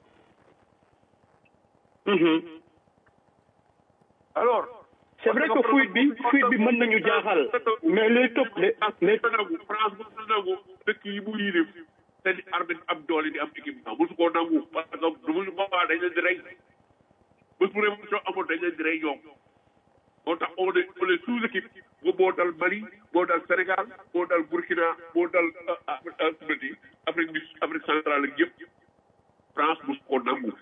alors c'est vrai que fuite bi fuite bi mën nañu jaaxal mais les top les les nangu France bu nangu dëkk yi mu yilif te di armée di am doole di am équipement mosu koo nangu parce que du mu boobaa dañ leen di rey bés bu révolution amoon dañ leen di rey ñoom moo tax on est on est sous équipe ba moo dal Mali moo dal Sénégal moo dal Burkina moo dal Afrique Afrique du Afrique centrale ak yëpp France mosu koo nangu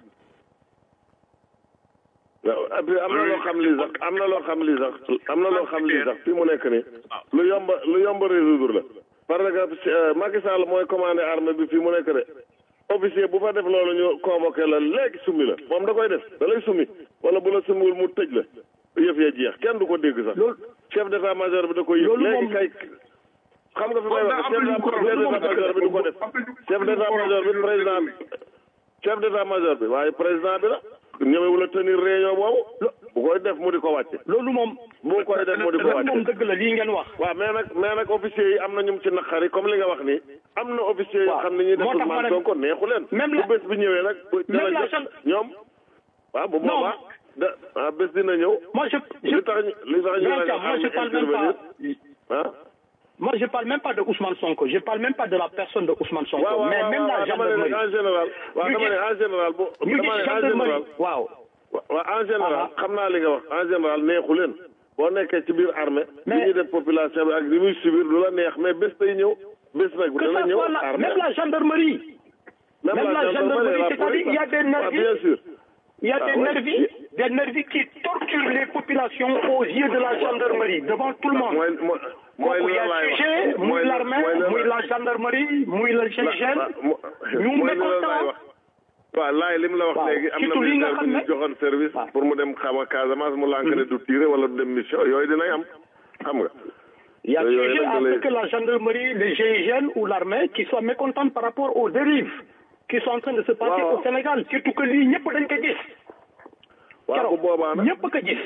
waaw et puis am na loo xam li sax am na loo xam li sax am na loo xam li sax fi mu nekk ni lu yomb lu yomb résoudre la parce que Macky Sall mooy commandé armée bi fii mu nekk de officier bu fa def loolu ñu convoqué la léegi summi la moom da koy def da lay summi wala bu la summiwul mu tëj la yëf ya jeex kenn du ko dégg sax chef d'état major bi da koy yëg léegi kay xam nga fi may wax chef d'état major bi du ko def chef d'état major bi président bi chef d'état major bi waaye président bi la ñëwewul a tenir réunion boobu bu koy def mu di ko wàcce loolu moom bu koy def mu di ko loolu moom wàcce dëgg la lii ngeen wax waaw mais nag mais nag officiers yi am na ñum ci naqari comme li nga wax ni am na officiers yoo waaw xam ne ñuy def moo tax ma Ousmane ne- Sonko neexu leen même bu la- bés bi ñëwee nag bu même dina la jot chambre- ñoom waaw bu Non. boobaa da ah bés dina ñëw moi je je li tax ñu li tax ñu Grand ragal Thiam, moi je armée parle même intervenir pas ah moi je parle même pas de Ousmane Sonko je parle même pas de la personne de Ousmane Sonko waaw waaw mais waaw même waaw la dama ne gendarmerie nag en général waaw ñu dama ne gis- en général bu ñu dama gis ne en gendarmerie général waaw waaw en général Ah. xam naa li nga wax en général neexu leen boo nekkee ci biir armée li Mais- ñuy def population bi ak li muy subir du la neex mais bés day ñëw bés nag que dana ça ñëw soit la armée même la gendarmerie même la gendarmerie, c'est-à-dire, il y a des ah, nervis. bien sûr il y a Ah, des oui. nervis des nervis qui torturent les populations aux yeux de la gendarmerie devant tout le monde mooy mooy mooy kooku li y la a laay wax sujet muy mooy l'armée mooy la- muy la gendarmerie muy le GIGN ñu mooy li la laay mécontent wax waaw laay li mu la wax waaw léegi am na surtout lii nga militaire xam bu ne- ñu joxoon service waaw. pour mu dem xama Casamance mu lànk ne du tiré wala du dem mission yooyu dinay am xam nga Il y a Yooyu sujet nag à da ce lay- que la gendarmerie, le GIGN ou l'armée qui soient mécontents par rapport aux dérives qui sont en train de se passer Waaw. au Sénégal. Surtout que lii ñëpp dañ ko gis. waaw bu boobaa nag ñëpp ko gis.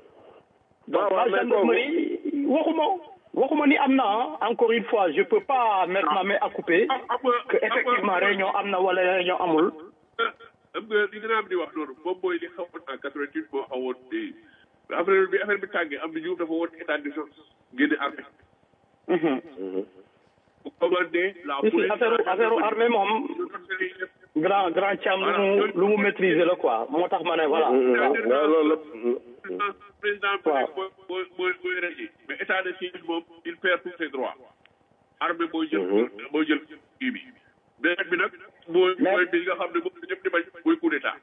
Donc waaw, la mais gendarmerie, waxuma waxuma ni am na ah, encore une fois, je peux pas mettre ma main à couper que effectivement réunion am na wala réunion amul. am nga li nga am di wax noonu moom mooy li xawoon en 88 moo xawoon di affaire bi affaire bi tàngee am na ñu dafa woon état d'urgence génne armée bu commandé la Si, si, affaire affaire armée moom grand grand Thiam lu mu lu mu maîtriser la quoi moo tax ma ne voilà. waaw waaw loolu la président Waaw. mooy mooy mooy mooy régé mais état de siège moom il perd tous ses droits armée mooy jël mooy jël kii bi beneen bi nag mooy Mais- mooy bi nga xam ne moom la ñëpp di bañ mooy coup d'état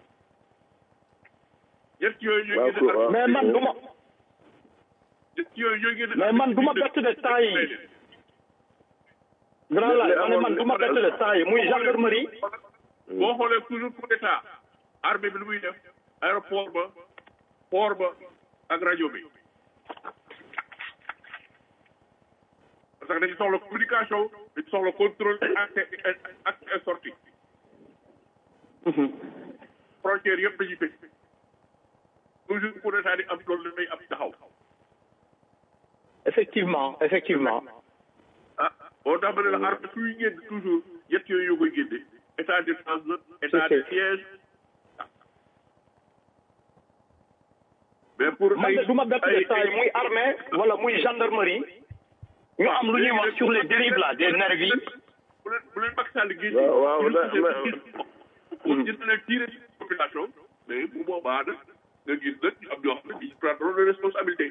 ñett yooyu ñooy Waaw, génne waaw. mais man du ma ñett yooyu ñooy génne mais man du ma bett de temps yi grand Mais- laay mais ma ne amoon- man du ma bett de temps yi muy gendarmerie boo xoolee toujours coup d'état armée bi lu muy def aéroport ba port ba ak rajo bi parce que dañu soxla communication dañu soxla contrôle accès accès et sortie frontière yëpp dañuy tëj toujours coup d'état di am loolu day am taxaw effectivement effectivement ah boo tax ma ne la armée suy génn toujours yett yooyu yoo koy génne état d'urgence la état de Ok. siège mais pour man de du ma bett de temps yi muy armée wala muy gendarmerie ñu am lu ñuy wax sur les dérives là des nervis bu leen bu leen Macky Sall génne waaw waaw da- pour dina leen tirer ci population mais bu boobaa nag nga gis nag ñu am ñoo xam ne ils prendront les responsabilités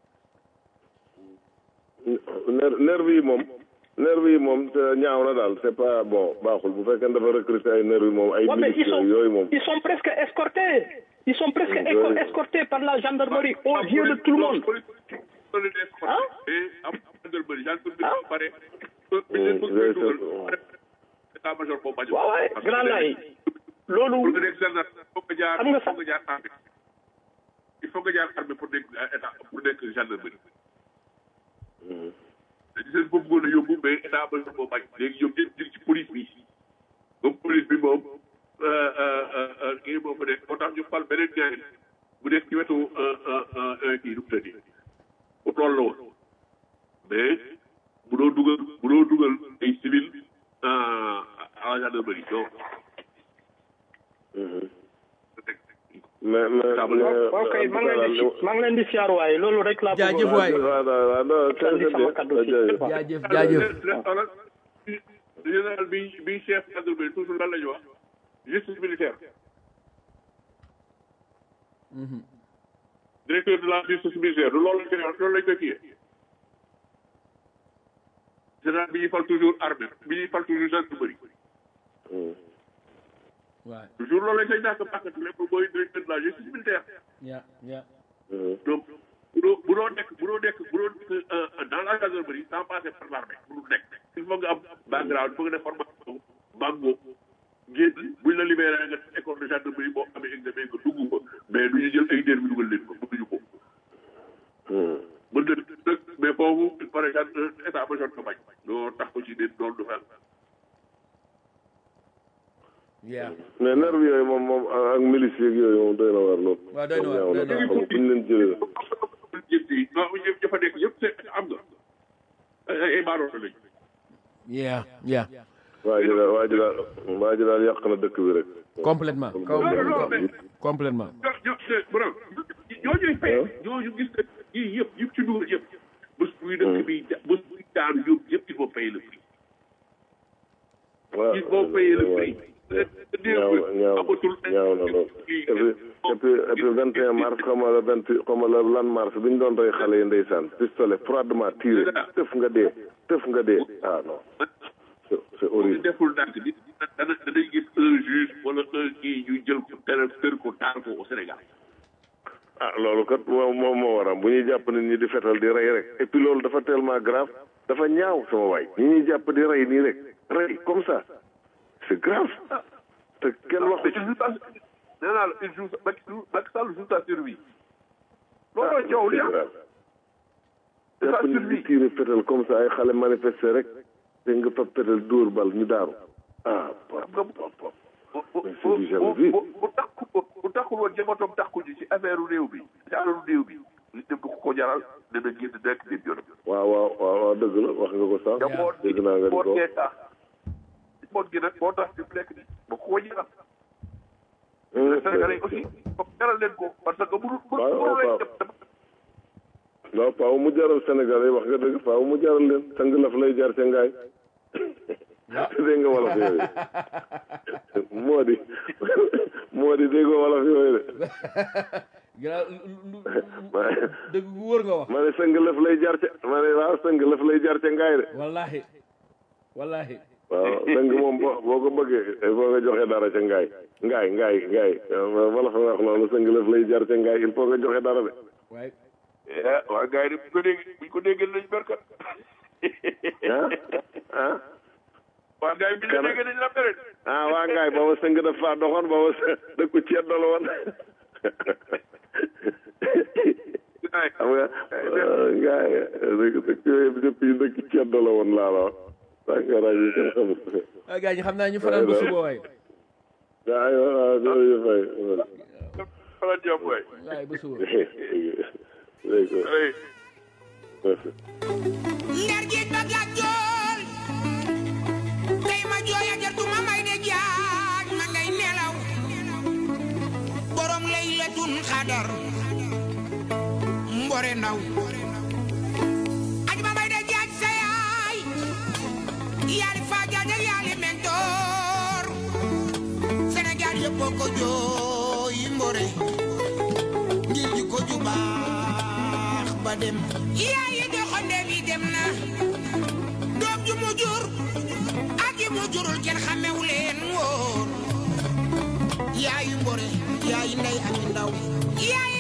ner nervi yi moom nervi yi moom te ñaaw na daal c'est pas bon baaxul bu fekkee dafa recruter ay nervi moom ay Ouais, mais ils militaires sont, yooyu moom ils sont presque escortés. Ils sont presque Oui, éco- oui. escortés par la gendarmerie aux yeux de tout le monde. ah et am gendarmerie gendarmerie Ah. ba pare oui, bi leen bëgg a dugal oui. ba pare état major boobu bañ waaw waay grand lay pour loolu nga nekk gendarme foog nga jaar Xam nga sax- foog nga jaar armée il faut nga jaar armée pour nekk état pour nekk gendarmerie dañu seen boobu bëggoon a yóbbu mais état major boobu bañ léegi ñoom ñëpp ñu ngi ci police bi ba police bi moom euh, euh, euh, kii moo fa nekk moo tax ñu fal beneen ñaari bu nekk ci wetu kii nu mu tëddi bu toll la woon mais bu doo dugal bu doo dugal ay civil à la gendarmerie donc mais mais ok maa ngi leen di maa ngi leen di siyaar waay loolu rek laa Jaajëf bëggoon. waay. waaw waaw waaw non c'est Sànni sama bien kaddu ci. jërëjëf. jaajëf jaajëf xoolal général bi bi chef gendarmerie toujours lan la ñu wax justice militaire directeur de la justice militaire du loolu lañ koy wax loolu lañ koy kiyee général bi ñuy fal toujours armée bi ñuy fal toujours gendarmerie waay toujours loolu lañ koy ñàkk bàkkati lépp mooy directeur de la justice militaire ya ya donc bu doo bu doo nekk bu doo nekk bu doo nekk dans la gendarmerie sans passer par l'armée bu dul nekk il faut nga am background il faut nga def formation bango génn buñ la libéré nga def école de gendarmerie boo amee examen nga dugg ko mais du ñu jël ay dér bi dugal leen ko mënuñu ko mën na dëkk mais foofu par exemple état major ko bañ doo tax ko ci déet loolu du fel ya mais nerf yooyu moom moom ak milice yeeg yooyu moom doy na waar lool. waaw doy na waar ñaaw doy na na waar. xam fu ñu leen jëlee yëpp yi waaw yëpp dafa nekk yëpp c'est am nga ay ay baaroota lañ ya ya waa ji daal waa ji daal waa ji daal yàq na dëkk bi rek. complètement kaw non non mais complètement ñoo ñoo borom ñooñuy fay ñooñu gis nga yii yëpp yëpp ci dugal yëpp bés buy dëkk bi bés buy daanu yóbbu yëpp il faut payer le prix waaw il faut payer le prix ñaaw na ñaaw na ñaaw na lool. et puis et puis et puis 21 mars xaw ma la 20 xaw ma la lan mars bi ñu doon rey xale yi ndeysaan pistolet froidement tiré tëf nga dee tëf nga dee ah non c'est c'est bu horrible. deful ndànk nit dana danañ gis un juge wala un kii ñu jël ko tere tër ko taal ko au Sénégal ah loolu kat moom moom moo waram bu ñuy jàpp nit ñi di fetal di rey rek et puis loolu dafa tellement grave dafa ñaaw sama waay ñi ñuy jàpp di rey nii rek rey comme ça c'est grave te kenn waxu ci il joue sa nee naa la il joue sa Macky Macky Sall joue sa survie looloo coow li ah c'est sa jàpp nit di survie tiire fetal comme ça ay xale manifester rek te nga fa fetal dóor bal ñu daaru ah xam nga bu bu Mais c'est du jamais vu. bu bu takku bu takkul woon jëmatoom takku ji ci affaire réew bi ci alalu réew bi li dem du ko ko jaral dana génn nekk dem yoonam. waaw waaw waaw waaw dëgg la wax nga ko sax njaboot gi dégg naa nga di njaboot ko gee tax njaboot gi nag moo tax fi mu nekk nii ba ko ko jaral. Hum, Sénégalais aussi foog jaral leen ko parce que bu dul bu waaw, dul leen waaw. def waaw faaw mu jaral Sénégal yi wax nga dëgg faaw mu jaral leen sang laf lay jar ca ngaay dégg nga wolof yooyu moo di moo di dégg nga wolof yooyu de gira dëgg gu wóor nga wax ma ne sang laf lay jar ca ma ne waaw sang laf lay jar ca ngaay de wallahi wallahi waaw sang moom boo boo ko bëggee il faut nga joxe dara ca ngaay ngaay ngaay ngaay wolof nga wax loolu sang laf lay jar ca ngaay il faut nga joxe dara de waaye ah waa gars yi de bu ko dégg bu ko déggee nañ berkat ah ah waa gars yi bi ñu déggee nañ la mere ah waa ngaay booba sëng daf faa doxoon booba së- dëkku ceeb la woon ay xam nga ngaay dëkk dëkk yooyu yëpp yi dëkk ceeb la woon laa la wax waa nga rajo kenn xamul ah gars ñi xam naa ñu fanaan ba suba waay ngaay waaw loolu fay fala jàmm waay waay ba suba léegi ay merci ndar géej ba gàtt jool tey ma jooy a jartu ma may de jaaj ma ngay nelaw borom laylatun xadar mbore ndaw aj ma may de jaaj sa yaay yaali faa jaaj ak yaali mentoor Sénégal yëpp ko jooy mbore ngir ji ko ju baax ba dem yaay yi doxande bi dem na doom ju mu jur ak yi mu jurul kenn xamewu leen woon yaayu mbore yaayu ndey ami ndaw yaayu